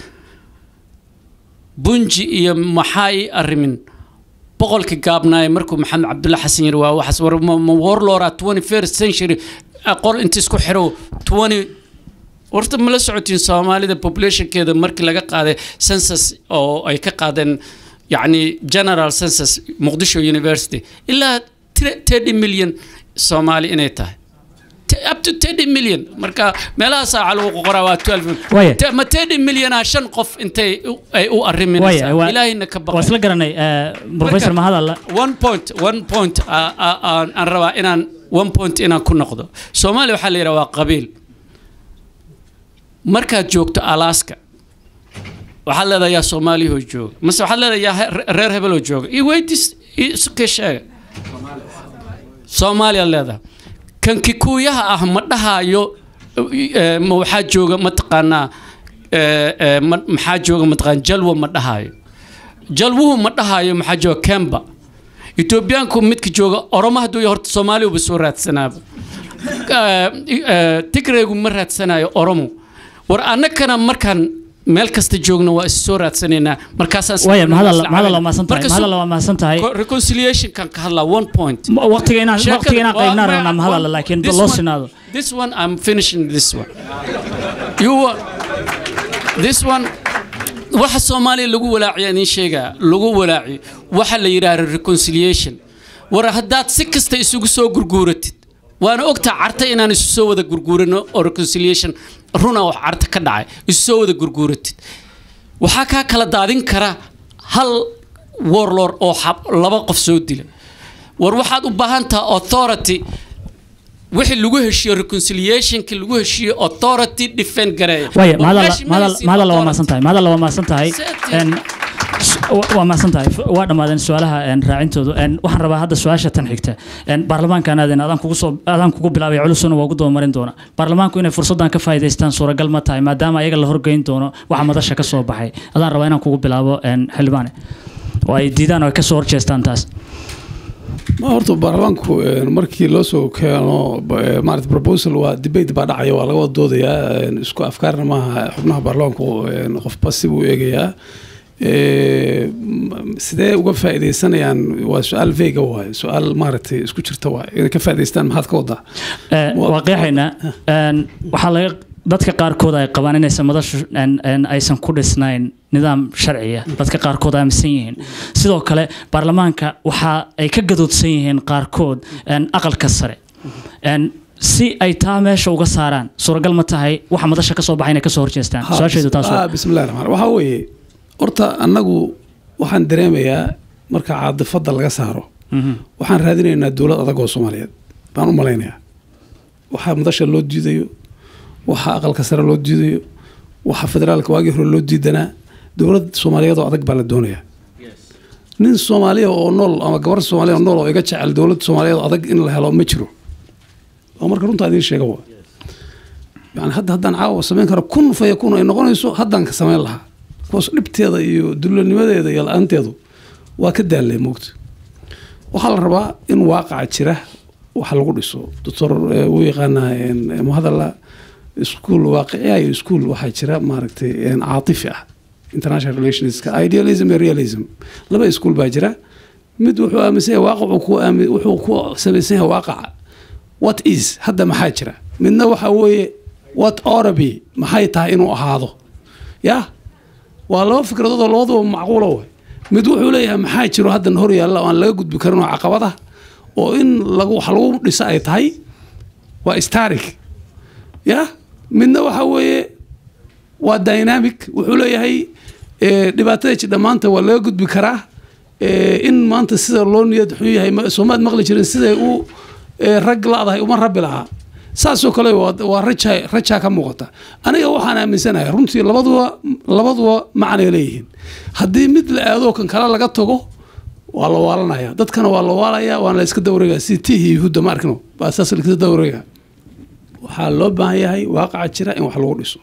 bunji iyo maxaa ii arrimin boqolkii gaabnaaye markuu maxamed cabdulla xasan yiri waa waxaas war ma ma warlora 21st century aqoon inta isku xiro 20 horta ma la socotiin soomaalida populationkeeda markii laga qaaday census oo ay ka qaadeen yacni general census muqdisho university ilaa 30 million soomaali inay tahay T- up to 30 million marka meelahaas aa lagu qoraa waa 12 Waya. Te- ma 30 million ah shan qof intay u- ay u Waya, arriminaysaa waa- ilaahayna ka waa baqay isla garanay eh, professor mahadalla one point one point aa- aa- aan aan rabaa inaan one point inaan ku noqdo soomaaliya waxaa la yidhaha waa qabiil markaad joogto alaska waxaad leedahay yaa soomaaliyahoo jooga mase waxaad leedahay yaa he- reer hebeloo jooga iyo weydis iska sheega soomaaliya leedahay kan kikuuyaha ah ma dhahayo eh, ma waxaa jooga mataqaanaa eh, eh, ma- maxaa jooga mataqaan jalwa ma dhahayo jalwuhu ma dhahayo maxaa jooga kemba etoobiyaanku midka jooga oromo hadduu yahay horta soomaaliuba soo raadsanaaba Eh, eh, tigraygu ma raadsanayo oromo war annagana markaan meel kasta joogno waa is soo raadsanaynaa markaasaan waya isla mahadalla caawinaa. mahadalla waa mahadsan tahay Marka su- mahadalla waa mahadsan tahay co- reconciliation-kan ka hadlaa one point Ma- waqtiga inaan Sheekada- waqtiga inaan waa- qaybnaan waa- rabnaa mahadalla one- laakiin this loo one- sinaado This one, I'm finishing this one. You wa- this one, waxa Soomaaliya lagu walaaciya idiin sheegaa lagu walaaciyo waxa la yidhaahdo reconciliation war haddaad si kasta isugu soo gurguuratid waana ogtaa carta inaan isu soo wada gurguurano oo reconciliation runa oo carta ka dhacay isu soo wada gurguuratid waxaa kaa kala daadin kara hal warlord oo xab- laba qof soo dila war waxaad u baahan tahay authority wixii lagu heshiiyo reconciliationki lagu heshiiyo authority defend gareeya waya War mahadalla meeshii ma mahadalla haysin mahadalla waa authority. mahadsan tahay mahadalla waa mahadsan tahay Setting. En, s- wa- waa mahadsan tahay F- waa dhammaadeen su-aalaha en, raacintoodu En, waxaan rabaa hadda su-aasha tan xigta En, baarlamaankan aadan adaan kugu soo adaan kugu bilaabay culusuna waa ugu doomarin doona baarlamaanku inay fursaddan ka faa'iidaystaan suuragal ma tahay maadaama ayaga la horgeyn doono waxa madasha ka soo baxay adaan rabaa inaan kugu bilaabo en, xildhibaane oo ay diidaan oo ay ka soo horjeestaan taas ma horta baarlamaanku eh, markii loo soo keeno eh, maarata proposal waa debate baa dhacaya waa laga wada doodayaa eh, isku afkaarna maaha xubnaha baarlamaanku eh, qofba si buu eegayaa Eh, m- sidee uga faa'iidaysanayaan waa su-aal vega waaye su-aal maaragtay isku jirta waaye inay ka faa'iidaystaan maxaad ka wadaa Eh, Waa- waa qeexaynaa En, waxaa laga dadka qaarkood ay qabaan inaysan madashu en- en aysan ku dhisnayn nidaam sharciya dadka qaarkood aaminsan yihiin sidoo kale baarlamaanka waxa ay ka gadoodsan yihiin qaarkood en, aqalka sare En, si ay taa meesha uga saaraan suuragal ma tahay waxa madasha ka soo baxay inay kasoo horjeestaan Ha, su-aasheedu taas ah, waa bismillahi raxmaan waxaa weeye horta annagu waxaan dareemayaa marka caadifadda laga saaro Mhm. waxaan raadinaynaa dowlad adag oo soomaaliyeed baan u malaynayaa waxaa madasha loo diidayo waxaa aqalka sare loo diidayo waxaa federaalka waagii hore loo diidanaa dowlad soomaaliyeed oo adag baa la doonayaa nin soomaaliya oo nool ama gabar soomaaliya oo nool oo iga jecel dowlad soomaaliyeed oo adag in la helo ma jiro oo marka runtaa idiin sheega waa yani hadda haddaan caawa samayn karo kun faya kun ay noqonayso haddaan ka samayn lahaa kuwaas dhibteeda iyo dullanimadeeda iyo la-aanteedu waa ka daallay moogta waxaa la rabaa in waaqaca jira waxa lagu dhiso doctor eh, wuu yaqaanaa en, eh, muhadala iskuul waaqiciya iyo iskuul waxaa jira maaragtay en, caatifi ah international relationska idealism iyo realism laba iskuul baa jira mid wuxuu aaminsan yahay waaqacu ku aami wuxuu ku samaysan yahay waaqaca what is hadda maxaa jira midna waxa weeye what ought be maxay tahay inuu ahaado ya waa laba fikradood oo labaduba macquula way mid wuxuu leeyahay maxaa jiro haddan hor yaalla oo aan laga gudbi karin oo caqabada oo in lagu wax lagu dhisa ay tahay waa static ya midna waxa weeye waa dynamic wuxuu leeyahay eh, dhibaatada jidha maanta waa laga gudbi karaa Eh, in maanta sida loo niyad xun yahay ma- soomaad maqli jirin siday u eh, rag la-dahay uma rabi lahaa saasoo kale waa waa raja rajaa ka muuqata aniga waxaan aaminsanahay runtii labaduba labaduba macnay leeyihiin haddii mid la aado kan kale laga tago waa la waalanaya dadkana waa la waalaya waana la iska dawrega si tihi yuhuudda ma arkino baa saas la iska dawrega waxaa loo baahan yahay waaqaca jira in wax lagu dhiso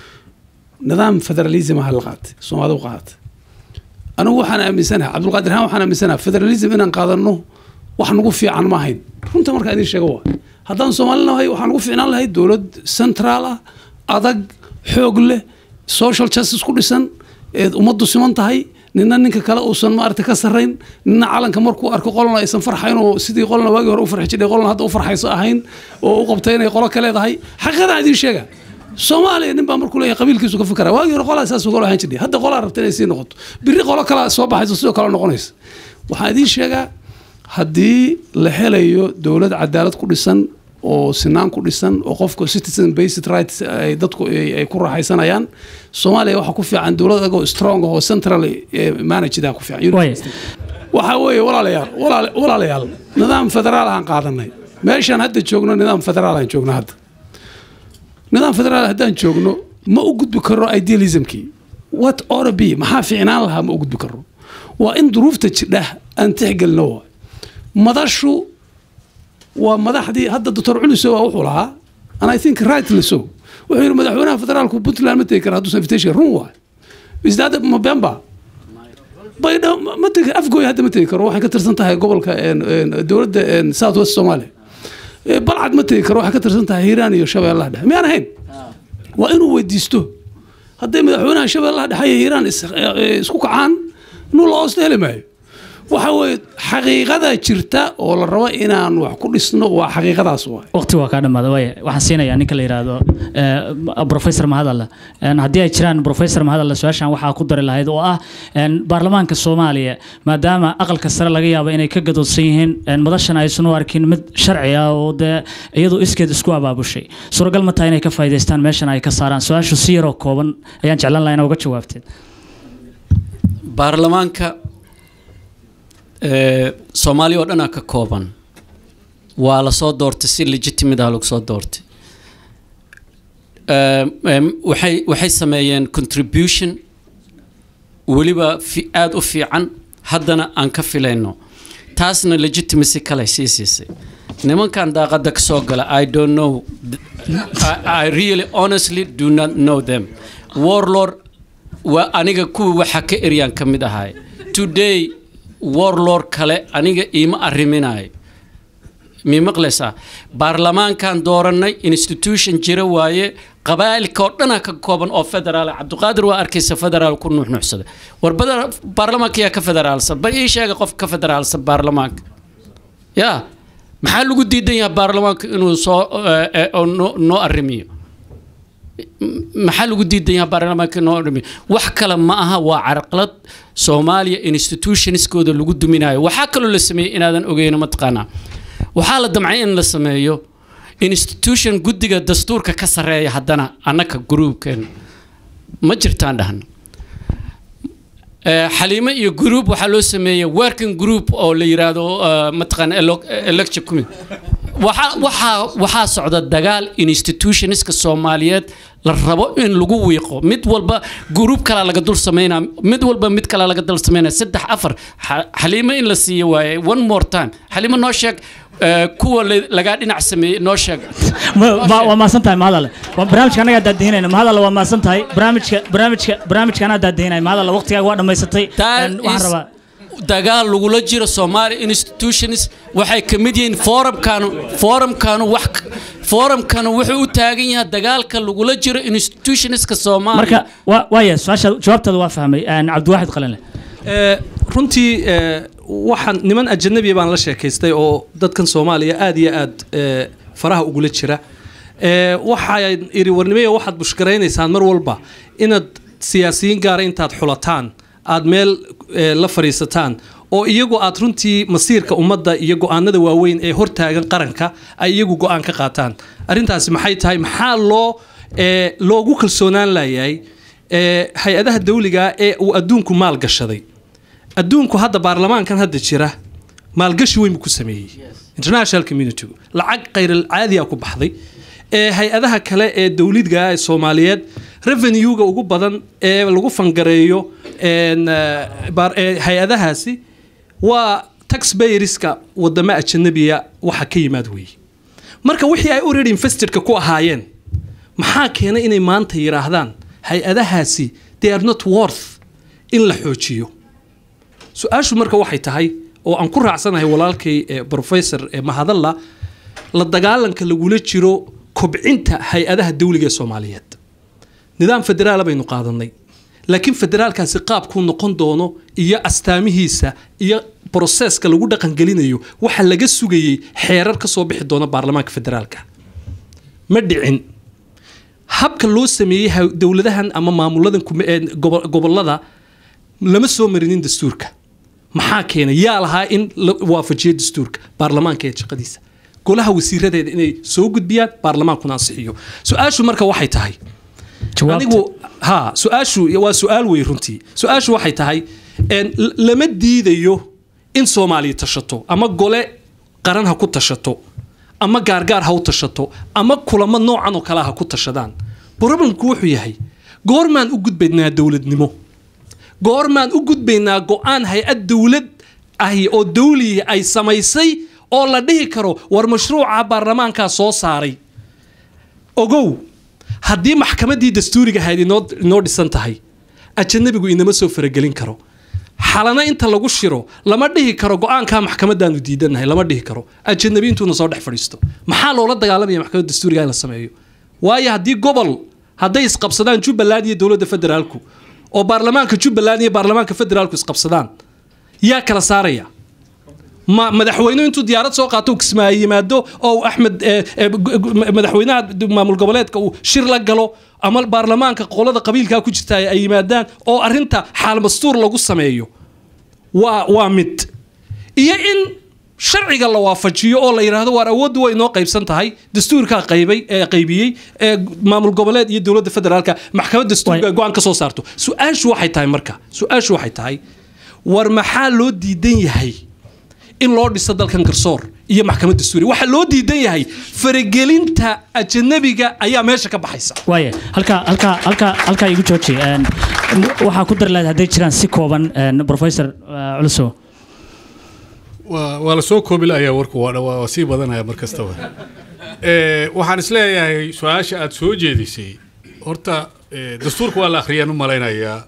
nidaam federalism ha la qaatay soomaalida u qaatay anigu waxaan aaminsanahay cabdulqaadir haan waxaan aaminsanahay federalism inaan qaadano wax nagu fiican ma ahayn runta markaa idiin sheego waa haddaan soomaali nahay waxaan nagu fiicnaan lahay dowlad central ah adag xoog leh social justice ku dhisan eed ummaddu siman tahay nina ninka kale uusan maarata ka sarrayn nina calanka markuu arko qolna aysan farxayn oo sidii qolna waagii hore u farxi jidhay qolna hadda u farxayso ahayn oo u qabtay inay qolo ka leedahay xaqiiqadan idiin sheega soomaaliya nin baa markuu leeyahay qabiilkiisu ka fikara waagii hore qolaa saas uga ahaan jirdhay hadda qolaa rabta inay sii noqoto biri qolo kala soo baxayso sidoo kale noqonaysa waxaan idiin sheegaa haddii la helayo dowlad cadaalad ku dhisan oo sinaan ku dhisan oo qofka citizen based rights ay dadku ay ay ku raaxaysanayaan soomaaliya waxaa ku fiican dowlad agoo strong oo central managed ku fiican Waaya. waxaa weeye walaalayaal walaala- walaalayaal nidaam federaal aan qaadanay meeshaan hadda joogno nidaam federaal aan joogno hadda nidaam federaal haddaan joogno ma u gudbi karo idealismkii what ought be maxaa fiicnaan lahaa ma u gudbi karo waa in duruufta jidha aan tixgelino waay madashu waa madaxdii hadda doctor culiso waa wuxuu lahaa and i think rightly so wuxuu yidhi madaxweynaha federaalku puntland ma tegi kara hadduusan invitation run waay isdaada mabemba baydha ma tegi afgooy hadda ma tegi karo waxay ka tirsan tahay gobolka een, een, dowladda een, south west somalia Eh, balcad ma tegi karo waxay ka tirsan tahay hiiraan iyo shabeellaha dhexe miyaan ahayn waa inuu weydiisto hadday madaxweynaha shabeellaha dhexe iyo hiiraan is- eh, isku kacaan nuu la hoosta heli maayo waxa weeye xaqiiqada jirta oo la rabo inaan wax ku dhisno waa xaqiiqadaas waay waqti waa kaa dhammaada waaya waxaan siinayaa ninka la yidhaahdo eh, professor mahadalle En haddii ay jiraan professor mahadalle su-aashan waxaa ku dari lahayd oo ah en, baarlamaanka soomaaliya maadaama aqalka sare laga yaabo inay ka gadoodsan yihiin en, madashan aysan u arkin mid sharci ah oo dee iyadu iskeed isku abaabushay suuragal ma tahay inay ka faa'iidaystaan meeshan ay ka saaraan su-aashu si yaroo kooban ayaan jeclaan lahaa inaa uga jawaabteed baarlamaanka ee, soomaaliya oo dhanaa ka kooban waa la soo doortay si legitimate ah lagu soo doortay Ee, em, waxay waxay sameeyeen contribution weliba fi, aada u fiican haddana aan ka filayno taasna legitimacy kale sii siisay nimankan daaqada ka soo gala i don't know I, i really honestly do not know them warlord waa aniga kuwii waxa ka eryaan ka mid ahay today warlord kale aniga iima arriminayo mii maqlaysaa baarlamaankan doorannay institution jira waaye qabaa'ilka oo dhanaa ka kooban oo federaal ah. cabdiqaadir waa arkaysa federaal ku nuuxnuuxsada war bada- baarlamaanka yaa ka federaalsan bal ii sheega qof ka federaalsan baarlamaanka ya maxaa lagu diidan yahay baarlamaanka inuu soo eh, eh, oo noo- noo arrimiyo maxaa lagu diidan yahay baarlamaanka noo dhimi wax kale ma aha waa carqalad soomaaliya institutionskooda lagu duminayo waxaa kaloo la sameeyey inaadan ogeyno mataqaanaa waxaa la damcay in la sameeyo institution guddiga dastuurka ka sarreeya haddana annaka gruubkeen ma jirtaan dhahna Eh, xaliimo iyo group waxaa loo sameeyey working group oo la yiraahdo eh, mataqaana elo- election committee waxaa waxaa waxaa socda dagaal institutionska soomaaliyeed la rabo in lagu wiiqo mid walba group kala laga dul sameynaa mid walba mid kala laga dul sameynaa saddex afar Xa- xaliimo in la siiyo waaye one more time xaliimo noo sheeg eh, kuwa la- lagaa dhinac sameeyey noo sheeg Ma- ma- waa maasan tahay mahadalle Waa barnaamijka annagaa daadihinayna mahadalle waa maasan tahay barnaamijka barnaamijka barnaamijka anaa daadihinaya mahadalle waqtigaaga waa dhammaysatay That En, waxaan is rabaa dagaal lagula jiro Somali institutions waxay ka mid yihiin forumkanu forumkanu wax forumkanu wuxuu u taagan yahay dagaalka lagula jiro institutionska Soomaaliya marka waa waaya su-aasha jawaabtaada waa fahmay En, cabdiwaaxid qalinle Ee, runtii ee, waxaan niman ajanabi baan la sheekaystay oo dadkan soomaaliya aad iyo aad ee, faraha ugula jira Ee, waxaan iri warnimeyo waxaad bushgaraynaysaan mar walba inaad siyaasiyiin gaara intaad xulataan aad meel ee, la fadhiisataan oo iyagu aad runtii masiirka ummadda iyo go-aanada waaweyn ee hortaagan qaranka ay iyagu go-aan ka qaataan arrintaasi maxay tahay maxaa loo ee, loogu kalsoonaan layahay ee, hay-adaha dawliga ee uu adduunku maal gashaday adduunku hadda baarlamaankan hadda jira maalgashi weyn buu ku sameeyey international community lacag khayral caadiya ku baxday ee hay-adaha kale ee dowladga ee soomaaliyeed revenue-ga ugu badan ee lagu fangareeyo een, eh, baar- ee hay-adahaasi waa taxpayerska wadamo ajanabiya waxa ka yimaad weeye marka wixii ay already investedka ku ahaayeen maxaa keenay inay maanta yidhaahdaan hay-adahaasi they are not worth in la xoojiyo su-aashu marka waxay tahay oo aan ku raacsanahay walaalkay ee professor ee mahadalla la dagaalanka lagula jiro kobcinta hay-adaha dawliga ee soomaaliyeed nidaam federaala baynu qaadanay laakiin federaalkaasi qaabkuu noqon doono iyo astaamihiisa iyo broseska lagu dhaqangelinayo waxa laga sugayey xeerar ka soo bixi doona baarlamaanka federaalka ma dhicin habka loo sameeyey ha- dowladahan ama maamuladan kuma- ee gobo- gobolada lama soo marinin dastuurka maxaa keenay yaa lahaa in la waafajiyo dastuurka baarlamaanka ee shaqadiisa golaha wasiiradeeda inay soo gudbiyaan baarlamaankuna ansixiyo su-aashu marka waxay tahay jawaabta anigu ha su-aashu waa su-aal wey runtii su-aashu waxay tahay een, l- lama diidayo in soomaaliya tashato ama gole qaran ha ku tashato ama gaargaar ha u tashato ama kulamo noocan oo kale ha ku tashadaan problemku wuxuu yahay goormaan u gudbaynaa dowladnimo goormaan u gudbaynaa go-aan hay-ad dowlad ahi oo dawlihi ay samaysay oo la dhihi karo war mashruuca baarlamaankaa soo saaray ogow haddii maxkamaddii dastuuriga ahayd inoo inoo dhisan tahay ajanabigu inama soo faragelin karo xalana inta lagu shiro lama dhihi karo go-aankaa maxkamadaanu diidanahay lama dhihi karo ajanabi intuuna soo dhex fadhiisto maxaa loola dagaalamaya maxkamadda dastuuriga in la sameeyo waayo haddii gobol hadday isqabsadaan jubbaland iyo dowladda federaalku oo baarlamaanka jubbaland iyo baarlamaanka federaalku isqabsadaan yaa kala saaraya ma madaxweynuhu intuu diyaarad soo qaato uu kismaayo yimaado oo uu axmed eh, eh, gu- gu- madaxweynaha maamul goboleedka uu shir la galo ama baarlamaanka qolada qabiilkaa ku jirta ay yimaadaan oo arinta xaalmastuur lagu sameeyo waa waa mid iyo in sharciga la waafajiyo oo la yidhaahdo waar awooddu way inoo qaybsan tahay dastuurkaa qaybay ee qaybiyey ee maamul goboleed iyo dowladda federaalka maxkamad dastuurka Way- go-aan ka soo saarto su-aashu waxay tahay marka su-aashu waxay tahay war maxaa loo diidan yahay in loo dhiso dalkan garsoor iyo maxkamad dastuuri waxaa loo diidan yahay faragelinta ajanabiga ayaa meesha ka baxaysa waaye halkaa halkaa halkaa halkaa igu jooji een, waxaa ku dari lahayd hadday jiraan si kooban een, professor uh, culusow waa waa la soo koobi lahayaa warku waa dha- waa waa sii badanaya mar kastaba Eh, waxaan isleeyahay su-aasha aad soo jeedisay horta eh, dastuurka waa la akhriyaan u malaynayaa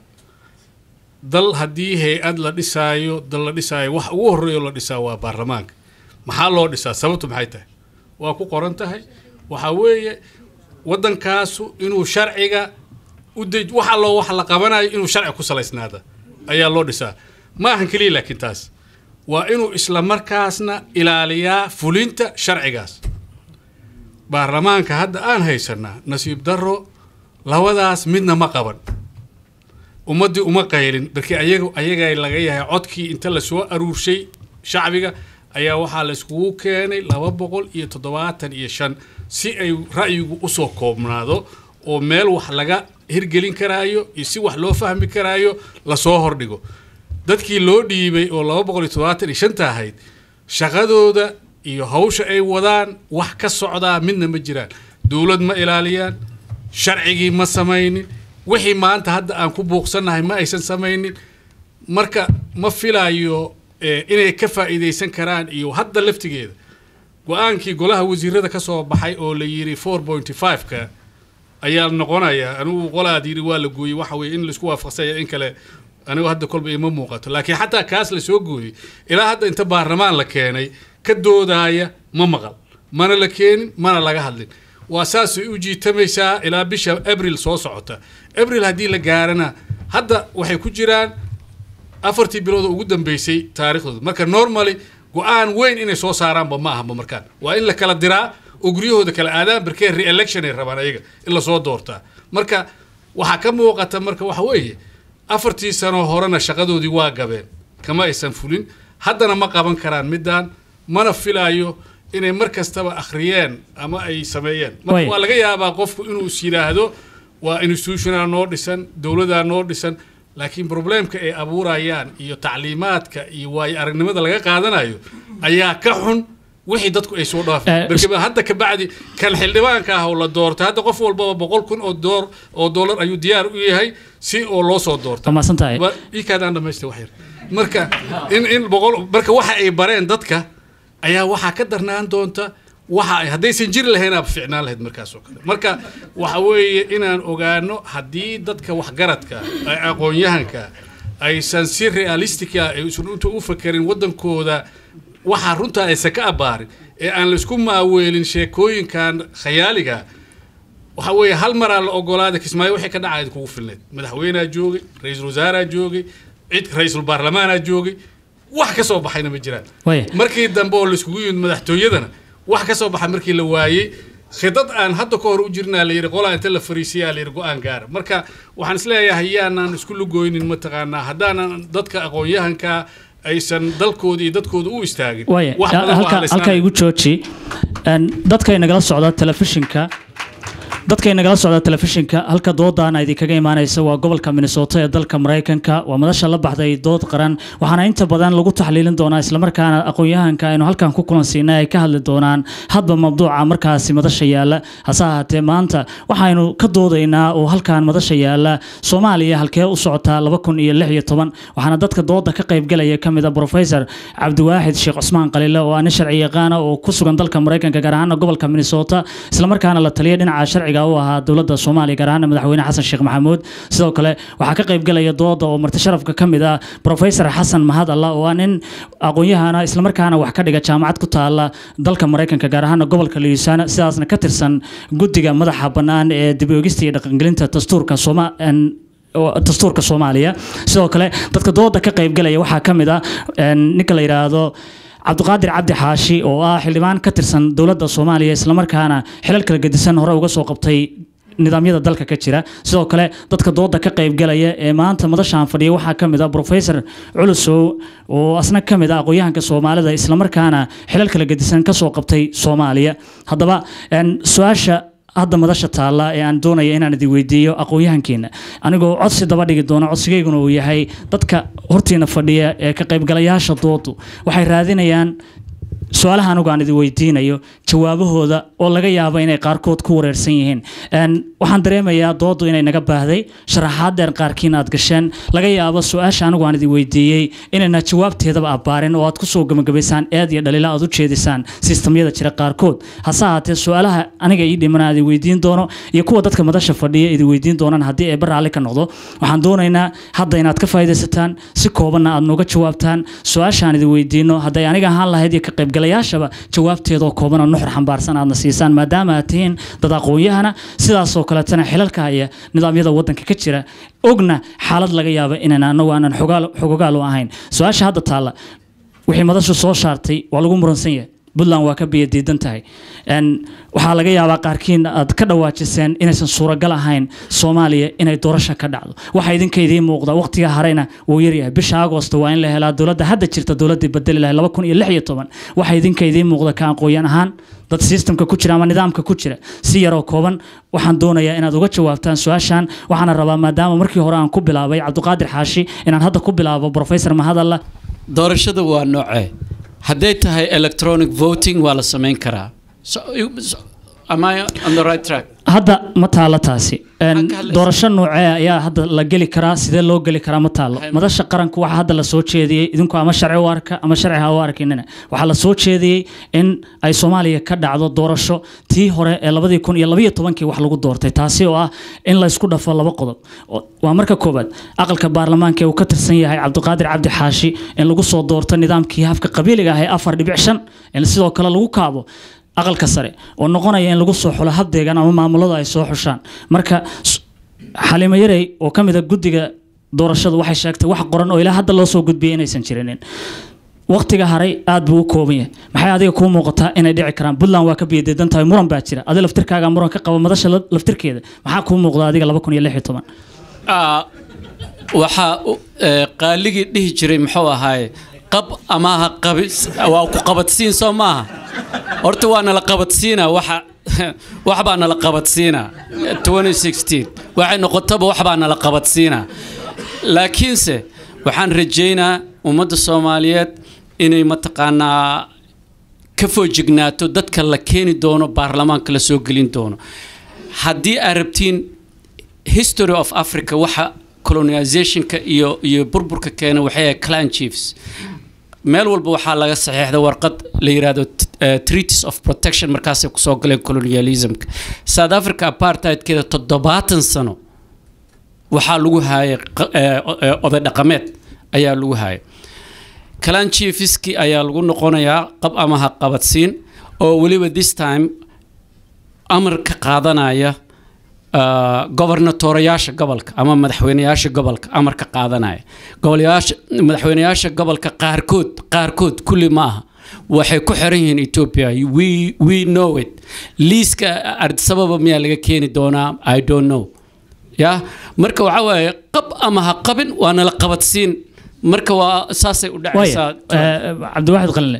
dal haddii hay-ad la dhisaayo dal la dhisaayo wax ugu horreeyo la dhisaa waa baarlamaanka maxaa loo dhisaa sababtu maxay tahay waa ku qoran tahay waxaa weeye waddankaasu inuu sharciga u dej wax allo wax la qabanayo inuu sharci ku salaysnaada ayaa loo dhisaa ma ahan keliya laakiin taas waa inuu isla markaasna ilaaliyaa fulinta sharcigaas baarlamaanka hadda aan haysanaa nasiib darro labadaas midna ma qaban ummaddii uma qaylin balkii ayaga ayaga laga yahay codkii inta lasoo aruurshay shacbiga ayaa waxaa layskugu keenay laba boqol iyo toddobaatan iyo shan si ay ra'yigu usoo koobnaado oo meel wax laga hirgelin karaayo iyo si wax loo fahmi karaayo lasoo hordhigo dadkii loo dhiibay oo laba boqol iyo toddobaatan iyo shanta ahayd shaqadooda iyo hawsha ay wadaan wax ka socdaa midna ma jiraan dowlad ma ilaaliyaan sharcigii ma samaynin wixii maanta hadda aan ku buuqsannahay ma aysan samaynin marka ma filayo eh, inay ka faa'iidaysan karaan iyo hadda laftigeeda go-aankii golaha wasiirada ka soo baxay oo la yiri 4.5ka ayaa noqonaya anigu qolaad yiri waa la gooyey waxa weye in laisku waafaqsanya in kale anigu hadda kolba ima muuqato laakiin xataa kaas la soo gooyey ilaa hadda inta baarlamaan la keenay ka doodaaya ma maqal mana la keenin mana laga hadlin waa saasay u jiitamaysaa ilaa bisha abril soo socota abril haddii la gaarana hadda waxay ku jiraan afartii bilood oo ugu dambeysay taariikhdooda marka normally go-aan weyn inay soo saaraanba ma ahaba markaan waa in la kala diraa oo guryahooda kala aadaan barkee re-election ay rabaan ayaga in lasoo doortaa marka waxaa ka muuqata marka waxa weeye afartii sano horena shaqadoodii waa gabeen kama aysan fulin haddana ma qaban karaan midaan mana filaayo inay mar kastaba akhriyeen ama ay sameeyeen Way. marka waa laga yaabaa qofku inuu is yidhaahdo waa institutional noo dhisan dowladaa noo dhisan laakiin problemka ay abuurayaan iyo tacliimaadka iyo waayo aragnimada laga qaadanayo ayaa ka xun wixii dadku ay soo Eh, dhaafeen marka hadda ka bacdi kan xildhibaanka ah oo la doortay hadda qof walbaba boqol kun oo door oo dollar ayuu diyaar u yahay si oo loo soo doorta waa mahadsan tahay Wa- ii kaadaan dhamaystay wax yar marka in in boqol marka waxa ay bareen dadka ayaa waxaa ka darnaan doonta waxa ay haddaysan jiri lahayn aaba ficnaan lahayd markaas oo kale marka waxa weeye inaan ogaano haddii dadka waxgaradka ay aqoon-yahanka aysan si realistic ah ay isu inta u fakerin waddankooda waxaa runtaa aysan ka abaarin ee aan laisku maaweelin sheekooyinkan khayaaliga waxa weeye hal maraa la ogolaaday kismaayo wixii ka dhacaya kugu filneed madaxweynea joogay ra-iisul wasaaraa joogay cid ra-iisul baarlamaanaa joogay wax ka soo baxayna ma jiraan Waya. markii dambe oo laiskugu yimid madaxtooyadana wax ka soo baxa markii la waayey khidad aan hadda ka hor u jirnaa la yidhi qolaa inta la fariisiyaa la yidhi go-aan gaara marka waxaan isleeyahay yaanaan isku lugoynin mataqaanaa haddaanan dadka aqoon-yahanka aysan dalkooda iyo dadkooda u istaagin waaya wax badan waa halka haleysnaan. halka igu jooji Een, dadkay nagala socda telefishinka dadkay nagala socda telefishinka halka doodaana idinkaga imaanaysa waa gobolka minnesota ee dalka maraykanka waa madasha la baxday dood qaran waxaana inta badan lagu taxliilin doonaa islamarkaana aqoon-yahanka aynu halkan ku kulansiinay ay ka hadli doonaan hadba mabduuca markaasi madasha yaala hase ahaatee maanta waxaynu ka doodaynaa oo halkan madasha yaala soomaaliya halkee u socotaa laba kun iyo lix iyo toban waxaana dadka dooda ka qaybgalaya ka mid a professor cabdiwaaxid sheekh cusmaan qalile oo ah nin sharci yaqaana oo ku sugan dalka maraykanka gaar ahaana gobolka minnesota islamarkaana la taliya dhinaca sharciga u ahaa dowladda soomaaliya gaar ahaana madaxweyne xasan sheekh maxamuud sidoo kale waxaa ka qaybgalaya dooda oo marti sharafka ka mid ah professor xasan mahad alla oo ah nin aqoon-yahana islamarkaana wax ka dhiga jaamacad ku taala dalka maraykanka gaar ahaana gobolka louisiana sidaasna ka tirsan guddiga madaxa bannaan ee dib u eegista iyo dhaqangelinta dastuurka sooma en, oo dastuurka soomaaliya sidoo kale dadka dooda ka qaybgalaya waxaa ka mid ah een, ninka la yidhaahdo cabdiqaadir cabdi xaashi oo ah xildhibaan ka tirsan dowladda soomaaliya islamarkaana xilal kala gedisan hore uga soo qabtay nidaamyada dalka ka jira sidoo kale dadka dooda ka qaybgalaya ee maanta madashaan fadhiya waxaa ka mid ah professor culusow oo asna ka mid ah aqoon-yahanka soomaalida islamarkaana xilal kala gedisan ka soo qabtay soomaaliya haddaba een, su-aasha hadda madasha taalla ee aan doonaya inaan idin weydiiyo aqoon-yahankiina anigoo codsi daba dhigi doono codsigayguna uu yahay dadka hortiina fadhiya ee ka qaybgalayaasha doodu waxay raadinayaan su-aalaha anigu aan idin weydiinayo jawaabahooda oo laga yaabo inay qaarkood ku wareersan yihiin Een, waxaan dareemayaa doodu inay naga baahday sharaxaad dheer qaarkiin aad gasheen laga yaabo su-aasha anigu aan idin weydiiyey inayna jawaabteedaba abbaarin oo aad kusoo gabagabaysaan eed iyo dhaliila aad u jeedisaan sistamyada jira qaarkood hase ahaatee su-aalaha aniga ii dhiman aan idin weydiin doono iyo kuwa dadka madasha fadhiya idin weydiin doonaan haddii ay baraalli ka noqdo waxaan doonaynaa hadda inaad ka faa'iidaysataan si koobanna aad nooga jawaabtaan su-aashaan idin weydiino hadday aniga ahaan lahayd iyo ka qaybgalayaashaba jawaabteedoo kooban oo nuxur xambaarsan aadna siisaan maadaama aad tihiin dad aqoon-yahana sidaasoo kaletana xilalka haya nidaamyada waddanka ka jira ogna xaalad laga yaaba inaan anagu aanan xogaal- xogogaal u ahayn su-aasha hadda taalla wixii madashu soo saartay waa lagu muransan yahay puntland waa ka biyo diidan tahay Een, waxaa laga yaabaa qaarkiin aad ka dhawaajiseen inaysan suuragal ahayn soomaaliya inay doorasho ka dhacdo waxa idinka idiin muuqda waqtiga hareyna wuu yaryahay bisha agosto waa in la helaa dowladda hadda jirta dowladdii bedeli lahay laba kun iyo lix iyo toban waxa idinka idiin muuqda ka aqooyan ahaan dad systemka ku jira ama nidaamka ku jira si yaroo kooban waxaan doonayaa inaad uga jawaabtaan su-aashan waxaana rabaa maadaama markii hore aan ku bilaabay cabdiqaadir xaashi inaan hadda ku bilaabo professor mahadalla doorashada waa noocee hadday tahay electronic voting waa la samayn karaa so, so, am I on the right track hadda ma taalo taasi Een, Maxaa ka hadlaysaa? doorasho noocee ayaa hadda la geli karaa sidee loo geli karaa ma taalo Maxay- madasha qaranku waxaa hadda la soo jeediyey idinku ama sharci u arka ama sharci ha u arkinina waxaa la soo jeediyey in ay soomaaliya ka dhacdo doorasho tii hore ee labadii kun iyo labaiyo tobankii wax lagu doortay taasi oo ah in la isku dhafo laba qodob O- waa marka koobaad aqalka baarlamaanka ee uu ka tirsan yahay cabdiqaadir cabdi xaashi in lagu soo doorto nidaamkii hafka qabiiliga ah ee afar dhibic shan in sidoo kale lagu kaabo aqalka sare oo noqonaya in lagu soo xulo habdeegan ama maamulada ay soo xushaan marka s- xalimo yarey oo ka mid a guddiga doorashadu waxay sheegtay wax qoran oo ilaa hadda loo soo gudbiyay inaysan jirinin waqtiga haray aad buu u kooban yahay maxay adiga kuu muuqataa inay dhici karaan puntland waa ka biyadeedan tahay muran baa jira adi laftirkaaga muran ka qaba madasha la- laftirkeeda maxaa kuu muuqda adiga laba kun iyo lix iyo toban Ah, waxaa u- ee, qaaligii dhihi jiray muxuu ahaaye qab ama ha qabi waa ku qabadsiin soo maaha horta waa nala qabadsiinaa waxa wax baa nala qabadsiinaa 2016 waxay noqotaba wax baa nala qabadsiinaa laakiinse waxaan rajaynaa ummadda soomaaliyeed inay mataqaanaa ka foojignaato dadka la keeni doono baarlamaanka la soo gelin doono haddii aad rabtiin history of africa waxa colonizationka iyo iyo burburka keena waxay ahayd clan chiefs meel walba waxaa laga saxiixda warqad la yiraahdo eh, treaties of protection markaasay kusoo galeen colonialismka south africa apartheidkeeda toddobaatan sano waxaa lagu haayay qa- eh, o- eh, oday dhaqameed ayaa lagu haayay clan chiefiski ayaa lagu noqonayaa qab ama ha qabadsiin oo weliba this time amar ka qaadanaya uh, gobernatorayaasha gobolka ama madaxweyneyaasha gobolka amar ka qaadanaya gobolyaasha madaxweyneyaasha gobolka qaarkood qaarkood kulli ma aha waxay ku xiran yihiin ethiopia we, we know it liiska ardisababa miyaa laga keeni doonaa i don't know ya marka waxaa waaye qab ama ha qabin waa nala qabadsiin marka waa saasay u waaya dhacaysaa eh, cabdiwaaxid qalinle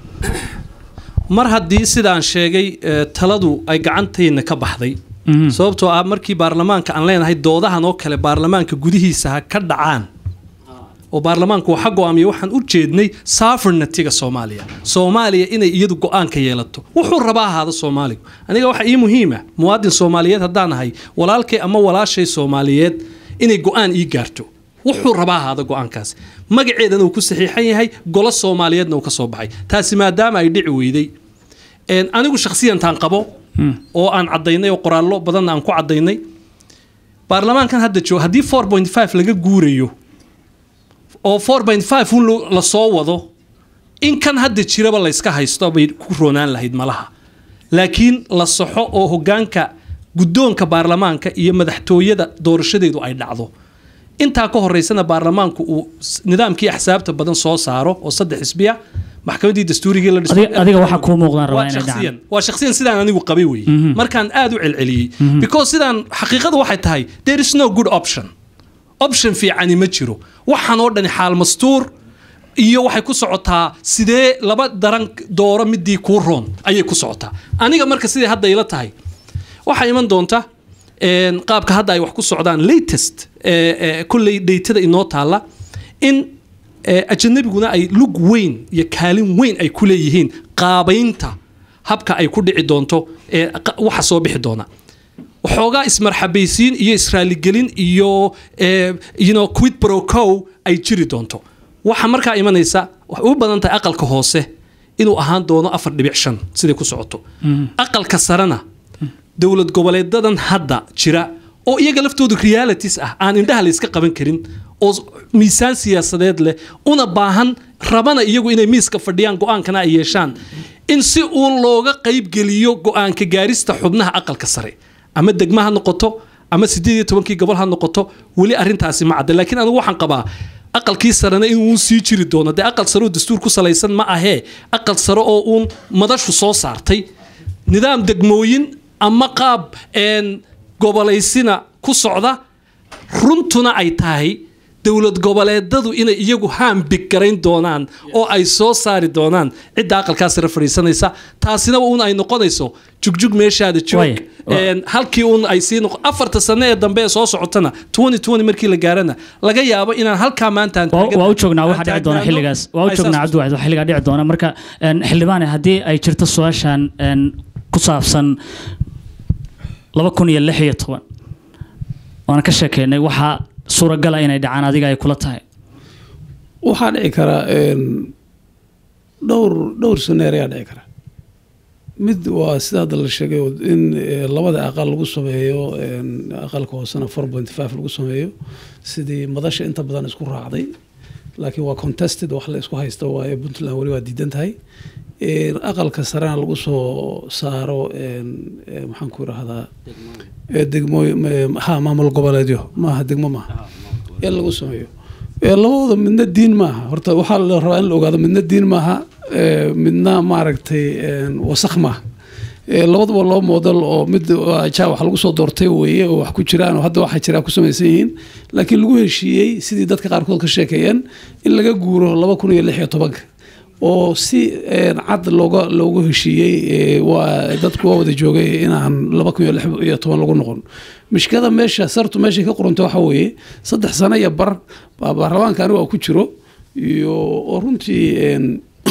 mar haddii sidaan sheegay eh, taladu ay gacantayna ka baxday sababtoo ah markii baarlamaanka aan leenahay doodahan oo kale baarlamaanka gudihiisa ha ka dhacaan oo baarlamaanku waxa go-aamiya waxaan u jeednay sovereignty-ga soomaaliya soomaaliya inay iyadu go-aanka yeelato wuxuu rabaa ahaada soomaaligu aniga waxa ii muhiima muwaadin soomaaliyeed haddaan ahay walaalkay ama walaashay soomaaliyeed inay go-aan ii gaarto wuxuu rabaa ahaada go-aankaas magaceedana uu ku saxiixan yahay golo soomaaliyeedna uu ka soo baxay taasi maadaama ay dhici weyday een, anigu shakhsiyantaan qabo oo aan caddaynay oo qoraallo badanna aan ku caddaynay baarlamaankan hadda jooga haddii 4.5 laga guurayo oo 4.5 un lo- la soo wado in kan hadda jiraba layska haysto bay ku roonaan lahayd malaha laakiin la saxo oo hogaanka guddoonka baarlamaanka iyo madaxtooyada doorashadeedu ay dhacdo intaa ka horeysana baarlamaanku uu s- nidaamkii axsaabta badan soo saaro oo saddex xisbiya maxkamaddii dastuurigii la dhiso Adiga- adiga waxaa kuu muuqdaan rabaa waa inay dhacaan. shakhsiyan waa shakhsiyan sidaan anigu qabay weeye markaan aad u celceliyey because sidaan xaqiiqadu waxay tahay there is no good option option fiicani ma jiro waxaan oo dhani xaal mastuur iyo waxay ku socotaa sidee laba daran dooro midii kuu roon ayay ku socotaa aniga marka sidai hadda ila tahay waxaa iman doonta een, qaabka hadda ay wax ku socdaan latest ee, ee, kolley dheytada inoo taalla in ee, ajanabiguna ay lug weyn iyo kaalin weyn ay ku leeyihiin qaabaynta habka ay ku dhici doonto ee qa- waxa soo bixi doona waxoogaa ismarxabaysiin iyo israaligelin iyo eh, you know, quid pro quo ay jiri doonto waxa markaa imanaysa waxay u badan tahay aqalka hoose inuu ahaan doono afar dhibic shan siday ku socoto aqalka sarena dowlad goboleedadan hadda jira oo iyaga laftoodu realities ah aan indhaha layska qaban karin oo s- miisaan siyaasadeed leh una baahan rabana iyagu inay miiska fadhiyaan go-aankana ay yeeshaan in si uun looga qaybgeliyo go-aanka gaarista xubnaha aqalka sare ama degma ha noqoto ama sideed iyo tobankii gobol ha noqoto weli arrintaasi ma cadda laakiin anigu waxaan qabaa aqalkii sarena inuu sii jiri doono dee aqal sare oo dastuur ku salaysan ma ahee aqal sare oo uun madashu soo saartay nidaam degmooyin ama qaab een, gobolaysina ku socda runtuna ay tahay dowlad goboleedadu inay iyagu haambig garayn doonaan oo ay soo saari doonaan cidda aqalkaas sare fadhiisanaysa taasina un ay noqonayso jugjug meeshaada joog Waaya. Een, halkii un ay sii noqo afarta sane ee dambe ee soo socotana 2020 markii la gaarana laga yaabo inaan halkaa maanta aan waa taagan- waa u joognaa aan waxa dhici doona taagnaano. xilligaas waa u Ay joognaa saas cabdiwaxid waa xilligaa dhici doona marka een, xildhibaane haddii ay jirto su-aashan een, ku saabsan laba kun iyo lix iyo toban waana ka sheekeynay waxaa suuragala inay dhacaan adiga ay kula tahay waxaa dhici karaa een, dhowr dhowr scenario ayaa dhici kara mid waa sida hadda la sheegay oo in eh, labada aqal lagu sameeyo een, aqalka hoosena four point five lagu sameeyo sidii madasha inta badan isku raacday laakiin waa contested wax la isku haysto waaye puntland weli waa diidan tahay Een, aqalka sarena lagu soo saaro een, eh, maxaan ku irahdaa eh, degmo ha maamul goboleedyo maaha degmo maaha in lagu sameeyo Ee, labadooda midna diin maaha horta waxaa la rabaa in la ogaado midna diin maaha ee, midna maaragtay een, wasakh maaha Eh, labaduba laba model oo mid waa ja wax lagu soo doortay weeye oo wax ku jiraan oo hadda waxaa jira ku samaysan yihiin laakiin lagu heshiiyey sidii dadka qaarkood ka sheekeeyeen in laga guuro laba kun iyo lix iyo tobanka oo si eh, cad looga loogu heshiiyey eh, waa dadku waa wada joogay inaan laba kun iyo lix iyo toban lagu noqon mishkada meesha sartu meeshay ka qoranta waxa weeye saddex sano iyo bar baa baarlamaanka anigu ku jiro iyo oo runtii een,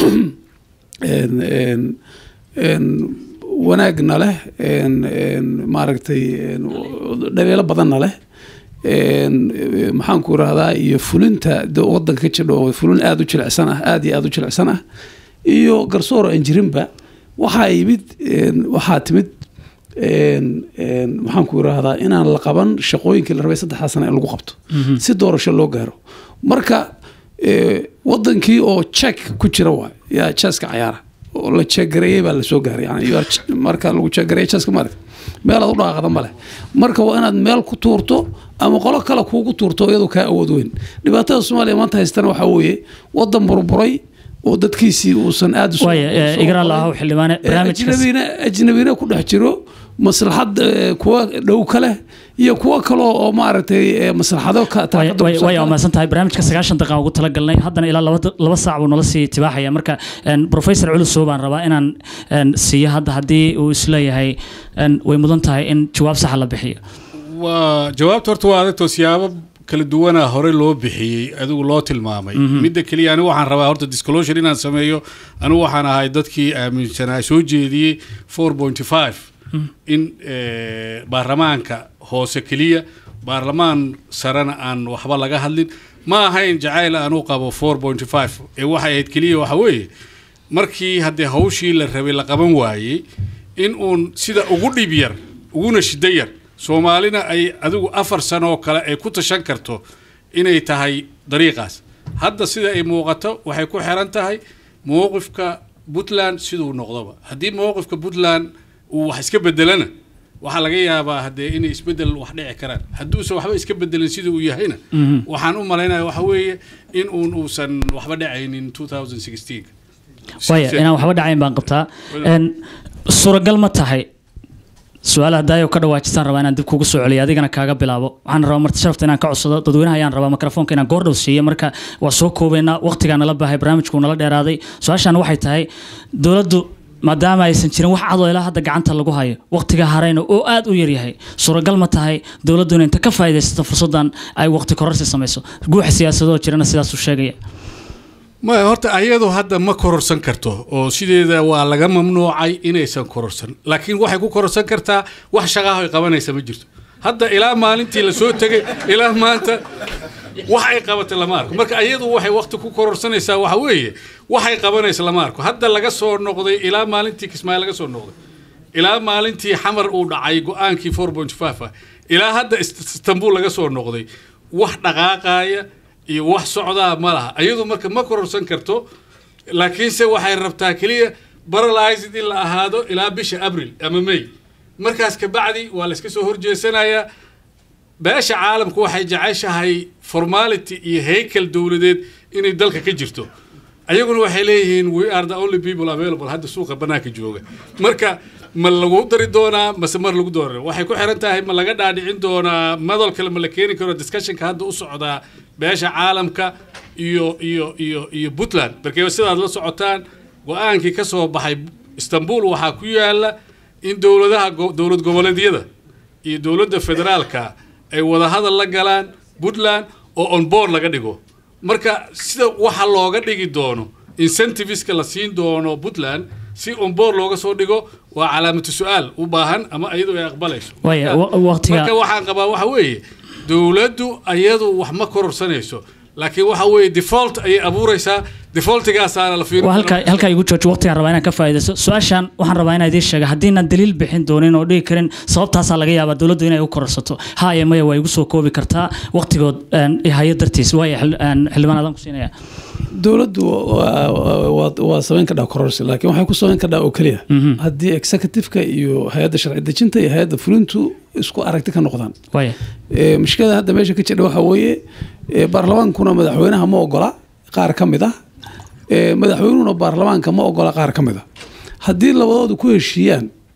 een, een, een, wanaagna leh een, een, maaragtay een, dhabeelo badanna leh een, eh, maxaan ku rahdaa iyo fulinta de wadanka ka jidha oo fulin aada u jilicsan ah aada iyo aada u jilicsan ah iyo garsoor aan jirinba waxaa yimid een, waxaa timid een, een, maxaan ku rahdaa inaan la qaban shaqooyinkii la rabay saddexdaa sano in lagu qabto si doorasho loo gaaro marka eh, wadankii oo check ku jira waay yaa jeeska cayaara oo la jeegareeyey baa lasoo gaaray yani you are ch- marka lagu jeegareeyey jeeska maaragta meelaad u dhaqaaqda male marka waa inaad meel ku tuurto ama qolo kale kuugu tuurto iyadoo kaa awood weyn dhibaatada soomaaliya maanta haystana waxaa weeye wadan burburay oo dadkiisii uusan aada u soo- waaya eh, soo igra qorin. lahow xildhibaane barnaamijkaas ajnabina ajnabina ku dhex jiro maslaxad eh, kuwa dhow ka leh iyo kuwa kale oo maaragtay eh, maslaxado ka way taakada way- ku way saabsan. wamaadsan tahay barnaamijka sagaashan daqiiqan ugu talagalnay haddana ilaa laba da- laba saac buu nala sii tibaaxaya marka een, professor culusow baan rabaa inaan een, siiyo hadda haddii uu isleeyahay een, way mudan tahay in jawaab saxa la bixiyo waa jawaabta horta waa adagtoo siyaabo kala duwana horey loo bixiyey adigu loo tilmaamay midda keliya anigu waxaan rabaa horta disclosure inaan sameeyo anigu waxaan ahay dadkii aaminsanaa soo jeediyey 4.5 in eh, baarlamaanka hoose keliya baarlamaan sarena aan waxba laga hadlin ma ahayn jacayl aan u qabo 4.5 ee waxay ahayd keliya waxa weeye markii haddee hawshii la rabay la qaban waayey in uun sida ugu dhib yar uguna shiddo yar soomaalina ay adigu afar sano oo kale ay ku tashan karto inay tahay dariiqaas hadda sida ay muuqato waxay ku xiran tahay mowqifka puntland siduu noqdoba haddii mowqifka puntland uu wax iska bedelana waxaa laga yaabaa haddee inay isbedel wax dhici karaan hadduusan waxba iska bedelin sida uu yahayna waxaan u malaynaya waxa weeye in uun uusan waxba dhacaynin 2016 waaya inaan waxba dhacayn baan qabtaa Een, suuragal ma tahay su-aal hadaayo ka dhawaajisaan rabaa inaan dib kugu soo celiyo adigana kaaga bilaabo waxaan rabaa marti sharafta inaan ka codsado dadweynaha ayaan rabaa mikrofoonka inaan goordhow siiyo marka waa soo koobeynaa waqtigaa nala baahay barnaamijku nala dheeraaday su-aashaan waxay tahay dowladdu maadaama aysan jirin wax cadoo ilaa hadda gacanta lagu hayo waqtiga harayna oo aad u yaryahay suuragal ma tahay dowladdu inay inta ka faa'iidaysato fursaddan ay waqti kororsi samayso guuxa siyaasadoo jirana sidaasuu sheegaya ma horta ayadu hadda ma kororsan karto oo sideeda waa laga mamnuucay inaysan kororsan laakiin waxay ku kororsan kartaa wax shaqaaho ay qabanaysa ma jirto hadda ilaa maalintii la soo tegay ilaa maanta wax ay qabatay lama arko marka ayadu waxay waqti ku kororsanaysaa waxa weeye waxay qabanaysa lama arko hadda laga soo noqday ilaa maalintii kismaayo laga soo noqday ilaa maalintii xamar uu dhacay go-aankii 4.5 ah ilaa hadda Ist- istanbul laga soo noqday wax dhaqaaqaya iyo wax socdaa ma laha ayadu marka ma kororsan karto laakiinse waxay rabtaa keliya paralyzed in la ahaado ilaa bisha abril ama may markaas kabacdi waa la iska soo horjeesanayaa beesha caalamku waxay jeceshahay formality iyo haykel dowladeed inay dalka ka jirto ayaguna waxay leeyihiin we are the only people available hadda suuqa banaanka jooga marka ma lagu dari doonaa mase mar lagu doonaa waxay ku xiran tahay ma laga dhaadhicin doonaa madal kale ma la keeni karo discussionka hadda u socdaa beesha caalamka iyo iyo iyo iyo puntland markee sidaad la socotaan go-aankii ka soo baxay istanbul waxaa ku yaala in dowladaha go- dowlad goboleedyada iyo dowladda federaalka ay wadahadal la galaan puntland oo on board laga dhigo marka sida waxa looga dhigi doono incentiveska la siin doono puntland si on board looga soo dhigo waa calaamatu su-aal u baahan ama iyadu ay aqbalayso Waaya, wa- waqtiga- marka waxaan qabaa waxa weeye dowladdu ayadu wax ma kororsanayso laakiin waxa weeye default ayay abuuraysaa defaultigaasaana la fiirin waa halkaa halkaa igu jooji waqtigaan rabaa inaan ka faa'iidaysto su-aashaan waxaan rabaa inaan idiin sheega haddiinaan daliil bixin doonin oo dhigi karin sababtaasaa laga yaabaa dowladdu inay u kororsato ha iyo maya waa igu soo koobi kartaa waqtigood een, hayo dartiis waaya xil- een, xildhibaan adaan ku siinaya dowladdu waa- waa- waa- waa samayn kadhaa kororsi laakiin waxay ku samayn kadhaa oo keliya haddii executive-ka iyo hay-adda sharci dejinta iyo hay-adda fulintu isku aragti ka noqdaan waaya Ee, mushkilada hadda meesha ka jira waxaa weeye ee, baarlamaankuna madaxweynaha ma ogola qaar ka mid ah ee, madaxweynuhuna baarlamaanka ma ogola qaar ka mid ah haddii labadoodu ku heshiiyaan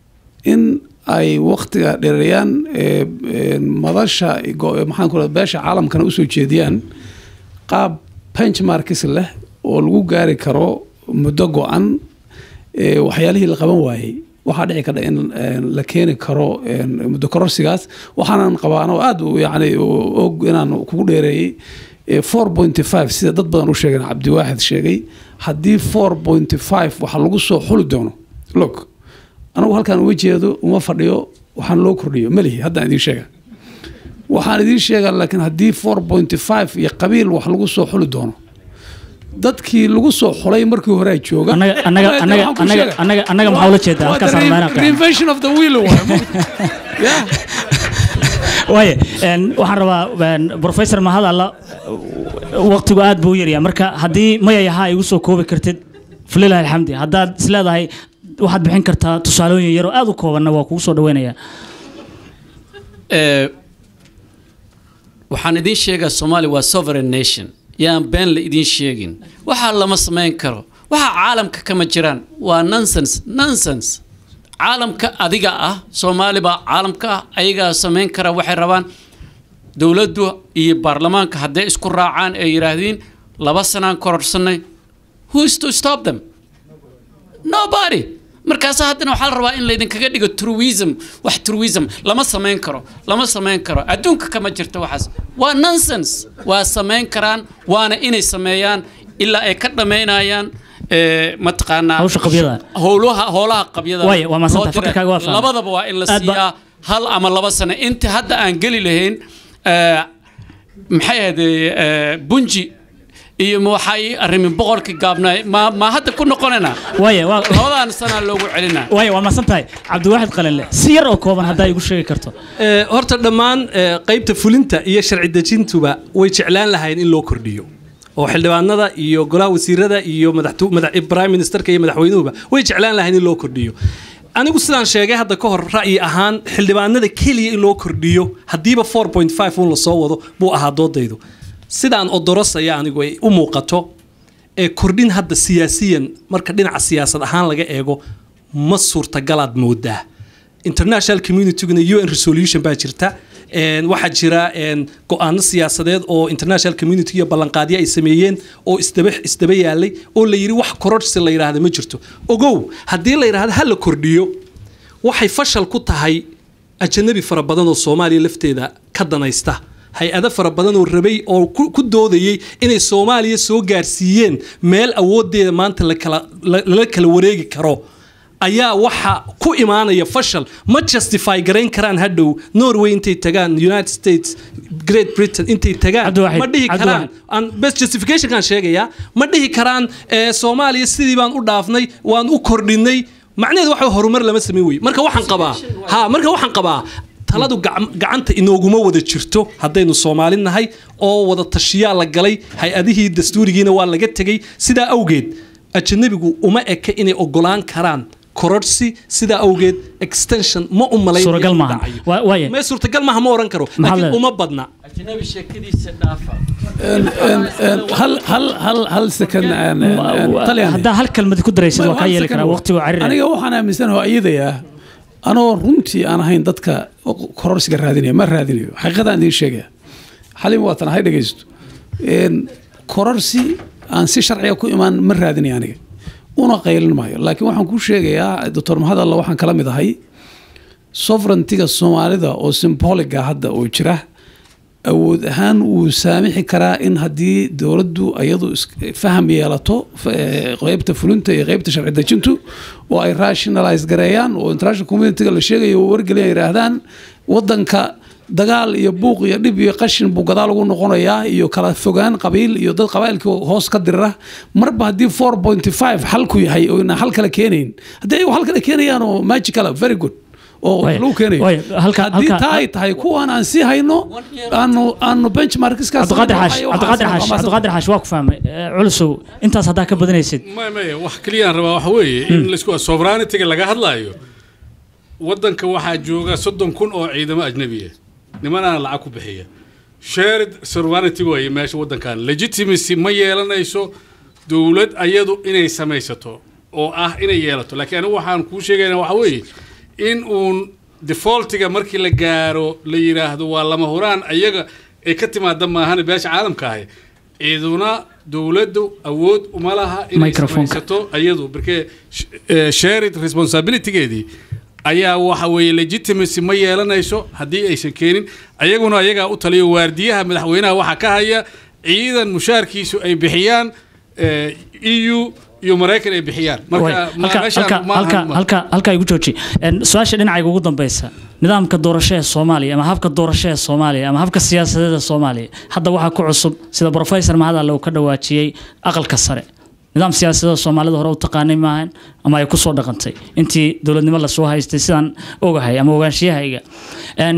in ay waktiga dheereeyaan ee, ee, madasha go- maxaan ku rahda beesha caalamkana usoo jeediyaan qaab benchmarkis leh oo lagu gaari karo muddo go-an ee, waxyaalihii la qaban waayey waxaa dhici karta in ee, la keeni karo ee, muddo kororsigaas waxaanan qabaan oo aad u yani u- og inaan kugu dheereeyey ee, 4.5 sida dad badan u sheegeen cabdiwaaxid sheegay haddii 4.5 waxa lagu soo xuli doono log anagu halkaan uga jeedo uma fadhiyo waxaan loo kordhiyo malihi haddaan idiin sheega waxaan idiin sheegaa laakiin haddii 4.5 iyo qabiil wax lagu soo xuli doono dadkii lagu soo xulay markii hore jooga Annaga- annaga- Waxaan annaga- kuu annaga- sheegaa. annaga- annaga maxaa ula jeedaa? Waa Halkaas the aan re- rabnaa inaan reinvention of the wheel waaye, ma- Yeah. waaye een, waxaan rabaa een, professor mahad alla waqtigu aad buu u yaryaa marka haddii mayayaha igu soo koobi kartid falilahi alxamdi haddaad isleedahay waxaad bixin kartaa tusaalooyin yar oo aad u koobanna waa kugu soo dhaweynayaa Ee, waxaan idiin sheegaa soomaaliya waa sovereign nation yaan been la idiin sheegin waxaa lama samayn karo waxa caalamka kama jiraan waa nonsense nonsense caalamka adiga ah soomaali baa caalamka ah ayagaa samayn kara waxay rabaan dowladdu iyo baarlamaanka hadday isku raacaan ee yidhaahdiin laba sanaan kororsanay who is to stop them nobody markaas haddana waxaa la rabaa in laydinkaga dhigo truism wax truism lama samayn karo lama samayn karo adduunka kama jirto waxaas waa nonsense waa samayn karaan waana inay sameeyaan ilaa ay ka dhammaynayaan ee, mataqaanaa Hawsha qabyada. howlaha howlaha qabyada Waaye, waa mahadsantahay. loo diray. Fakarkaaga waa fahmay. labadaba waa in la Aad ba- siiyaa hal ama laba sano inta hadda aan geli lahayn ee, maxay ahayd ee, bunji iyo ma waxay arrimin boqorkii gaabnaay ma ma hadda ku noqonayna waaye waa labadan sanaa loogu celinaa waaye waa mahadsan tahay cabdiwaaxid qalinle si yar oo kooban haddaa igu sheegi karto Ee, horta dhammaan ee, qaybta fulinta iyo sharci dejintuba way jeclaan lahayn in loo kordhiyo oo xildhibaanada iyo golaha wasiirada iyo madaxtu- madax prime ministerka iyo madaxweynuhuba way jeclaan lahayn in loo kordhiyo anigu sidaan sheegay hadda ka hor ra'yi ahaan xildhibaanada keliya in loo kordhiyo haddiiba 4.5 un lasoo wado buu ahaa doodaydu sidaan odorosaya anigu ay u muuqato ee kordhin hadda siyaasiyan marka dhinaca siyaasad ahaan laga eego ma suurtagalaad moodaa international communityguna un resolution baa jirta een, waxaa jira een, go-aano siyaasadeed oo international community iyo ballanqaadyo ay sameeyeen oo isdaba isdaba yaalay oo la yidhi wax kororsi la yidhaahda ma jirto ogow haddii la yidhaahdo ha la kordhiyo waxay fashal ku tahay ajanabi fara badan oo soomaaliya lafteeda ka danaysta hay-ado fara badan oo rabay oo ku ku doodayey inay soomaaliya soo gaarsiiyeen meel awoodeeda maanta la kala- la- lala kala wareegi karo ayaa waxa ku imaanaya fashal ma justify garayn karaan hadhow norway intay tagaan united states great britain intay tagaan Cabdiwaxid, ma dhihi karaan Cabdiwaxid. aan best justificationkan sheegayaa ma dhihi karaan ee, soomaaliya sidii baan u dhaafnay waan u kordhinay macnaheedu waxa horumar lama samayn wey marka waxaan qabaa ha marka waxaan qabaa taladu gac- gacanta inooguma wada jirto haddaynu soomaali nahay oo wada tashiyaa la galay hay-adihii dastuurigiina waa laga tegey sidaa awgeed ajanabigu uma eka inay ogolaan karaan kororsi sidaa awgeed extension ma u malayn Suuragal maahan. Waa- waaye. ma suurtagal maaha ma oran karo Maxaa laakiin leedahay? uma badna ajnabi sheekadiisa dhaafa Een, een, een, hal hal hal hal second een, een, een, Talyaani. haddaa hal kelmad ku daraysid waa kaa yeeli karaa waqtigu cariri aniga waxaan aaminsanahay oo iyadayaa anoo runtii aan ahayn dadka kororsiga raadinaya ma raadinayo xaqiiqadaan idiin sheegaya xalim waatan hay dhegaysto Een, kororsi aan si sharciga ku imaan ma raadinayo aniga una qaylin maayo laakiin waxaan kuu sheegayaa doctor maxamed alla waxaan kala mid ahay sovereigntiga soomaalida oo symboliga hadda oo jira awood ahaan wuu saamixi karaa in haddii dowladdu ayadu is- faham yeelato f- eh, qeybta fulinta iyo qeybta sharci dejintu oo ay rationalize gareeyaan oo international communityga la sheegayo oo wargelin ay yidhaahdaan wadanka dagaal iyo buuq iyo dhib iyo qashin buu gadaal ugu noqonayaa iyo kala fogaan qabiil iyo dad qabaa'ilkii hoos ka dirira marba haddii 4.5 xalku yahay oo inaan xal kale keenayn haddii ay xal kale keenayaan oo magical ah, very good oo Waaye, lagu keenayo waaye, halka- haddii halka- taa ay tahay kuwaan aan sii hayno aanu aanu benchmarkiskaas cabdiqaadir xaash cabdiqaadir xaash cabdiqaadir xaash waa ku fahmay Eh, culusow intaas haddaa ka badanaysid maya maya wax keliyaan rabaa waxa weeye in laisku sovereigntyga laga hadlaayo waddanka waxaa jooga soddon kun oo ciidamo ajnabiya nimanaan lacag ku bixiya shared sovereignty waaye meesha waddankan legitimacy ma yeelanayso dowlad ayadu inay samaysato oo ah inay yeelato laakiin anigu waxaan kuu sheegayna waxa weeye in uun defaultiga markii la gaaro la yidhaahdo waa lama huraan ayaga ay ka timaada maahane beesha caalamka ahi ciiduna dowladdu awood uma laha inay Microphone-ka. samaysato ayadu markee sh- eh, shared responsibilitygeedii ayaa waxa weeye legitimacy ma yeelanayso haddii aysan keenin ayaguna ayagaa u taliyo waardiyaha madaxweynaha waxaa ka haya ciidan mushaarkiisu ay bixiyaan eh, eu iyo maraykan ay bixiyaan marka ma- halka meeshaan halka ma halka ahan ma- halka halka igu jooji Een, su-aasha dhinacayga ugu dambeysa nidaamka doorasho ee soomaaliya ama habka doorasho ee soomaaliya ama habka siyaasadeed ee soomaaliya hadda waxaa ku cusub sida professor mahad alle uu ka dhawaajiyey aqalka sare nidaam siyaasadeed soomaalida hore u taqaanay maahan ama ay kusoo dhaqantay intii dowladnimo lasoo haystay sidaan ogahay ama ogaanshiyahayga Een,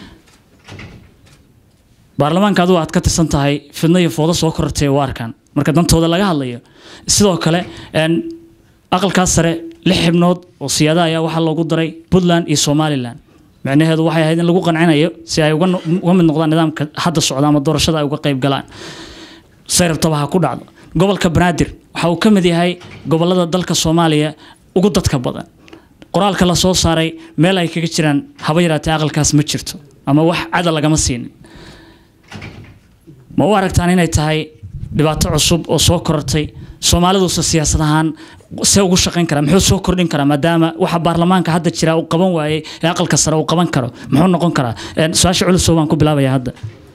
baarlamaanka adigu aad ka tirsan tahay fidno iyo foodo soo korortay u arkaan marka dantooda laga hadlayo sidoo kale een, aqalkaas sare lix xibnood oo siyaada ayaa waxaa loogu daray puntland iyo somalilan micnaheedu waxay ahayd in lagu qancinayo si ay uga no- uga mid noqdaan nidaamka hadda socda ama doorashada ay uga qayb galaan say rabtaba ha ku dhacdo gobolka banaadir waxa uu ka mid yahay gobolada dalka soomaaliya ugu dadka badan qoraalka la soo saaray meel ay kaga jiraan haba yaraatee aqalkaas ma jirto ama wax cada lagama siinin ma u aragtaan inay tahay dhibaato cusub oo soo korortay soomaaliduuse siyaasad ahaan see ugu shaqayn karaa muxuu soo kordhin karaa maadaama waxa baarlamaanka hadda jira uu qaban waayey ee aqalka sare uu qaban karo muxuu noqon karaa Een, su-aasha culusow baan ku bilaabaya hadda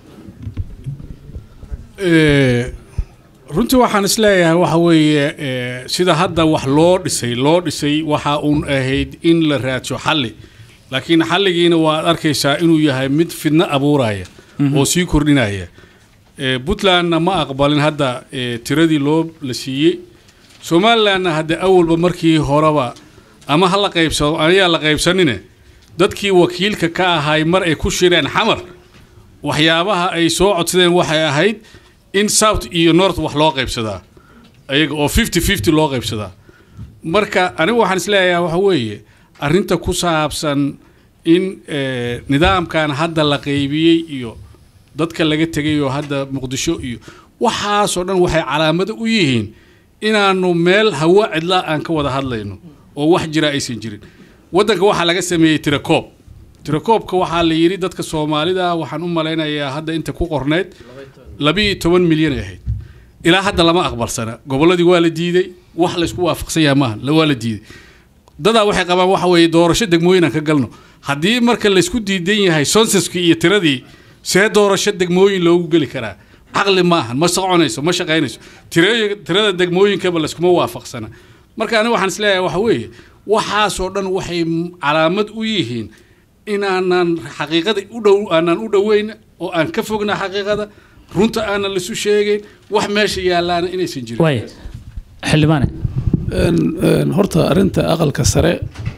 Eh, runtii waxaan isleeyahay waxa weeye eh, sida hadda wax loo dhisay loo dhisay waxa uun ahayd in la raadsho xalli laakiin xalligiina waad arkaysaa inuu yahay mid fidno abuuraya oo sii kordhinaya Eh, puntlandna ma aqbalin hadda eh, tiradii loo la siiyey somalilandna hadde awalba markii horeba ama ha la qaybsado ayaa la qaybsanine dadkii wakiilka ka ahay mar ay ku shireen xamar waxyaabaha ay soo codsadeen waxay ahayd in south iyo north wax loo qaybsadaa ayaga oo fifty fifty loo qaybsadaa marka anigu waxaan isleeyahay waxa weeye arrinta ku saabsan in eh, nidaamkan hadda la qaybiyey iyo dadka laga tegay oo hadda muqdisho iyo waxaasoo dhan waxay calaamado u yihiin inaanu meel hawa cidlaa aan ka wada hadlayno oo wax jira aysan jirin waddanka waxaa laga sameeyey tirakoob tirakoobka waxaa la yidhi dadka soomaalida waxaan u malaynayaa hadda inta ku qorneyd labiiyo toban milyan ay ahayd ilaa hadda lama aqbalsana gobolladii waa la diiday wax laysku waafaqsan yahay maaha la- waa la diiday dadaa waxay qabaan waxa weeye doorasho degmooyin aan ka galno haddii marka laysku diidan yahay sonsaskii iyo tiradii see doorasho degmooyin loogu geli karaa caqli maahan ma soconayso ma shaqaynayso Tira- tirada degmooyinkaba layskuma waafaqsana marka aniga waxaan isleeyahay waxa weeye waxaasoo dhan waxay m- calaamad u yihiin inaanan xaqiiqada u dhow aanan u dhoweyn oo aan ka fogna xaqiiqada runta aanan lasu sheegayn wax meesha yaalaana inaysan jirin waay xildhibaane Een- een, horta arrinta aqalka sare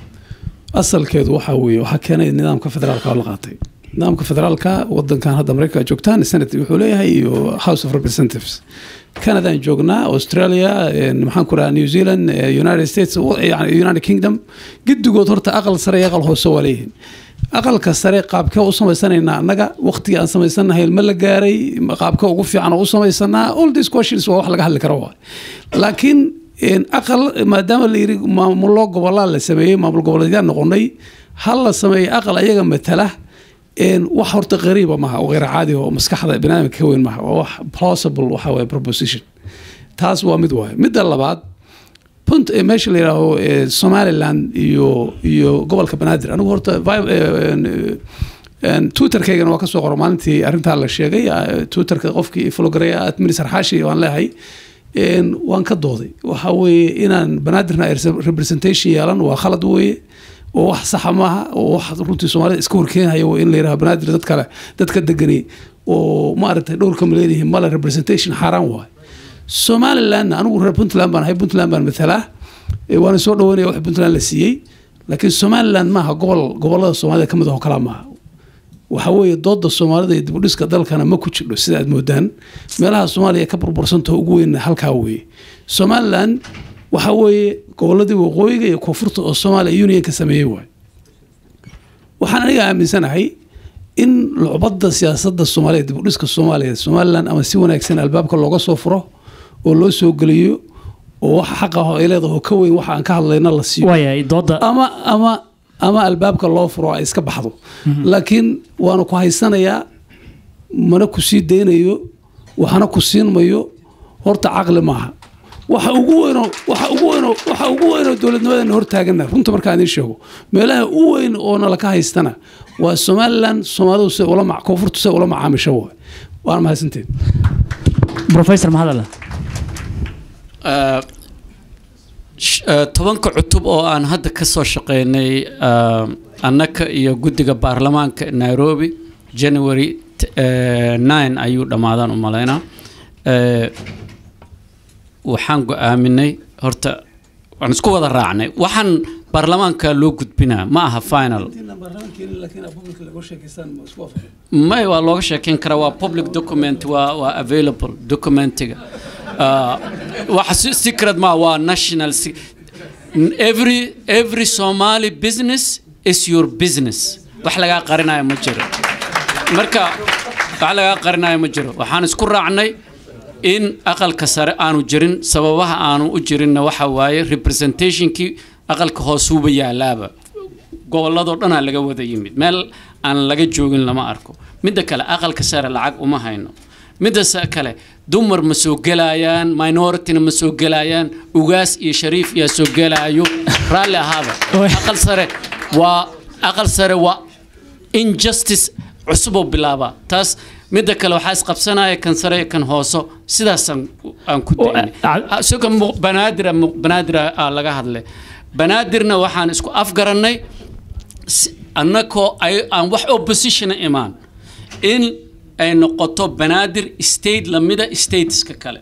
asalkeedu waxaa weeye waxaa keenay nidaamka federaalka oo la qaatay nidaamka federaalka wadankan hadda maraykanka joogtaan senate wuxuu leeyahay iyo house of representatives canadaan joognaa australia een, maxaan ku rahaa new zealand eh, united states wa- yani united kingdom giddigood horta aqal sare iyo aqal hoose waa leeyihiin aqalka sare qaabkee u samaysanaynaa annaga waqtiga aan samaysanahay ma la gaaray qaabka ugu fiican oo u samaysanaa all these questions waa wax laga hadli karo waay laakiin een, aqal maadaama la yiri maamulo gobolaa la sameeyey maamul goboleedyaan noqonay hal la sameeyey aqal ayaga matala een, wax horta qariiba maaha oo qeyr caadi oo maskaxda biniaadamka ka weyn maaha waa wax plausible waxa waye proposition taas waa mid waaye midda labaad punt ee meesha la yidhaaho ee, somaliland iyo iyo gobolka banaadir anigu horta vi- ee, een, een, twitterkaygana waa kasoo qoro maalintii arrintaa la sheegay eh, twitterka qofkii flogareya administar xaashi waan leeyahay een, waan ka dooday waxa weeye inaan banaadirna ay representation yeelan waa khalad weeye oo wax saxa maaha oo wax runtii soomaalida iska horkeenhaya waa in la yidhaha banaadir dad kale dadka degani oo maaragtay dhowrka ma leedihiin male representation xaaraan waaye somalilandna anigu reer puntland baan ahay puntland baan matalaa Eh, waana soo dhaweynaya wax puntland la siiyey laakiin somaliland maaha gobol gobolada soomaalida ka mid ah oo kalaa maaha waxa weeye dooda soomaalida iyo dibudhiska dalkana ma ku jidho sida aad moodaan meelaha soomaaliya ka burbursantaho ugu weyn halkaa weeye somaliland waxa weeye goboladii waqooyiga iyo koonfurta oo soomaaliya unionka sameeyey waay waxaan aniga aaminsanahay in lucbada siyaasadda soomaaliya dibudhiska soomaaliya somaliland ama si wanaagsan albaabka looga soo furo oo loo soo geliyo oo waxa xaq ah oo ay leedahay oo ka weyn waxa aan ka hadlayna la siiyo waayahay dooda ama ama ama albaabka loo furo ay iska baxdo laakiin waana ku haysanayaa mana ku sii daynayo waxna ku siin mayo horta caqli maaha waxa ugu weynoo waxa ugu weynoo waxa ugu weynoo dowladnimadana hortaagana runta markaan idiin sheego meelaha u weyn oo nalaka haystana waa somaliland soomaalidu se ula mac koonfurtu se ula macaamisho waay waana mahadsanteed professor mahadalla Eh, sh- eh, tobanka cutub oo aan hadda ka soo shaqeynay eh, annaka iyo guddiga baarlamaanka nairobi january t- eh, 9 ayuu dhammaadaan u malaynaa Eh, waxaan go-aaminay horta waan isku wada raacnay waxaan baarlamaanka loo gudbinaa ma aha final may waa looga sheekeyn karaa waa public document waa waa available documentiga Uh, wax si- secret ma waa national se- every every somali business is your business wax lagaa qarinayo ma jiro marka wax lagaa qarinayo ma jiro waxaan isku raacnay in aqalka sare aanu jirin sababaha aanu u jirinna waxa waaye representationkii aqalka hoosuuba yaalaaba gobolladoo dhanaa laga wada yimid meel aan laga joogin lama arko midda kale aqalka sare lacag uma hayno midda sa- kale dumar ma soo gelayaan minorityna ma soo gelayaan ugaas iyo shariif yaa soo gelaayo raalli ahaaba aqal sare waa aqal sare waa injustice cusuboo bilaabaa taas midda kale waxaa isqabsanaya kan sare iyo kan hooso sidaasaan aan ku daynay ah, isaga mu- banaadir mu- banaadir aa laga hadlay banaadirna waxaan isku afgarannay si- annakoo ay aan wax oppositiona imaan in ay noqoto banaadir state lamida stateska kale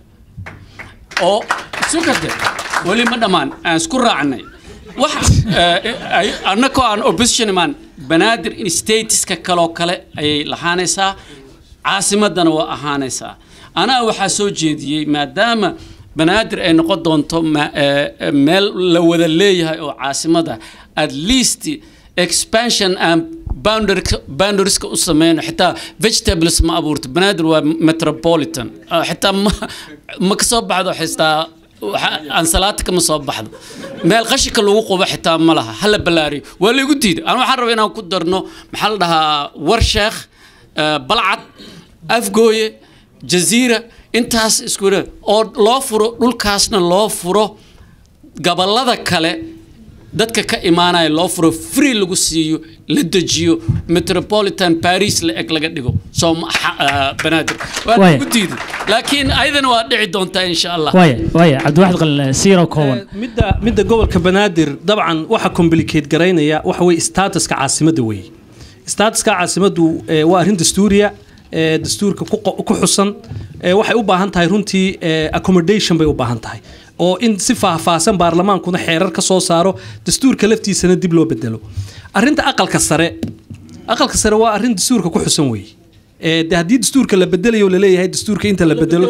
oo sukade weli ma dhammaan aan isku raacnay wax eh, ay- annakoo aan opposition imaan banaadir in stateska kaloo kale ayay lahaanaysaa caasimadana waa ahaanaysaa anaa waxaa soo jeediyey maadaama banaadir ay noqon doonto ma- eh, eh, meel la wada leeyahay oo caasimada at least expansion and boundary- boundarieska u sameyno xitaa vegetables ma abuurto banaadir waa metropolitan Ah, xitaa ma ma ka soo baxdo xitaa waxa- ansalaata kama soo baxdo meel qashinka lagu qubo xitaa ma laha hala ballaariyo waa laygu diiday aan waxaan rabaa inaan ku darno maxaa la dhahaa warsheekh eh, balcad afgooye jaziira intaas isku yidha oo loo furo dhulkaasna loo furo gobollada kale dadka ka imaanaya loo furo free lagu siiyo la dejiyo metropolitan paris la eg laga dhigo soo ma- xa- ah, banaadir waa Waaya. lagu diiday laakiin ayadana waa dhici doontaa insha allah waaya waaya cabdiwaxid qal siiro kooban midda midda gobolka banaadir dabcan waxa complicate garaynaya waxa weye statuska caasimadda weeye statuska caasimaddu eh, waa arrin dastuuriya eh, dastuurka ku qo- ku xusan eh, waxay u baahan tahay runtii eh, accommodation bay u baahan tahay oo in si faahfaahsan baarlamaankuna xeerar ka soo saaro dastuurka laftiisana dib loo bedelo arrinta aqalka sare aqalka sare waa arrin dastuurka ku xusan weeye Eh, de haddii dastuurka la bedelayo laleeyahay dastuurka inta la bedelo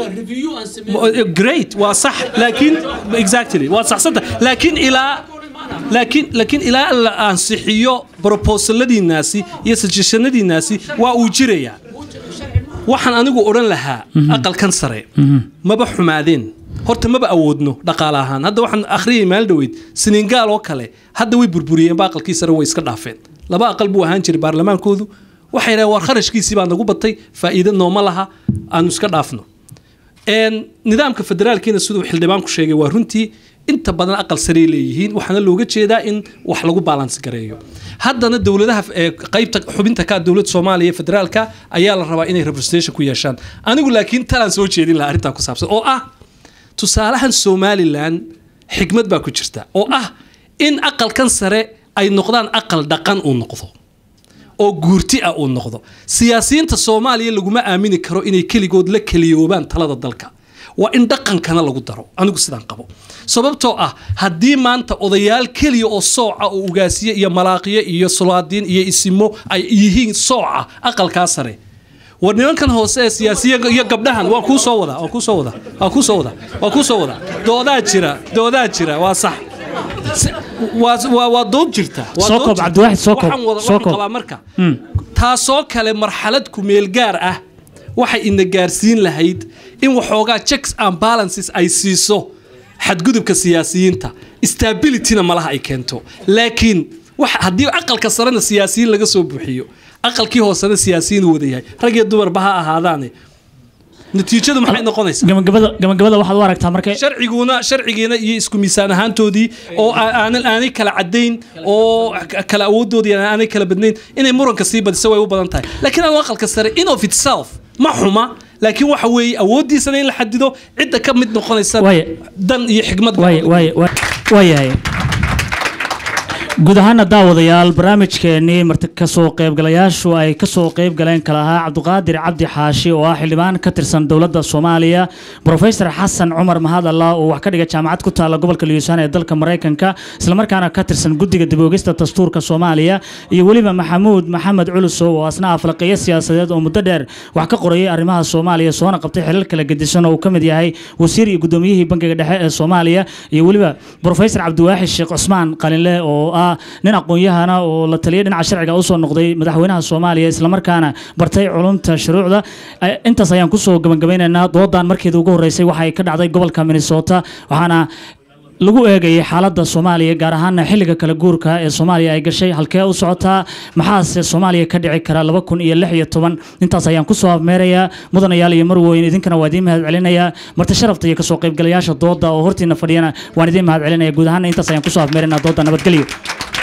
great waa sax laakiin exactly waa saxsanta laakiin ilaa laakiin laakiin ilaa la ansixiyo proposaladiinaasi iyo suggestionadiinaasi waa uu jirayaa waxaan anigu odhan lahaa aqalkan sare maba xumaadeen horta maba awoodno dhaqaale ahaan hadda waxaan akhriyay maalin dhoweyd senegaal oo kale hadda way burburiyeenba aqalkii sare way iska dhaafeen laba aqal buu ahaan jiray baarlamaankoodu waxay dhahen war kharashkiisii baa nagu batay faa'iido nooma laha aanu iska dhaafno Een, nidaamka federaalkiina siduu xildhibaanku sheegay waa runtii inta badan aqal sarey leeyihiin waxaana looga jeedaa in wax lagu balans gareeyo haddana dowladaha ee qaybta xubinta ka dowladda soomaaliya ee federaalka ayaa la rabaa inay representation ku yeeshaan anigu laakiin talaan soo jeedin lahaa arrintaa ku saabsan oo ah tusaalahan somalilan xikmad baa ku jirta oo ah in aqalkan sare ay noqdaan aqal dhaqan uu noqdo oo guurti ah uu noqdo siyaasiyiinta soomaaliya laguma aamini karo inay keligood la keliyoobaan talada dalka waa in dhaqankana lagu daro anigu sidaan qabo sababtoo ah haddii maanta odayaal keliya oo sooca oo ugaasiye iyo malaaqiye iyo sulaadiin iyo isimo ay yihiin sooca aqalkaa sare war nimankan hoose ee siyaasiya iyo gabdhahan waan kuu soo wadaa waan kuu soo wadaa waan kuu soo wadaa waan kuu soo wadaa doodaa jira doodaa jira waa sax Se- waa waa waa dood jirta waa Soo dood koob, jirta. Cabdiwaxid, soo koob, Waxaan wada- soo waxaan koob. qabaa marka taasoo kale marxalad ku meel gaar ah waxay ina gaarsiin lahayd in waxoogaa checks and balances ay siiso xadgudubka siyaasiyiinta stabilityna malaha ay keento laakiin wax haddii aqalka sarena siyaasiyiin laga soo buuxiyo aqalkii hoosena siyaasiyiin uu wada yahay rag iyo dumarba ha ahaadaane natiijadu maxay noqonaysaa gabagabada gabagabada waxaad u aragtaa marka sharciguna sharcigiina iyo isku miisaan ahaantoodii oo aa- aanan aanay kala cadayn oo k- kala awoodoodii aanay kala badnayn inay muranka sii badiso way u badan tahay laakiin anu aqalka sare in of itself ma xuma laakiin waxa weeye awooddiisana in la xadido cidda ka mid noqonaysa Waaye. dan iyo xigmad waaye waaye waa- waayahay guud ahaana daawadayaal barnaamijkeenii marti kasoo qaybgalayaashu ay kasoo qayb galeen kala ahaa cabdiqaadir cabdi xaashi oo ah xildhibaan ka tirsan dowladda soomaaliya profesor xasan cumar mahadalla oo wax ka dhiga jaamacad ku taala gobolka luisaan ee dalka maraykanka islamarkaana ka tirsan guddiga dib-oogista dastuurka soomaaliya iyo weliba maxamuud maxamed culusow oo asna aflaqeeyo siyaasadeed oo muddo dheer wax ka qorayay arrimaha soomaaliya soona qabtay xilal kala gedisan oo uu ka mid yahay wasiir iyo gudoomiyihii bankiga dhexe ee soomaaliya iyo weliba profesor cabdiwaaxid sheekh cusmaan qalinle oo ah nin aqoon-yahana oo la taliya dhinaca sharciga usoo noqday madaxweynaha soomaaliya islamarkaana bartay culumta shuruucda Eh, intaas ayaan kusoo gabagabeynaynaa doodan markeeda ugu horeysay waxa ay ka dhacday gobolka minnesota waxaana lagu eegayay xaaladda soomaaliya gaar ahaana xilliga kala guurka ee soomaaliya ay gashay halkee u socotaa maxaase soomaaliya ka dhici kara laba kun iyo lix iyo toban intaas ayaan kusoo afmeerayaa mudanayaal iyo marweyn idinkana waa idiin mahad celinayaa marti sharafta iyo kasoo qaybgalayaasha dooda oo hortiina fadhiyana waan idiin mahad celinaya guud ahaana intaas ayaan kusoo afmeeraynaa dooda nabadgelyo